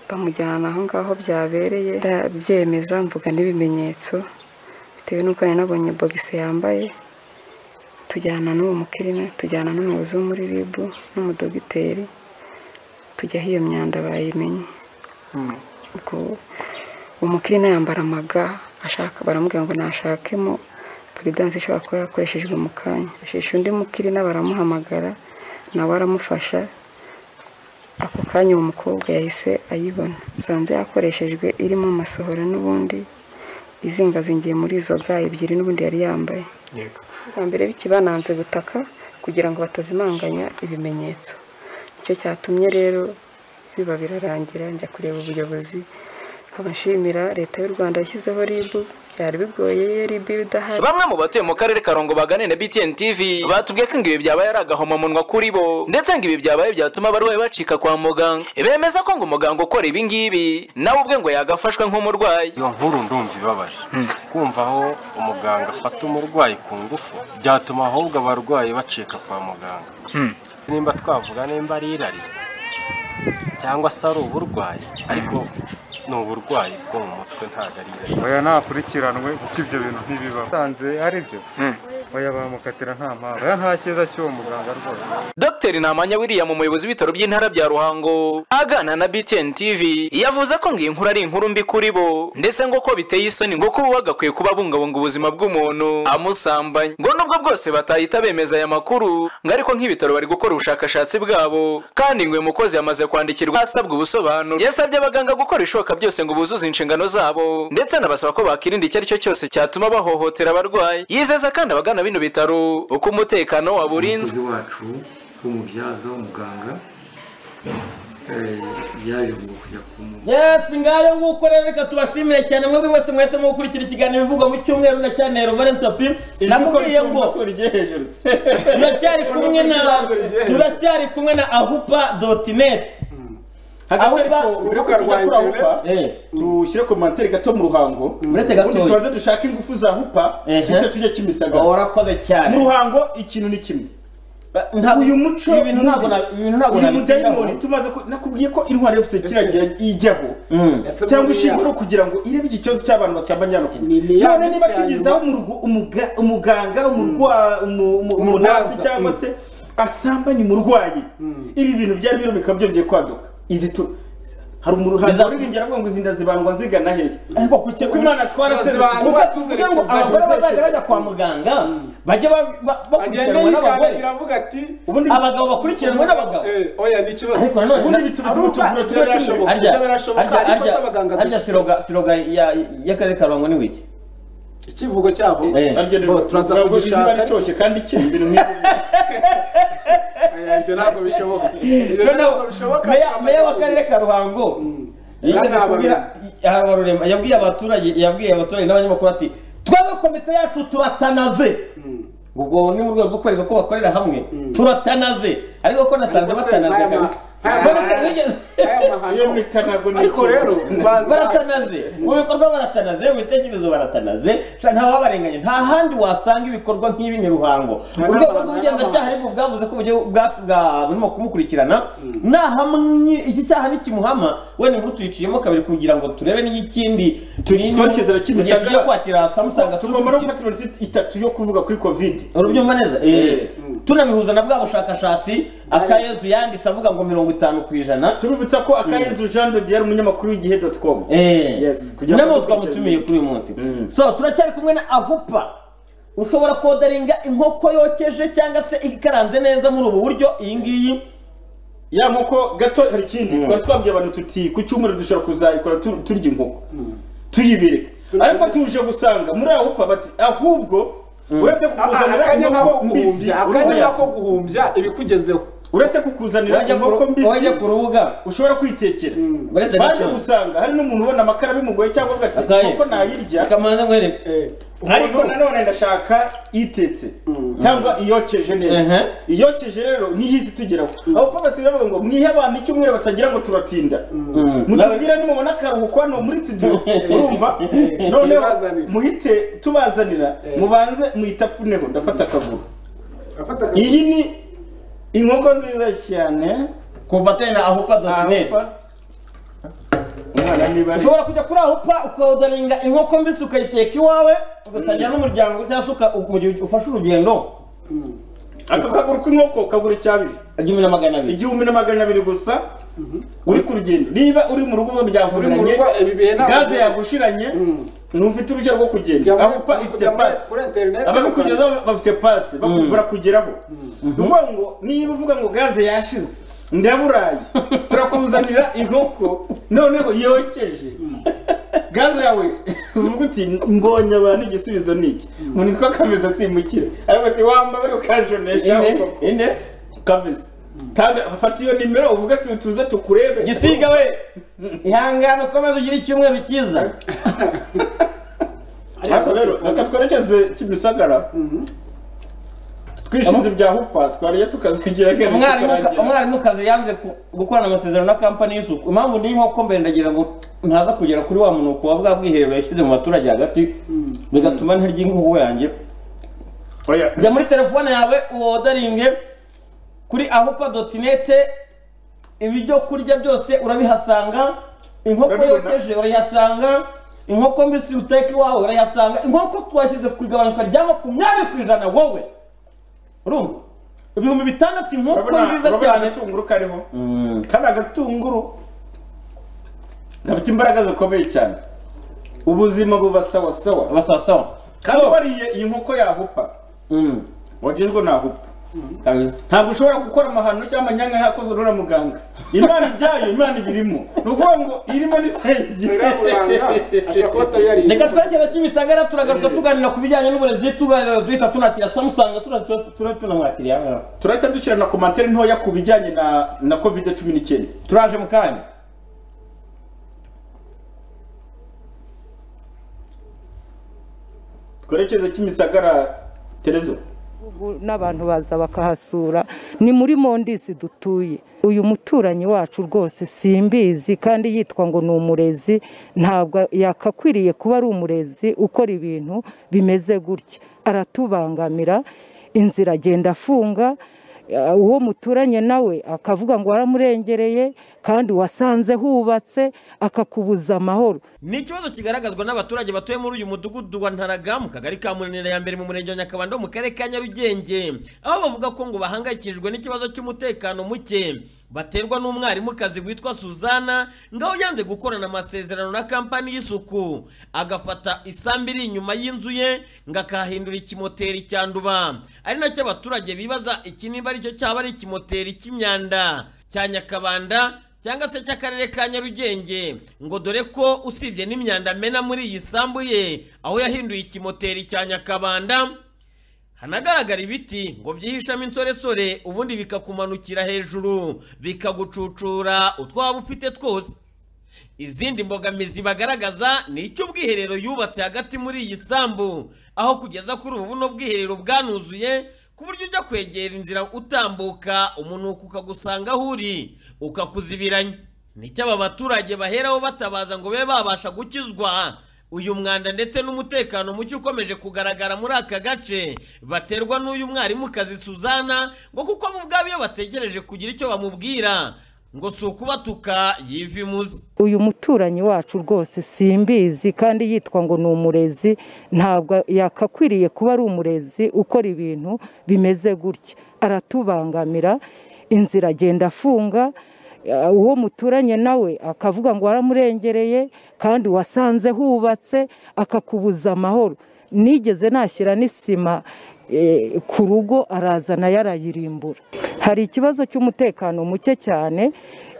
bamujyana aho ngaho byabereye ndabyemeza mvuga n'ibimenyetso bitewe n'uko nari nabonye bogise yambaye tujyana n'uwo mukirina tujyana n'umuyobozi wo muri ribu n'umudogiteri tujya aho iyo myanda bayimenye ubwo umukirina yambara amaga ashaka baramubwira ngo nashakemo puridanse ishobora kuba yakoreshejwe mu kanya asheshe undi mukirina baramuhamagara nawe aramufasha ako kanya uwo mukobwa yahise ayibona nsanze yakoreshejwe irimo amasohoro n'ubundi izingazingiye muri izo ga ebyiri n'ubundi yari yambaye bwa mbere bikibananze gutaka kugira ngo batazimanganya ibimenyetso nicyo cyatumye rero biba birarangira njya kureba ubuyobozi nkaba nshimira leta y'u rwanda yashyizeho ribu byari bigoye iyo ribu iba idahari bamwe mu batuye mu karere ka rongo bagane na btn tv batubwiye ko ngo ibi byabaye ari agahomamunwa kuri bo ndetse ngo ibi byabaye byatuma abarwayi bacika kwa muganga bemeza ko ngo umuganga ukora ibi ngibi nawe ubwe ngo yagafashwe nk'umurwayi iyo nkuru ndumva ibabaje kumva aho umuganga afata umurwayi ku ngufu byatuma ahubwo abarwayi bacika kwa muganga nimba twavuga nimba ari irari cyangwa se ari uburwayi ariko ni uburwayi bwo mu mutwe ntabwo ari irari oya nakurikiranwe kuko ibyo bintu ntibibaho usanze hari ibyo oya bamukatira nta mpamvu oya nta cyiza cy'uwo muganga rwose dr ntamanya william umuyobozi w'ibitaro by'intara bya ruhango agana na btn tv yavuze ko ngo iyi nkuru ari inkuru mbi kuri bo ndetse ngo ko biteye isoni ngo kuba bagakwiye kuba bungabunga ubuzima bw'umuntu amusambanya ngo nubwo bwose batahita bemeza aya makuru ngo ariko nk'ibitaro bari gukora ubushakashatsi bwabo kandi ngo uyu mukozi yamaze kwandikirwa asabwa ubusobanuro yasabye abaganga gukora ibishoboka byose ngo buzuze inshingano zabo ndetse anabasaba ko bakirinda icyo ari cyo cyose cyatuma bahohotera abarwayi yizeza kandi abagana bino bitaro uko umutekano waba urinzwe umukozi wacu w'umubyaza w'umuganga eh, yaje ngo kujya kumu yesi ngayo nguko rero reka tubashimire cyane mwebwe mwese mwahisemo gukurikira ikiganiro bivugwa mu cyumweru na cyane Valens Papi namubwiye ngo turacyari kumwe na turacyari kumwe na ahupa.net mbere yo kujya kuri ahupa dushyire komantere gato mu ruhango Uretse gato. ubundi tubanze dushake ingufu za hupa tujye tujya kimisagara warakoze cyane mu ruhango ikintu ni kimwe ntabwo- uyu muco ibi bintu ntabwo na- ibi bintu ntabwo uyu nabigiraho. mudayimoni tumaze ku- nakubwiye ko intwari yose kiragira ijyaho Ese cyangwa muri ishingiro ya- kugira ngo irebe iki kibazo cy'abantu basambanya hano ku isi ya none niba minsi ya tugizeho umurugu- umuga- umuganga umurwa- umu- umu- umunasi Umurwaza, cyangwa mm. se asambanya umurwayi ibi bintu byari biro bikaba byongeye kwaduka izi tu hari umuhanzi waririmbye aravuga ngo izi nda zibandwa zigana hehe kuko imana twaraserutse Tuvuga tuvuge ngo abagore bazajya bajya kwa muganga bajye ba- ba- bakurikiranwa n'abagore iravuga ati abagabo bakurikiranwa n'abagabo oya ni ikibazo ariko nanone ubundi bitubizo ubutuvura tuba tumwe harya birashoboka harya- ariko harya- se abaganga harya siroga siroga ya- y'akarere ka ruhango ni wiki ikivugo cyabo Bo, turaza kugishaka. ritoshye kandi ikeye ibintu nk'ibi ibyo ntabwo bishoboka Noneho, meya- meya w'akarere ka ruhango yigeze Rana kubwira aha barurema yabwiye abaturage yabwiye abaturage n'abanyamakuru ati twebwe komite yacu turatanaze ubwo ni mu rwego rwo kwereka ko bakorera hamwe turatanaze ariko ko nasanze Ariko se, batanaze n'aya ma- kabisa Ariko rero, ubanza- baratanaze mu bikorwa baratanaze mu bitekerezo baratanaze sha ntawabarenganya nta handi wasanga ibikorwa nk'ibi ni ruhango urwego rw'ubugenzacyaha aribwo bwavuze ko uburyo bwa- bwa- burimo kumukurikirana nahamwe iki cyaha nikimuhama wenda inkuru tuyiciyemo kabiri kugira ngo turebe n'ikindi turinde twakizera igihe kimisagara. tugiye kwakira samusanga tugomba no gufata iminota itatu yo kuvuga kuri covid urubyumva neza tunabihuza na bwa bushakashatsi akayezu yanditse avuga ngo mirongo itanu ku ijana tubibutsa ko akayezu jean de diere umunyamakuru w'igihe.com Yes, kugira ngo nabo dukurikirane. twamutumiye kuri uyu munsi so turacyari kumwe na ahupa ushobora kodaringa inkoko yokeje cyangwa se ikaranze neza muri ubu buryo iyi ngiyi ya nkoko gato hari ikindi twari twabwiye abantu tuti ku cyumweru dushobora kuzayikora tu- turya inkoko tuyibireke ariko tuje gusanga muri ahupa bati ahubwo uretse kukuzanira akanya nk'ako inkoko mbisi guhumbya akanya nk'ako guhumbya ibikugezeho uretse kukuzanira Wajya ku- inkoko mbisi wajya ku rubuga ushobora kwitekera Uretse baje gato. gusanga hari n'umuntu ubona amakara bimugoye cyangwa avuga ati Akaye. inkoko nayirya kamanza mwereke ariko nanone ndashaka itetse cyangwa iyokeje neza iyokeje rero niyo izi tugeraho aho ko basigaye bavuga ngo mwihe abantu icyumweru batagira ngo turatinda mutubwire nimubona akaruhuko hano muri studio urumva noneho muhite tubazanira mubanze muhita apfuneho ndafata akaguru iyi ni inkoko nziza cyane kuva tena ahupa dotinete umwana niba ari ushobora kujya kuri ahupa ukodaringa inkoko mbisi ukayiteka iwawe ugasangira n'umuryango cyangwa se uka- mu gihe ufashe urugendo aka kaguru k'inkoko kagura icyabiri igihumbi na magana abiri igihumbi na magana abiri gusa uri ku rugendo niba uri mu rugo Uri mu byahuriranye rugo, ibi bihe ntabwo gaze byemewe. yagushiranye ntufite uruhushya rwo kugenda ahupa ifite pasi ababikugezaho bafite pasi Mm. barakugeraho ni ukuvuga ngo niba uvuga ngo gaze yashize ndaburaye turakuzanira inkoko noneho yokeje gaze yawe uvuga uti mbonye abantu igisubizo ni iki umuntu yitwa kameza asimukira ariko ati wamba bari ukanjonesha Ine, ine kameza Tanga- fata iyo nimero uvuge tu- tuze tukurebe gisiga we ihangane ukomeze ugire icyumweru cyiza ariko rero reka twerekeze kimisagara twishinze ibya hupa twariye tukazigira genda Umwarimu- tukarangira. umwarimukazi yanze ku- gukorana amasezerano na kampani y'isuku impamvu niyo nkoko mbere ndagira ngo ntaza kugera kuri wa munuko wa bwa bwiherero yashyize mu baturage hagati bigatuma ntarya inkubu yanjye jya muri telefone yawe wodaringe kuri ahupa dotinete ibyo kurya byose urabihasanga inkoko yokeje urayihasanga inkoko mbisi uteka iwawe urayihasanga inkoko twashyize ku igabanuka rya makumyabiri ku ijana wowe urumva ibihumbi bitandatu inkoko Urabona- nziza urabona cyane agatunguru kariho kandi agatunguru gafite imbaraga zikomeye cyane ubuzima buba sawa sawa kandi wariye iyi nkoko yahupa wagizwe na hupa ntabwo ushobora gukora amahano cyangwa amanyanga yakoze na muganga imana ibyayo imana ibirimo ni ukuvuga ngo irimo n'isengero reka twerekeza kimisagara turagaruka tuganira ku bijyanye n'uburezi tuganira duhita tunakira samusanga tunamwakiriye ahangaha turahita dushyira na komantere ntoya ku bijyanye na na covid cumi n'icyenda turaje mu kanya twerekeze kimisagara terezo gihugu n'abantu baza bakahasura ni muri mondisi dutuye uyu muturanyi wacu rwose simbizi kandi yitwa ngo ni umurezi ntabwo yakakwiriye kuba ari umurezi ukora ibintu bimeze gutya aratubangamira inzira agenda afunga eh, uwo muturanye nawe akavuga ngo waramurengereye kandi wasanze hubatse akakubuza amahoro ni ikibazo kigaragazwa n'abaturage batuye muri uyu mudugudu wa ntaraga mu kagari ka munanira ya mbere mu murenge wa nyakabanda wo mu karere ka nyarugenge aho bavuga ko ngo bahangayikishijwe n'ikibazo cy'umutekano muke baterwa n'umwarimukazi witwa suzana ngaho yanze gukorana amasezerano na kampani y'isuku agafata isambu iri inyuma y'inzu ye ngo akahindura ikimoteri cyanduba ari nacyo abaturage bibaza iki niba aricyo cyaba ari ikimoteri cy'imyanda cya nyakabanda cyangwa se cy'akarere ka nyarugenge ngo dore ko usibye n'imyanda amena muri iyi sambu ye aho yahinduye ikimoteri cya nyakabanda hanagaragara ibiti ngo byihishamo insoresore ubundi bikakumanukira hejuru bikagucucura utwo waba ufite twose izindi mbogamizi bagaragaza ni icy'ubwiherero yubatse hagati muri iyi sambu aho kugeza kuri ubu buno bwiherero bwanuzuye ku buryo ujya kwegera inzira utambuka umunuko ukagusanga aho uri ukakuzibiranya nicyo aba baturage baheraho batabaza ngo babe babasha gukizwa uyu mwanda ndetse n'umutekano muke ukomeje kugaragara muri aka gace baterwa n'uyu mwarimukazi suzana ngo kuko bo ubwabo iyo bategereje kugira icyo bamubwira ngo si ukubatuka yiva imuzi uyu muturanyi wacu rwose simbizi kandi yitwa ngo ni umurezi ntabwo yakakwiriye kuba ari umurezi ukora ibintu bimeze gutya aratubangamira inzira agenda afunga eh, uwo muturanye nawe akavuga ngo waramurengereye kandi wasanze hubatse akakubuza amahoro nigeze nashyira n'isima eh, ku rugo arazana yarayirimbura hari ikibazo cy'umutekano muke cyane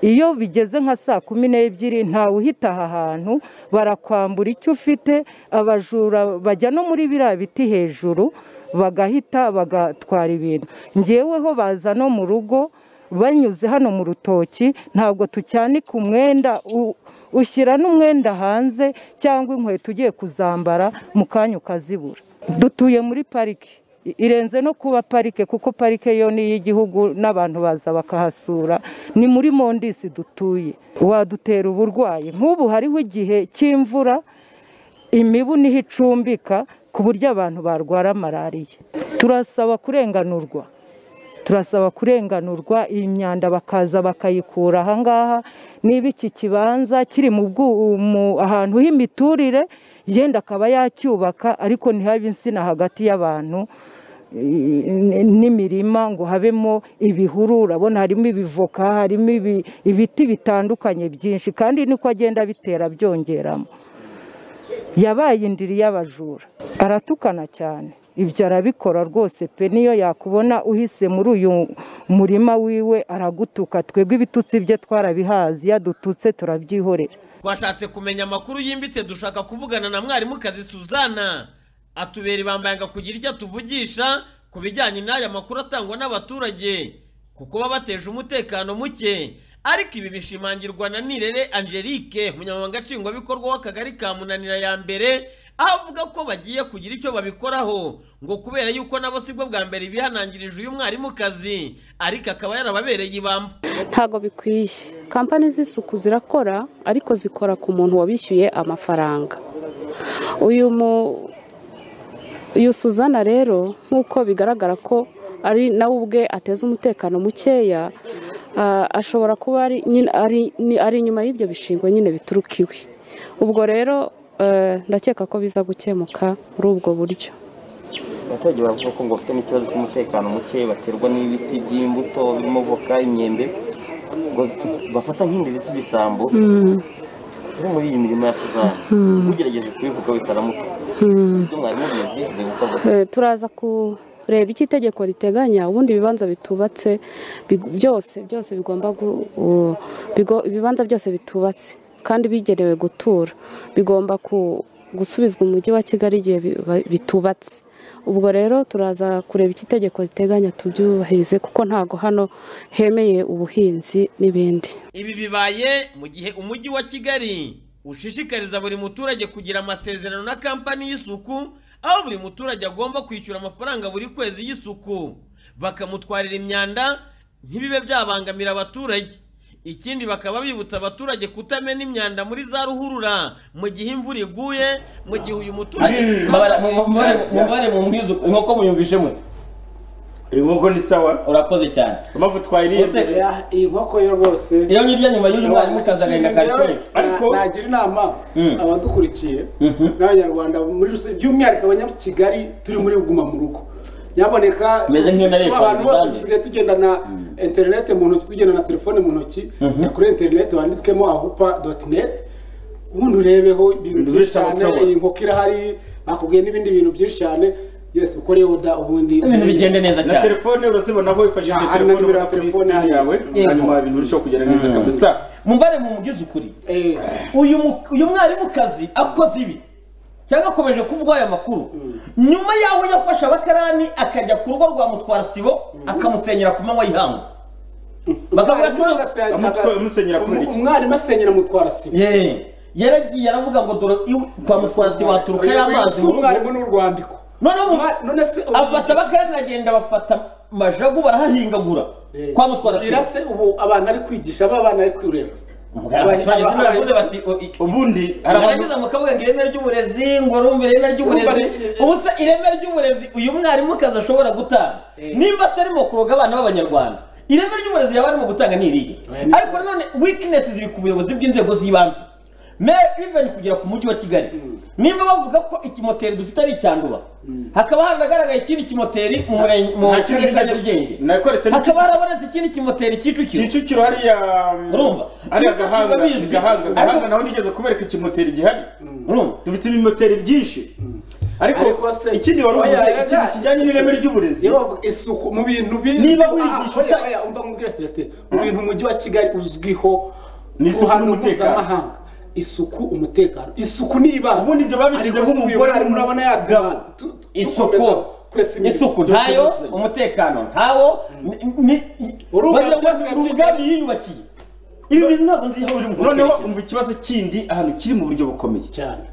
iyo bigeze nka saa kumi n'ebyiri ntawe uhita aha hantu barakwambura icyo ufite abajura bajya no muri biriya biti hejuru bagahita bagatwara ibintu ngeweho baza no mu rugo banyuze hano mu rutoki ntabwo tucyanika umwenda u- ushyira n'umwenda hanze cyangwa inkweto ugiye kuzambara mu kanya ukazibura dutuye muri pariki I- irenze no kuba parike kuko parike yo ni iy'igihugu n'abantu baza bakahasura ni muri mondisi dutuye wadutera uburwayi nk'ubu hariho igihe cy'imvura imibu niho icumbika ku buryo abantu barwara malariya turasaba kurenganurwa turasaba kurenganurwa iyi myanda bakaza bakayikura ahangaha niba iki kibanza kiri mu bwu- mu- ahantu h'imiturire yenda akaba yacyubaka ariko ntihabe insina hagati y'abantu i- i- n'imirima ngo habemo ibihuru urabona harimo ibivoka harimo ibi- ibiti bitandukanye byinshi kandi niko agenda bitera byongeramo yabaye indiri y'abajura aratukana cyane ibyo arabikora rwose pe niyo yakubona uhise muri uyu murima wiwe aragutuka twebwe ibitutsi bye twarabihazi iyo adututse turabyihorera twashatse kumenya amakuru yimbitse dushaka kuvugana na mwarimukazi suzana atubera ibambanga kugira icyo atuvugisha ku bijyanye n'aya makuru atangwa n'abaturage kuko baba bateje umutekano muke ariko ibi bishimangirwa na nirere angelique umunyamabanga nshingwabikorwa w'akagari ka munanira ya mbere aho avuga ko bagiye kugira icyo babikoraho ngo kubera yuko nabo sibwo bwa mbere bihanangirije uyu mwarimukazi ariko akaba yarababereye ibamba ntabwo bikwiye kampani z'isuku zirakora ariko zikora ku muntu wabishyuye amafaranga uyu mu uyu suzana rero nk'uko bigaragara ko ari nawe ubwe ateza umutekano mukeya ah, ashobora kuba ari nyine- ari- ni- ari inyuma y'ibyo bishingwe nyine bituruka iwe ubwo rero eh, ndakeka ko biza gukemuka muri ubwo buryo abaturage bavuga ko ngo bafite n'ikibazo cy'umutekano muke baterwa n'ibiti by'imbuto birimo voka imyembe ngo bafata nk'indiri z'ibisambo Mm. iri muri iyi mirimo ya suzana Mm. ugerageje kubivuga wese aramutuka Mm. ibyo mwarimu bizi dore uko avuga Eh, turaza kureba icyo itegeko riteganya ubundi ibibanza bitubatse big- byose byose bigomba gu- u- bigo- ibibanza byose bitubatse kandi bigenewe gutura bigomba ku- gusubizwa umujyi wa kigali igihe bi- ba- bitubatse ubwo rero turaza kureba icyo itegeko riteganya tubyubahirize kuko ntago hano hemeye ubuhinzi n'ibindi Ibi bibaye mu gihe umujyi wa Kigali ushishikariza buri muturage kugira amasezerano na kampani y'isuku aho buri muturage agomba kwishyura amafaranga buri kwezi y'isuku bakamutwarira imyanda ntibibe byabangamira abaturage ikindi bakaba bibutsa abaturage kutamena imyanda muri za ruhurura mu gihe imvura iguye mu gihe uyu muturage mubare mubwize inkoko muyumvishe mute iyi nkoko ni sawa urakoze cyane impamvu twayiriye iyi nkoko yo rwose iyo nyirya nyuma y'uyu mwarimu ukaza agahinda kari kore. ariko nagira inama abadukurikiye n'abanyarwanda muri rusange by'umwihariko abanyakigali turi muri guma mu rugo nyaboneka Meze nk'iyo nariye kwa abantu bose Mugande. dusigaye tugenda na interinete mu ntoki tugenda na telefone mu ntoki Mhm. jya kuri interinete wanditswemo ahupa doti neti ubundi urebeho ibintu Ibintu byinshi byinshi cyane wasaba. iyi nkoko irahari bakubwiye n'ibindi bintu byinshi cyane yesi ukore oda ubundi na telefone urazibona aho wifashishije Ya, telefone hano nimero ya ubona kuri telefone screen hariya. yawe Yego. hanyuma ibintu birushaho kugera neza Mm. kabisa mumbare mumugize ukuri uyu mu- uyu mwarimukazi akoze ibi cyangwa akomeje kuvuga aya makuru nyuma y'aho yafashe abakarani akajya ku rugo rwa mutwara sibo akamusenyera ku manywa y'ihangu bakavuga ko umwarimu asenyera mutwara sibo Ye, yaragiye aravuga ngo dore iwe- kwa mutwara sibo haturuka y'amazi Si mu rugo umwarimu ni urwandiko none se afata abakarani aragenda bafata majagu barahahingagura kwa mutwara sibo Gira se ubu abantu ari kwigisha aba abana ari kwirera abaturage zino baravuze bati ubundi Narangiza mukavuga ngo ireme ry'uburezi ngo rumva ireme ry'uburezi ubu se ireme ry'uburezi uyu mwarimukazi ashobora gutanga nimba atarimo kuroga abana b'abanyarwanda ireme ry'uburezi yaba arimo gutanga ni irihe ariko nanone weakness ziri ku buyobozi bw'inzego z'ibanze Me- even kugera ku mujyi wa kigali nimba bavuga ko ikimoteri dufite ari icyanduba hakaba hanagaragaye ikindi kimoteri mu murenge- mu Nta kindi karere ka nyarugenge hakaba harabonetse ikindi kimoteri kicukiro kicukiro hariya urumva hariya Ibyo byose gahanga biba bizwi. gahanga Ariko- gahanga naho nigeze kubereka ikimoteri gihari dufite ibimoteri byinshi ariko ikindi wari uvuze ikintu kijyanye n'ireme ry'uburezi isuku mu bintu bizwi Niba Ah, wigisha oya, uta- oya, umva nkubwire Celestin mu bintu umujyi wa kigali uzwiho Ni isuku ruhando n'umutekano. mpuzamahanga. isuku umutekano isuku ni ibanze ubundi ibyo babigize Ariko si nk'umugore uyu murabona yatuma tu- tu- dukomeza kwesa imihigo. isuku ntayo umutekano ntawo ni Urumva bagira ngo ni ubwami yiyubakiye ibi bintu ntabwo nzi aho biri mu noneho umva ikibazo kindi ahantu kiri mu buryo bukomeye cyane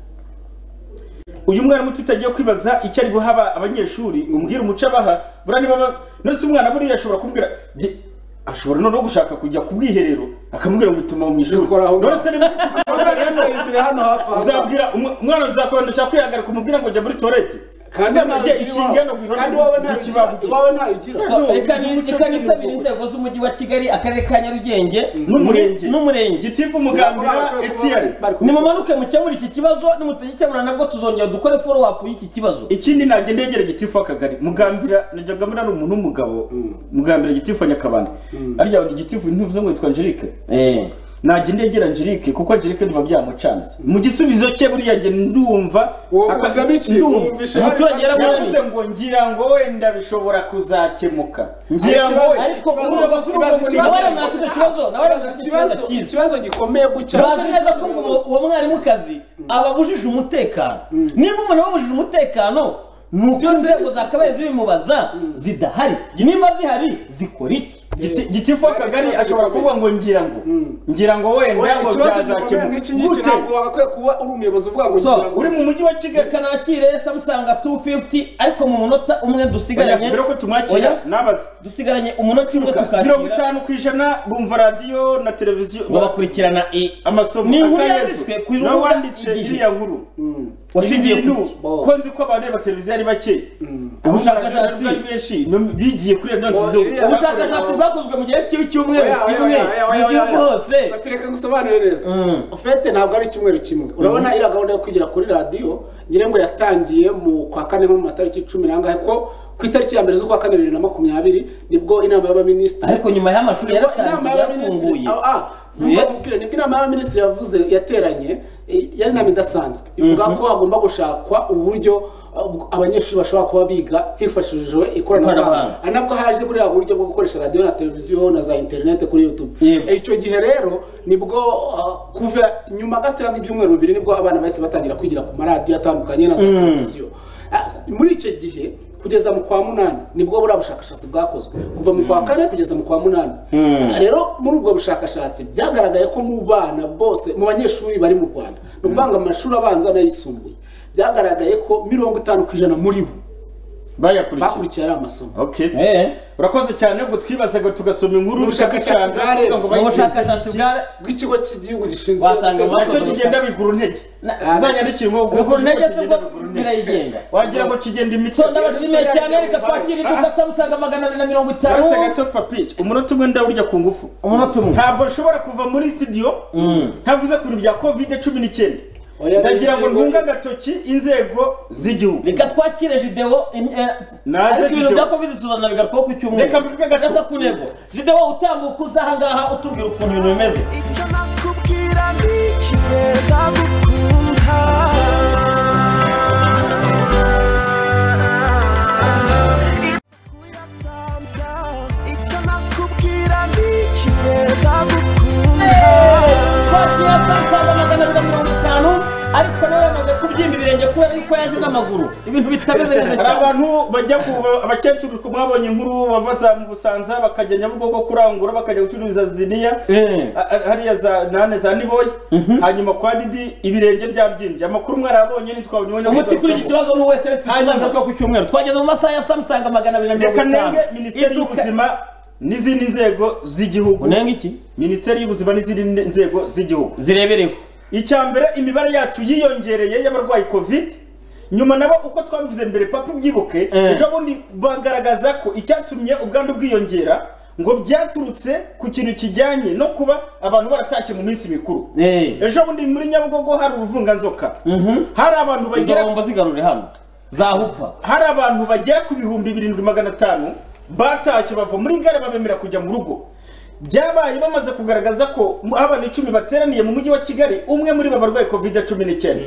uyu mwarimu tutagiye kwibaza icyo ari guha aba- abanyeshuri umbwira umuco abaha buriya niba ba- ndetse umwana buriya ashobora kumbwira "Jye- ashobora noneho gushaka kujya ku bwiherero akamubwira ngo ituma mu ishuri none se niba ufite Yasayitire hano hafi aho. uzabwira umwe- umwana uzakora ndashaka kwihagarika umubwira ngo jya muri torete Kandi uzamubye ntayo ugira ikinga no iwabo. guhiramo Kandi iwawe ntayo ugira. Iwawe ntayo ugira. So, reka ni- reka nisabire inzego z'umujyi wa kigali akarere ka nyarugenge N'umurenge. n'umurenge Gitifu Mugambira, Etienne. nimumanuke mukemure iki kibazo nimutagikemura nabwo tuzongera dukore follow up y'iki kibazo ikindi najya ndegera gitifu akagari mugambira najyaga mbona ari umuntu w'umugabo mugambira gitifu wa nyakabanda arya gitifu ntuvuze ngo yitwa angelique najya ndegera angelique kuko angelique ndumva byamucanze mu gisubizo cye buriya njye ndumva uvuzemo iki? Wumvishe hari- umuturage yaravuze Yavuze ngo ngira ngo wenda bishobora kuzakemuka ngira ngo ariko urumva ko nabarana kino kibazo nabarana kino kibazo Ikibazo- cyiza ikibazo gikomeye gutya bazi neza ko ngo uwo- uwo mwarimukazi ababujije umutekano niba umuntu ababujije umutekano ni uko inzego zakabaye zibimubaza zidahari nimba zihari zikora iki gitifu akagari ashobora kuvuga ngo ngira ngo ngira ngo wenda ngo byazakemuka gute wakwiye kuba uri umuyobozi uvuga ngo So, ngira ngo uri mu mujyi wa kigali kanakire samusanga 250 ariko mu munota umwe dusigaranye Oya, mbere ko tumwakira, Oya, nabaze dusigaranye umunota umwe mirongo tukakira itanu ku ijana bumva radiyo na televiziyo babakurikirana amasomo Ni inkuru akanyezo. yanditswe ku rubuga nawe wanditse Igihe. iriya nkuru washingiye Ibi bintu, ku iki? ko nzi ko abantu bareba televiziyo ari bake Ubushakashatsi. ari benshi no- bigiye kuri radiyo na televiziyo ubushakashatsi bwakozwe mu gihe cy'icyumweru Oya, oya, kimwe oya, oya, mu oya, gihugu oya. hose Papi, reka ngusobanurire neza ofete ntabwo ari icyumweru kimwe urabona iriya gahunda yo kugera kuri radiyo ngira ngo yatangiye mu kwa kane nko mu matariki cumi n'angahe ko ku itariki ya mbere z'ukwa kane bibiri na makumyabiri nibwo inama y'abaminisitiri ariko nyuma y'amashuri Nibwo yaratangiye, inama y'abaminisitiri- yarafunguye. Ah, ah, nubwo nkubwire, nibwo inama y'abaminisitiri yavuze yateranye eh, yari inama idasanzwe ivuga Mhm. ko hagomba gushakwa uburyo ah, abanyeshuri bashobora kuba biga hifashishijwe ikoranabuhanga Ikoranabuhanga. ari nabwo haje buriya buryo bwo gukoresha radiyo na televiziyo na za interinete kuri youtube icyo gihe rero nibwo ah, kuva nyuma gatoya nk'ibyumweru bibiri nibwo abana bahise batangira kwigira ku maradiyo atandukanye na za Mm. televiziyo Ah, muri icyo gihe kugeza mu kwa munani nibwo buriya bushakashatsi bwakozwe kuva mu kwa kane kugeza mu kwa munani Mm. Ah, rero muri ubwo bushakashatsi byagaragaye ko mu bana bose mu banyeshuri bari mu rwanda ni ukuvuga ngo amashuri abanza n'ayisumbuye byagaragaye ko mirongo itanu ku ijana muri bo bayakurikiye ari amasomo okay urakoze cyane ubwo twibazaga tugasoma inkuru ubushakashatsi bwa bwa rero ngo ni bayiteze ubushakashatsi iki? bwa bw'ikigo cy'igihugu gishinzwe wasanga nacyo kigenda bigura intege uzanyandikira ngo Bigura intege se ubwo birayigenga wagira ngo kigenda imitwe So, ndabashimiye cyane, reka twakire ibyo Samusaga magana abiri na mirongo itanu. uretse gato papi umunota umwe ndawurya ku ngufu Umunota umwe. ntabwo nshobora kuva muri studio ntavuze ku bintu bya covid cumi n'icyenda Oya, ndagira ngo n'igihugu- ntunge agatoki inzego z'igihugu reka twakire video naze ariko ibintu video. bya covid tuzana bigarukaho ku cyumweru Reka mbivuge gato. gasa ku ntego video utambuka uza ahangaha utubwira ukuntu ibintu bimeze twakira Samusaga magana abiri na mirongo itanu ariko nawe yamaze kubyimba ibirenge kubera yuko yaje n'amaguru ibintu bitameze neza hari cyane abantu bajya ku abakecuru mwabonye inkuru bava za mu busanza bakajya nyabugogo kurangura bakajya gucuruza ziniya a- a- hariya za nane za niboye hanyuma kwa didi ibirenge byabyimbye amakuru mwarabonye ntitwabonye umuti kuri iki kibazo ni uwe celestin tuzagaruka ku cyumweru twageze mu masaha ya samusaga magana abiri na mirongo reka itanu nenge minisiteri Iduka- y'ubuzima n'izindi nzego z'igihugu unenge iki minisiteri y'ubuzima n'izindi nzego z'igihugu zirebereho icya mbere imibare yacu yiyongereye y'abarwayi covid nyuma nabo uko twabivuze mbere papa ubyibuke Eh. ejo bundi bagaragaza ko icyatumye ubwandu bwiyongera ngo byaturutse ku kintu kijyanye no kuba abantu baratashye mu minsi mikuru Eh. ejo bundi muri nyabugogo hari uruvunganzoka Mhm. hari abantu bagera Izo bombo zigarure hano zahupa hari abantu bagera ku bihumbi birindwi magana atanu batashye bava muri gare babemera kujya mu rugo byabaye bamaze kugaragaza ko abana icumi bateraniye mu mujyi wa kigali umwe muri bo barwaye covid cumi n'icyenda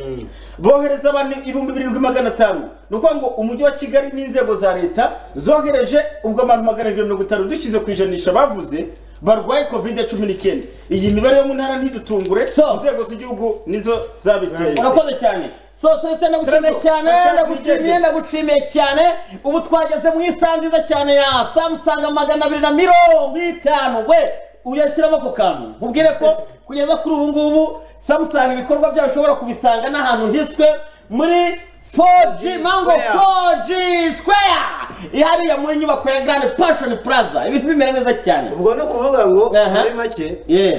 bohereza abantu ibihumbi birindwi magana atanu ni ukuvuga ngo umujyi wa kigali n'inzego za leta zohereje ubwo abantu magana arindwi mirongo itanu dushyize ku ijanisha bavuze barwaye covid cumi n'icyenda iyi mibare yo mu ntara ntidutungure inzego z'igihugu nizo zabiteye urakoze cyane so celestin ndagushimiye Celestin, cyane urashaka ndagushimiye kugenda? ndagushimiye cyane ubu twageze mu isaha nziza cyane ya samusanga magana abiri na mirongo itanu we uyashyiramo ako kantu nkubwire ko kugeza kuri ubu ngubu samusanga ibikorwa byayo ushobora kubisanga n'ahantu hiswe muri 4G mango Square. 4G square ihariya muri nyubako ya Grand Passion Plaza ibintu bimera neza cyane ubwo ni ukuvuga ngo Aha. muri make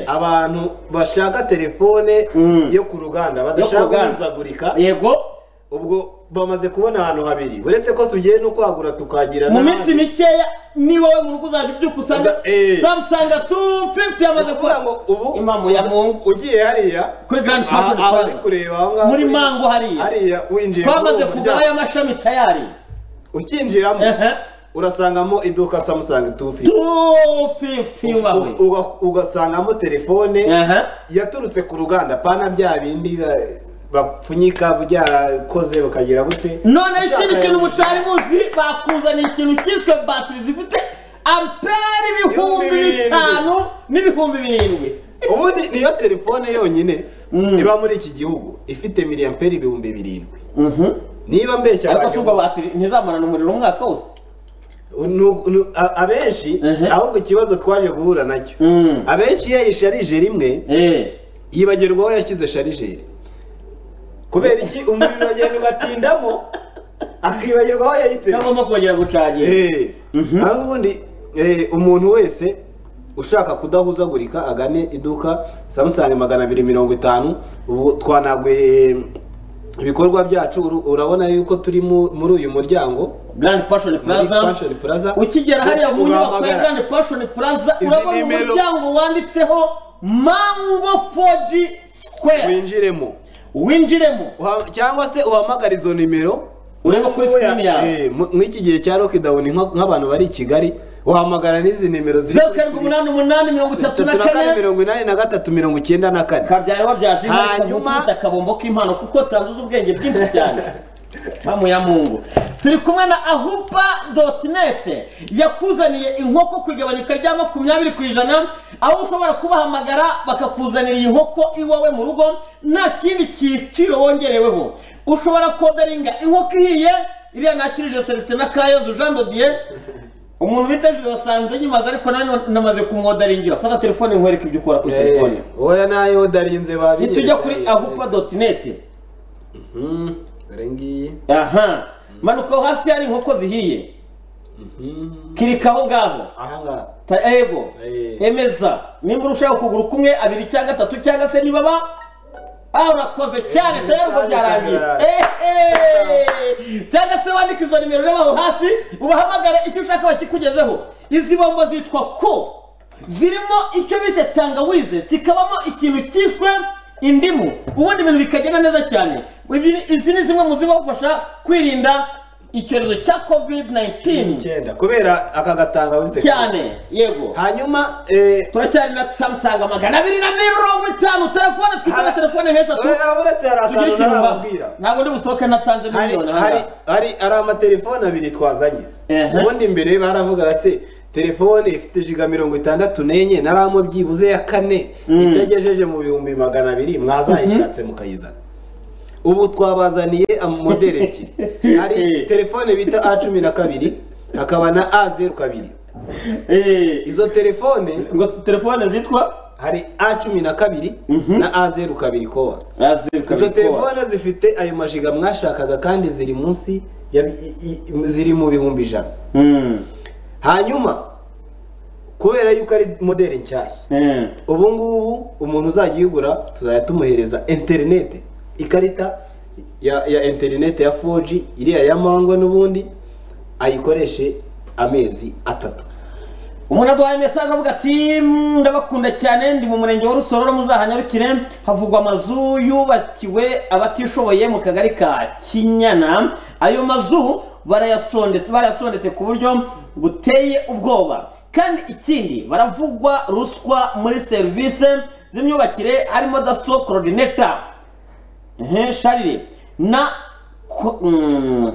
abantu bashaka telefone yo ku ruganda Yo badashaka ku ruganda. guhuzagurika yego ubwo bamaze kubona ahantu habiri uretse ko tugiye no kwagura tukagira mu n'ahandi. minsi mikeya ni wowe mu rugo uzajya ubyuka usanga Eh. samusanga tu fifiti yamaze kuba ubu imamu ya mungu ugiye hariya kuri Grand Aha- Passion aha Plaza. uri kureba aho ngaho muri uri- mango hariya hariya winjiye muri twamaze uwo kugura muryango. y'amashami tayari ukinjiramo urasangamo iduka samusanga tufi 250 wawe ugasangamo telefone yaturutse ku ruganda pana bya bindi ba- bapfunyika byarakoze bakagira gute none ikindi Ushaka- kintu mutari muzi bakuzaniye ikintu cyiswe batiri zifite ampere ibihumbi bitanu n'ibihumbi birindwi ubundi niyo telefone yonyine iba muri iki gihugu ifite miliyamperi ibihumbi birindwi niba mbeshya ariko si ubwo batiri ntizamarana umuriro umwaka wose Nu- nu- a- abenshi ahubwo ikibazo twaje guhura nacyo abenshi iyo yisharije rimwe yibagirwa aho yashyize sharijeri kubera iki umuriro agenda ugatindamo akibagirwa aho yayiteze agomba kongera gucagira aho ubundi eh, umuntu wese ushaka kudahuzagurika agane iduka samusanga magana abiri mirongo itanu ubu twanaguye ibikorwa byacu uru- urabona yuko turi mu- muri uyu muryango Grand Passion Plaza. ukigera hariya mu nyubako ya Grand Passion Plaza Izi urabona nimero- umuryango wanditseho Mango 4G Square winjiremo winjiremo cyangwa se uhamagare izo nimero urebe kuri screen yawe. Eh, mu- nk'iki gihe cya lockdown nko- nk'abantu bari i kigali uhamagara n'izi nimero ziri zeru karindwi umunani umunani mirongo itatu na kane kane mirongo inani na gatatu mirongo icyenda na kane kabyari wabyaje inka hanyuma ikavukutsa akabombo k'impano kuko tanzuza ubwenge bwinshi cyane mamu ya mungu turi kumwe na ahupa doti nete yakuzaniye inkoko ku igabanyuka rya makumyabiri ku ijana aho ushobora kubahamagara bakakuzanira iyi nkoko iwawe mu rugo nta kindi cyiciro wongereweho ushobora koderinga inkoko ihiye iriya nakirije celestin na kayozu jean dodier umuntu bita jose asanze nyimaze ariko nanone namaze kumwodaringira fata telefone nkwereke ibyo ukora kuri telefone oya nayo darinze babinyeretse nitujya kuri ahupa doti nete dore ngiyi aha manuka aho hasi hari inkoko zihiye kirika aho ngaho Ta- ego emeza nimba urushaka ukuguru kumwe abiri cyangwa gatatu cyangwa se niba ba ah urakoze cyane tayari ngo byarangiye Ehe! cyangwa se wandika izo nimero ureba aho hasi ubahamagare icyo ushaka bakikugezeho izi bombo zitwa ko zirimo icyo bise tangawize kikabamo ikintu cyiswe indimu ubundi ibintu bikagenda neza cyane Ibi- izi ni zimwe mu zibafasha kwirinda icyorezo cya covid 19 kubera aka gatangawize cyane yego hanyuma turacyari na samusanga magana abiri na mirongo itanu telefone twitaba telefone nk'eshatu uretse hari akantu tugire ikintu mba- ntarababwira. ntabwo ndi busohoke natanze hari miliyoni hari- hari hari amatelefone abiri twazanye ubundi mbere baravugaga se telefone ifite jiga mirongo itandatu n'enye naramo byibuze ya kane itagejeje mu bihumbi magana abiri mwazayishatse mukayizana ubu twabazaniye amodeli ebyiri hari telefone bita a cumi na kabiri hakaba na a zeru kabiri izo telefone ngo telefone zitwa hari a cumi na kabiri na a zeru kabiri kowa izo telefone zifite ayo majiga mwashakaga kandi ziri munsi ya- i- i- ziri mu bihumbi ijana hanyuma kubera yuko ari modeli nshyashya ubu ngubu umuntu uzajya uyigura tuzajya tumuhereza interinete ikarita ya ya interinete ya 4G iriya ya mangwa n'ubundi ayikoreshe amezi atatu umuntu aduhaye mesaje avuga ati "Mm, ndabakunda cyane ndi mu murenge wa rusororo muzahanyarukire havugwa amazu yubakiwe abatishoboye mu kagari ka kinyana ayo mazu barayasondetse barayasondetse ku buryo buteye ubwoba kandi ikindi baravugwa ruswa muri serivisi z'imyubakire harimo daso korodineta sharire na ko- mm,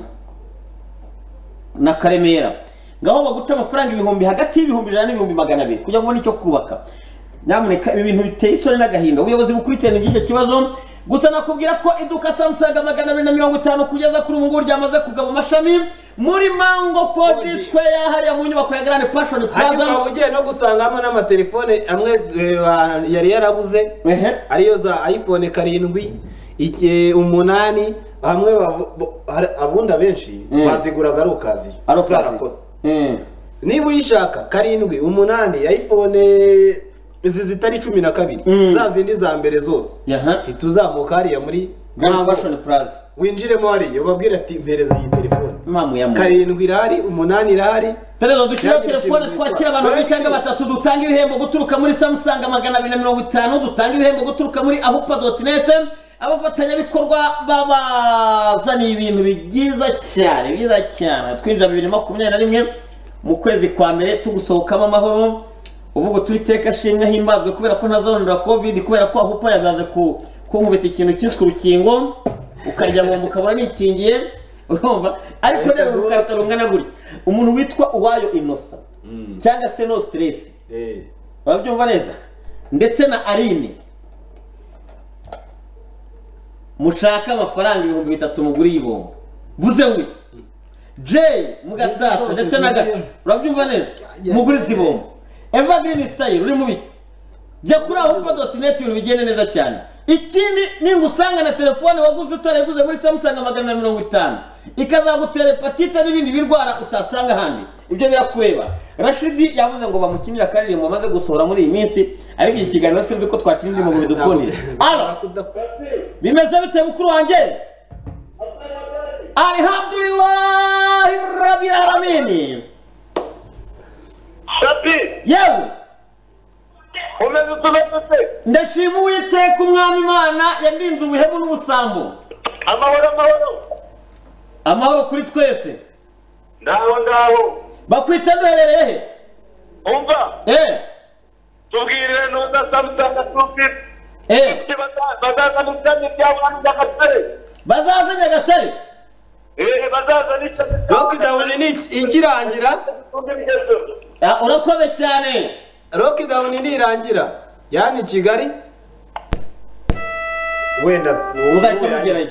na karemera ngaho baguca amafaranga ibihumbi hagati y'ibihumbi ijana n'ibihumbi magana abiri kugira ngo ubone icyo kubaka nyamuneka ibi bintu biteye isoni n'agahinda ubuyobozi bukurikirana iby'icyo kibazo gusa nakubwira ko iduka samusaga magana abiri na mirongo itanu kugeza kuri ubu ngubu ryamaze kugaba amashami muri mango fodi square hariya mu nyubako ya grande passion ariko plaza ukaba ugiye no gusangamo n'amatelefone amwe eh, ba- yari yarabuze ariyo za ayifone karindwi iki- umunani hamwe bavu- bo- hari- abundi abenshi Mm. baziguraga ari ukaziye Ari ukaziye. zarakoze niba uyishaka karindwi umunani ayifone izi zitari cumi na kabiri za zindi za mbere zose hita uzamuka hariya muri Grand Mango. winjiremo hariya ubabwire ati mpereza iyi telefone karindwi irahari umunani irahari Terezo dushyiraho Cyangwa telefone ikintu twakira abantu babiri cyangwa batatu dutanga ibihembo guturuka muri samusanga magana abiri na mirongo itanu dutanga ibihembo guturuka muri ahupa doti nete abafatanyabikorwa babazaniye ibintu byiza cyane byiza cyane twinjira bibiri makumyabiri na rimwe mu kwezi kwa mbere tugusohokamo amahoro uvuga uti iteka shimwe himbazwe kubera ko ntazonora covid kubera ko ahupa yamaze ku kunkubita ikintu cyiswe urukingo ukarya ngomba ukabura nikingiye urumva ariko rero urukarita rungana gutya umuntu witwa uwayo inosa cyangwa se no stress urabyumva neza ndetse na aline mushaka amafaranga ibihumbi bitatu muguriye ibombo vuze we jay mugatsata ndetse na gato urabyumva neza mugurize ibombo eva green style uri mu biti jya kuri aho doti neti ibintu bigenda neza cyane ikindi ninga usanga na telefone waguze utarayiguze muri samusanga magana na mirongo itanu ikazagutera hepatite n'ibindi birwara utasanga ahandi ibyo birakureba rashidi yavuze ngo bamukinire akaririmbo amaze gusohora muri iyi minsi ariko iki kiganiro sinzi ko twakinira mu bidukundire ara bimeze bite mukuru wanjye alihamdulillahi rabbil alamini yewe umeze utumeze se ndashima uwiteka umwami imana yandinze ubuhemu n'ubusambo amahoro amahoro amahoro kuri twese ngaho ngaho bakwita duherereye he umva eh tubwirire nuza samusanga tubwire eh bazaza n'ishami rya bantu b'agatare bazaza nyagatare eh bazaza n'ishami lockdown ni ikirangira urakoze cyane lockdown ntirangira yani kigali wenda Muzahita mugerayo.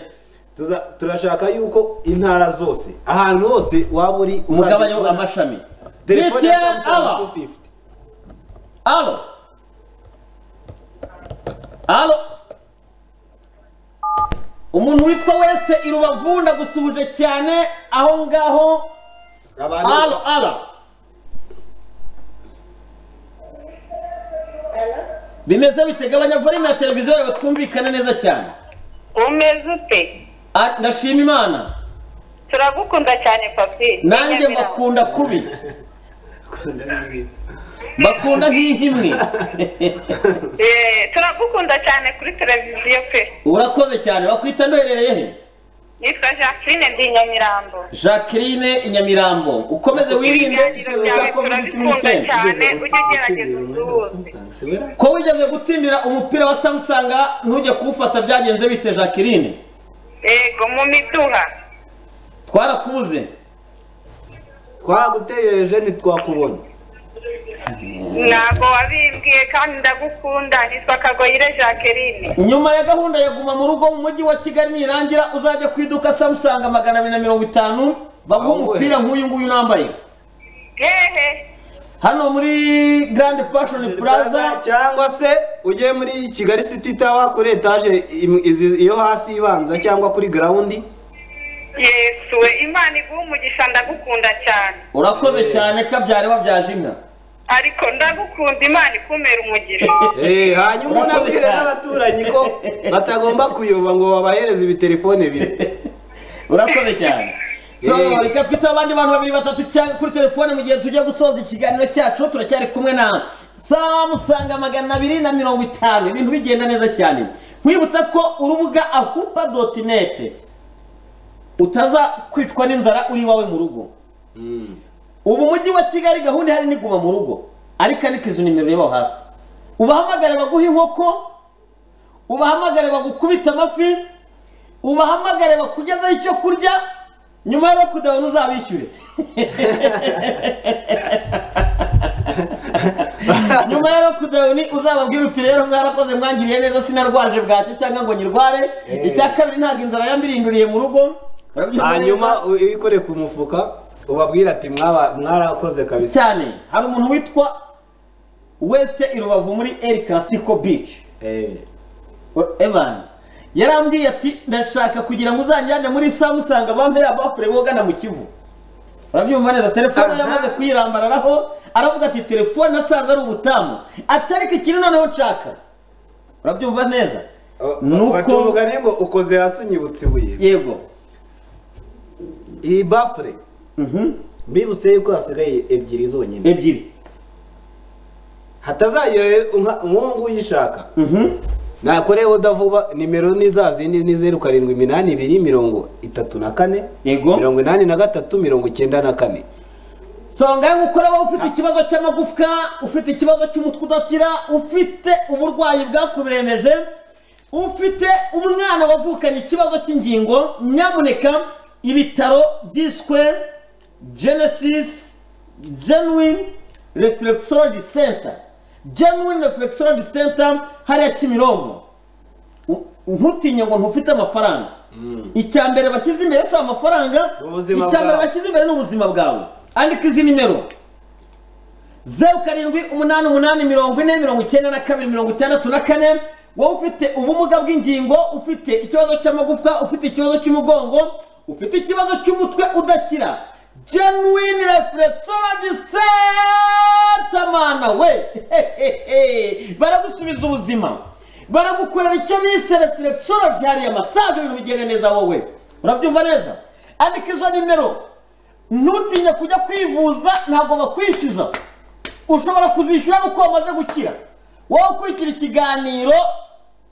Tuza- turashaka yuko intara zose ahantu hose waba uri Umugabane wa amashami telefone ya BTN Samsung hour. 250. alo alo umuntu witwa wesite i rubavu ndagusuhuje cyane aho ngaho alo alo bimeze bite gabanya volume ya televiziyo yawe twumvikane neza cyane umeze ute Ah, ndashima imana turagukunda cyane papi nanjye mbakunda kubi mbakunda nk'ihimwe Eh, turagukunda cyane kuri televiziyo pe urakoze cyane bakwita ndoherereye he nitwa jacqueline ndi i nyamirambo jacqueline i nyamirambo ukomeze wirinde icyorezo cya covid cumi n'icyenda cyane ujye ugerageza usuhuze ko wigeze gutsindira umupira wa samusang ntujye kuwufata byagenze bite jacqueline yego mu miduha twarakubuze twaguteye jeni twakubona ntabwo wabimbwiye kandi ndagukunda nitwa kagoyire jacqueline nyuma ya gahunda ya guma mu rugo mu mujyi wa kigali nirangira uzajya ku iduka samusanga magana abiri na mirongo itanu baguha umupira nk'uyu nguyu nambaye hehe hano muri garandi fashoni plaza cyangwa se ugiye muri kigali city tower kuri etaje iyo hasi ibanza cyangwa kuri grawundi yesu we imana iguha umugisha ndagukunda cyane urakoze cyane ko byari wabyaje inka ariko ndagukunda imana ikumera umugisha Eh, hanyuma unabwire n'abaturanyi ko batagomba kuyoba ngo babahereze ibitelefone bine urakoze cyane So, reka twite abandi bantu babiri batatu cyangwa kuri telefone mu gihe tujya gusoza ikiganiro cyacu turacyari kumwe na samusanga magana abiri na mirongo itanu ibintu bigenda neza cyane nkwibutsa ko urubuga akupa doti neti utaza kwicwa n'inzara uri iwawe mu rugo ubu mujyi wa kigali gahunda ihari ni guma mu rugo ariko ariko izo nimero ureba aho hasi ubahamagare baguhe inkoko ubahamagare bagukubita amafi ubahamagare bakugezaho icyo kurya nyuma yo kudabona uzabishyure nyuma ya lockdown uzababwira uti rero mwarakoze mwangiriye neza sinarwaje bwacye cyangwa ngo nyirware icya kabiri ntabwo inzara yambirinduriye mu rugo Urabyumva hanyuma neza? u- ikore ku mufuka ubabwire ati "Mwaba- mwarakoze kabisa cyane hari umuntu witwa weste i rubavu muri el clasico beach evan yarambwiye ati ndashaka kugira ngo uzanjyane muri samusanga bampe abafure bogana mu kivu urabyumva neza telefone yamaze kuyirambararaho aravuga ati telefone nasanze ari ubutamu atariko ikintu noneho nshaka urabyumva neza baca umugani ngo ukoze hasi unyibutse ibuye yego iyi bafure bibutse yuko hasigaye ebyiri zonyine ebyiri hatazagira rero nka- nk'ubu ngubu uyishaka nakoreho udavuba nimero ni za zindi ni zeru karindwi iminani ibiri mirongo itatu na kane yego mirongo inani na gatatu mirongo icyenda na kane songa gukora wowe ufite ikibazo cy'amagufwa ufite ikibazo cy'umutwe udakira ufite uburwayi bwakuremeje ufite umwana wavukanye ikibazo cy'ingingo nyamuneka ibitaro byiswe genesis genuine reflexology center genuine reflexology center hariya kimironko U- ntutinye ngo ntufite amafaranga icya mbere bashyize imbere si amafaranga Ubuzima icya mbere bwawe. bashyize imbere ni ubuzima bwawe andika izi nimero zeru karindwi umunani umunani mirongo ine mirongo icyenda na kabiri mirongo itandatu na kane wowe ufite ubumuga bw'ingingo ufite ikibazo cy'amagufwa ufite ikibazo cy'umugongo ufite ikibazo cy'umutwe udakira genuine reflexology center mana we Hehehe. baragusubiza ubuzima baragukorera icyo bise reflexology hariya masaje ibintu bigenda neza wowe urabyumva neza andika izo nimero ntutinye kujya kwivuza ntabwo bakwishyuza ushobora kuzishyura nuko wamaze gukira wowe ukurikira ikiganiro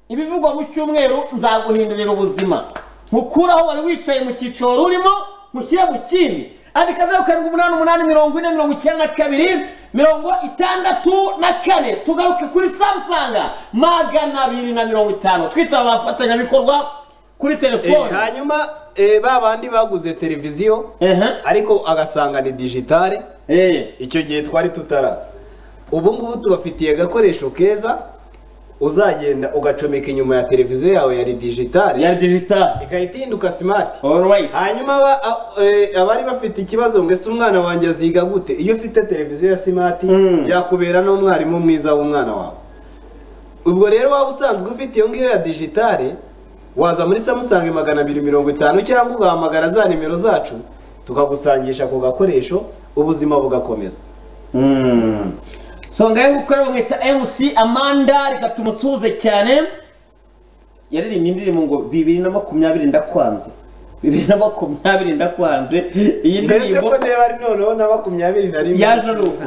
ibivugwa mu cyumweru nzaguhindurira ubuzima nkukuraho wari wicaye mu cyiciro urimo mushyire mu kindi andika zeru karindwi umunani umunani mirongo ine mirongo icyenda na kabiri mirongo itandatu na kane tugaruke kuri samusanga magana abiri na mirongo itanu twitaba abafatanyabikorwa kuri telefone Eh, hanyuma eh, ba bandi baguze televiziyo ariko agasanga ni digitale icyo gihe twari tutaraza ubu ngubu tubafitiye agakoresho keza uzagenda ugacomeka inyuma ya televiziyo yawe yari digitale yari digitale igahita ihinduka smart hanyuma aba- a- eh, abari bafite ikibazo ngo ese umwana wanjye aziga gute iyo ufite televiziyo ya smart yakubera n'umwarimu mwiza w'umwana wawe ubwo rero waba usanzwe ufite iyo ngiyo ya digitale waza muri samusange magana abiri mirongo itanu cyangwa ugahamagara za nimero zacu tukagusangisha ku gakoresho ubuzima bugakomeza songa yo gukorera bamwita mc amanda reka tumusuhuze cyane yaririmbye indirimbo ngo bibiri na makumyabiri ndakwanze bibiri na makumyabiri ndakwanze iyi mbese ndirimbo ko ndeba ari noneho na makumyabiri na rimwe yaje ari uko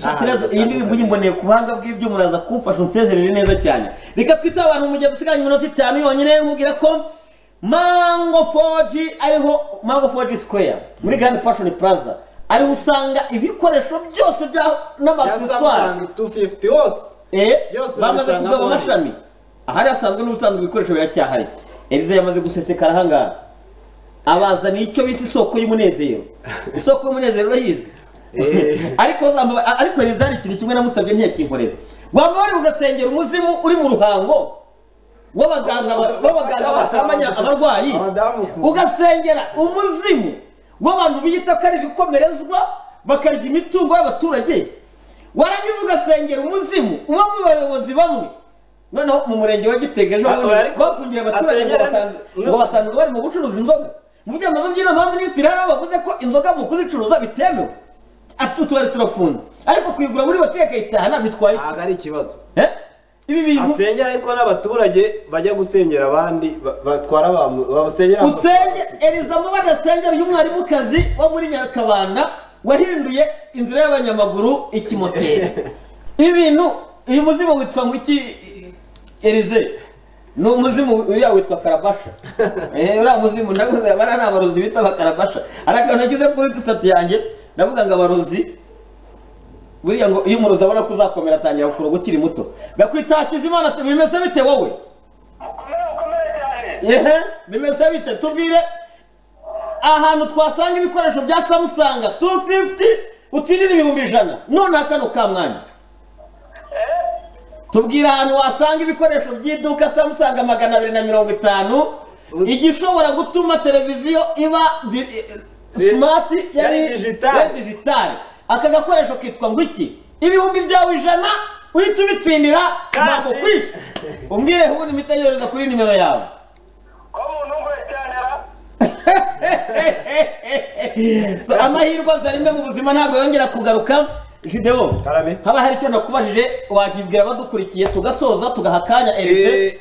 Shakirazo, iyi ndirimbo yimboneye ku buhanga bw'ibyo muraza kumfasha unsezerere neza cyane reka twite abantu mu gihe dusigaranye iminota itanu yonyine mubwira ko mango foji ariho mango foji square muri grand passion plaza ariho usanga ibikoresho byose bya n'amakuswari Samsung 250 hose Yose bamaze ubisanga kugaba muri- amashami ahari hasanzwe n'ubusanzwe ibikoresho biracyahari eliza yamaze gusesekara ahangaha abazana icyo bise isoko y'umunezero isoko y'umunezero urayizi ariko zamba- a- ariko eliza hari ikintu kimwe namusabye ntiyakinkorera waba wari ugasengera umuzimu uri mu ruhango w'abaganga ba- w'abaganga basamanya abarwayi ugasengera umuzimu w'abantu biyita ko ari ibikomerezwa bakarya imitungo y'abaturage warangiza ugasengera umuzimu uba mu bayobozi bamwe noneho mu murenge wa gitega ejo Ah, bundi ariko bafungira abaturage ngo asengera- basanze- ngo no. basanga bari mu gucuruza inzoga mu byamazo by'inama minisitiri hariho bavuze ko inzoga mu kuzicuruza bitemewe Ati utubari turafunze ariko kuyigura muri hoteli akayitahana bitwaye iki ntabwo ari ikibazo ibi bintu asengera ariko n'abaturage bajya gusengera abandi ba- batwara abantu basengera usenge eliza mubana asengera uyu mwarimukazi wo muri nyakabanda wahinduye inzira y'abanyamaguru ikimoteri ibi bintu uyu muzimu witwa ngo iki elize ni umuzimu uriya witwa karabasha Eh, uriya muzimu ndavuze bariya ni abarozi bita abakarabasha hari akantu nashyize kuri sitati yanjye ndavuga ngo abarozi buriya ngo iyo umurozi abona ko uzakomera atangira kuroga ukiri muto bakwita hakizimana bimeze bite wowe yehe bimeze bite tubwire ahantu twasanga ibikoresho bya samusanga 250 utsindira ibihumbi ijana nonaha kano ka mwanya tubwire ahantu wasanga ibikoresho by'iduka samusanga magana abiri na mirongo itanu igishobora gutuma televiziyo iba di- smart yari yari digitali aka gakoresho kitwa ngo iki ibihumbi byawe ijana uhita ubitsindira ntabwo kwishe umbwire ubundi imiti yohereza kuri nimero yawe So, amahirwe aza rimwe mu buzima ntabwo yongera kugaruka videwo haba hari icyo nakubajije wakibwira abadukurikiye tugasoza tugaha akanya erize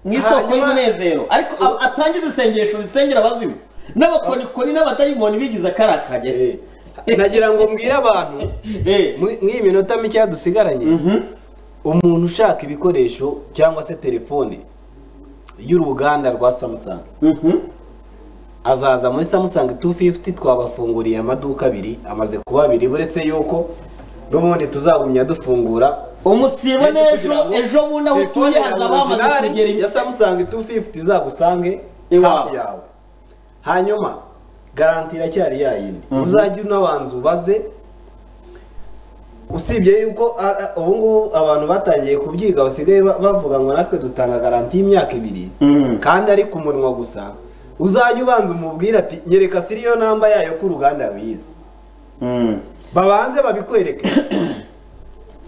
mu isoko hanyuma- y'umunezero ariko a- atangize isengesho risengera abazimu n'abakonikoni n'abadayimoni bigize akarakagere nagira ngo mbwire abantu muri- muri iyi minota mike dusigaranye umuntu ushaka ibikoresho cyangwa se telefone y'uruganda rwa samusanga azaza muri samusanga 250 twabafunguriye amaduka abiri amaze kuba abiri uretse yuko n'ubundi tuzagumya dufungura umusibo n'ejo ejo bundi aho utuye hazaba hamaze kugera ya samusanga 250 izagusange hafi yawe hanyuma garanti iracyari yayindi Mhm. uzajya unabanza ubaze usibye yuko a- a- ubu ngubu abantu batangiye kubyiga basigaye ba- bavuga ngo natwe dutanga garanti y'imyaka ibiri kandi ari ku munwa gusa uzajya ubanza umubwire ati nyereka siriyo namba yayo ko uruganda ruyizi babanze babikwereke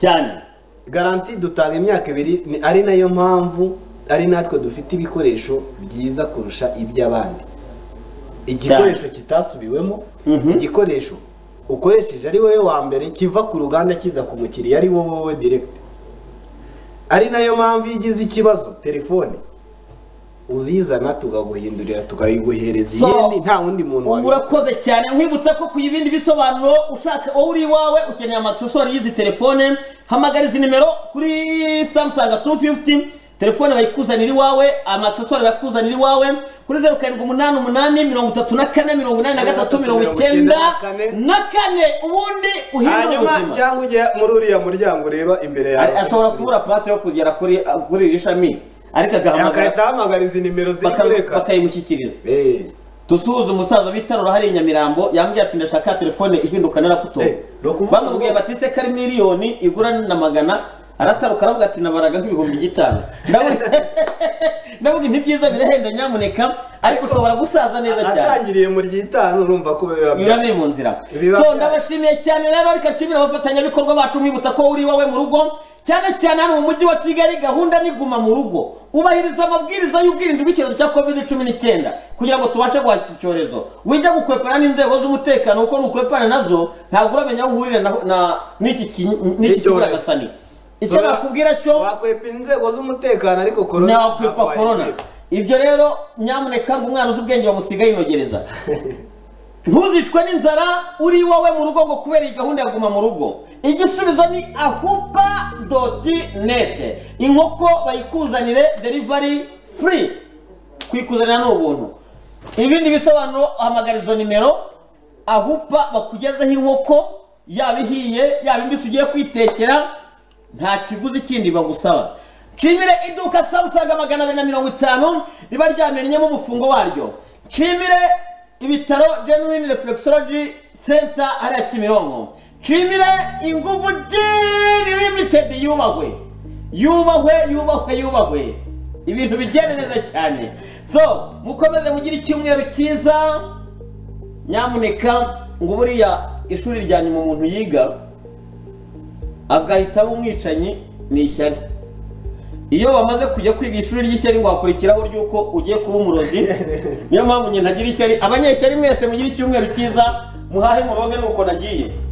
cyane garanti dutanga imyaka ibiri ni- ari nayo mpamvu ari natwe dufite ibikoresho byiza kurusha iby'abandi igikoresho kitasubiwemo igikoresho ukoresheje ari wowe wa mbere kiva ku ruganda kiza ku mukiriya ari wowe wowe direkiti ari nayo mpamvu iyo ugize ikibazo telefone uzizana tukaguhindurira tukayiguhereza So, iyindi nta wundi muntu ubu wabikora urakoze cyane nkwibutsa ko ku ibindi bisobanuro ushaka wowe uri iwawe ukeneye amagisosori y'izi telefone hamagara izi nimero kuri samusaga 250 telefone bayikuzanira iwawe amagisosori bayakuzanira iwawe kuri zeru karindwi umunani umunani mirongo itatu na kane mirongo inani na gatatu mirongo icyenda na kane ubundi uhindura hanyuma ubuzima cyangwa ujya muri uriya muryango ureba imbere yawe Ari- ashobora kubura pasi yo kugera kuri kuri iri shami ariko agahamagara Agahita ahamagara izi nimero ziri Baka- kureka. bakayimushyikiriza dusuhuze umusaza bitarura hariya i nyamirambo yambwiye ati ndashaka telefone ihinduka narakutoye bamubwiye bati se ko ari miliyoni igura na magana arataruka aravuga ati nabaraga nk'ibihumbi gitanu Ndavuga- ndavuga ibintu byiza birahenda nyamuneka ariko ushobora gusaza neza cyane atangiriye mu ry'itanu urumva ko biba biba biri mu nzira so ndabashimiye cyane rero ariko nshimira abafatanyabikorwa bacu nkwibutsa ko uri iwawe mu rugo cyane cyane hano mu mujyi wa kigali gahunda ni guma mu rugo ubahiriza amabwiriza y'ubwirinzi bw'icyorezo cya covid cumi n'icyenda kugira ngo tubashe guhashya icyorezo wijya gukwepana n'inzego z'umutekano kuko nukwepana nazo ntabwo uramenya aho uhurira na- na- n'iki ki- n'iki kiburagasani icyo Tora- nakubwira cyo wakwepa inzego z'umutekano ariko korona ntakwepa korona ibyo rero nyamuneka ngo umwana uzi ubwenge bamusigaye yinogereza ntuzicwe n'inzara uri iwawe mu rugo ngo kubera iyi gahunda ya guma mu rugo igisubizo ni ahupa doti nete inkoko bayikuzanire derivari furi kuyikuzanira ni ubuntu ibindi bisobanuro hamagara izo nimero ahupa bakugezeho inkoko yaba ihiye yaba imbisi ugiye kwitekera nta kiguzi kindi bagusaba nshimire iduka samusaga magana abiri na mirongo itanu riba ryamenyemo umufungo waryo nshimire ibitaro genuine reflexology center hariya kimironko nshimire inguvu gini limited yubahwe yubahwe yubahwe yubahwe ibintu bigenda neza cyane so mukomeze mugire icyumweru cyiza nyamuneka ngo buriya ishuri rya nyuma umuntu yiga agahita aba umwicanyi ni ishyari iyo bamaze kujya kwiga ishuri ry'ishyari ngo hakurikiraho ry'uko ugiye kuba umurozi niyo mpamvu njye ntagira ishyari abanyeshyari mwese mugire icyumweru cyiza muhahe muroge nuko nagiye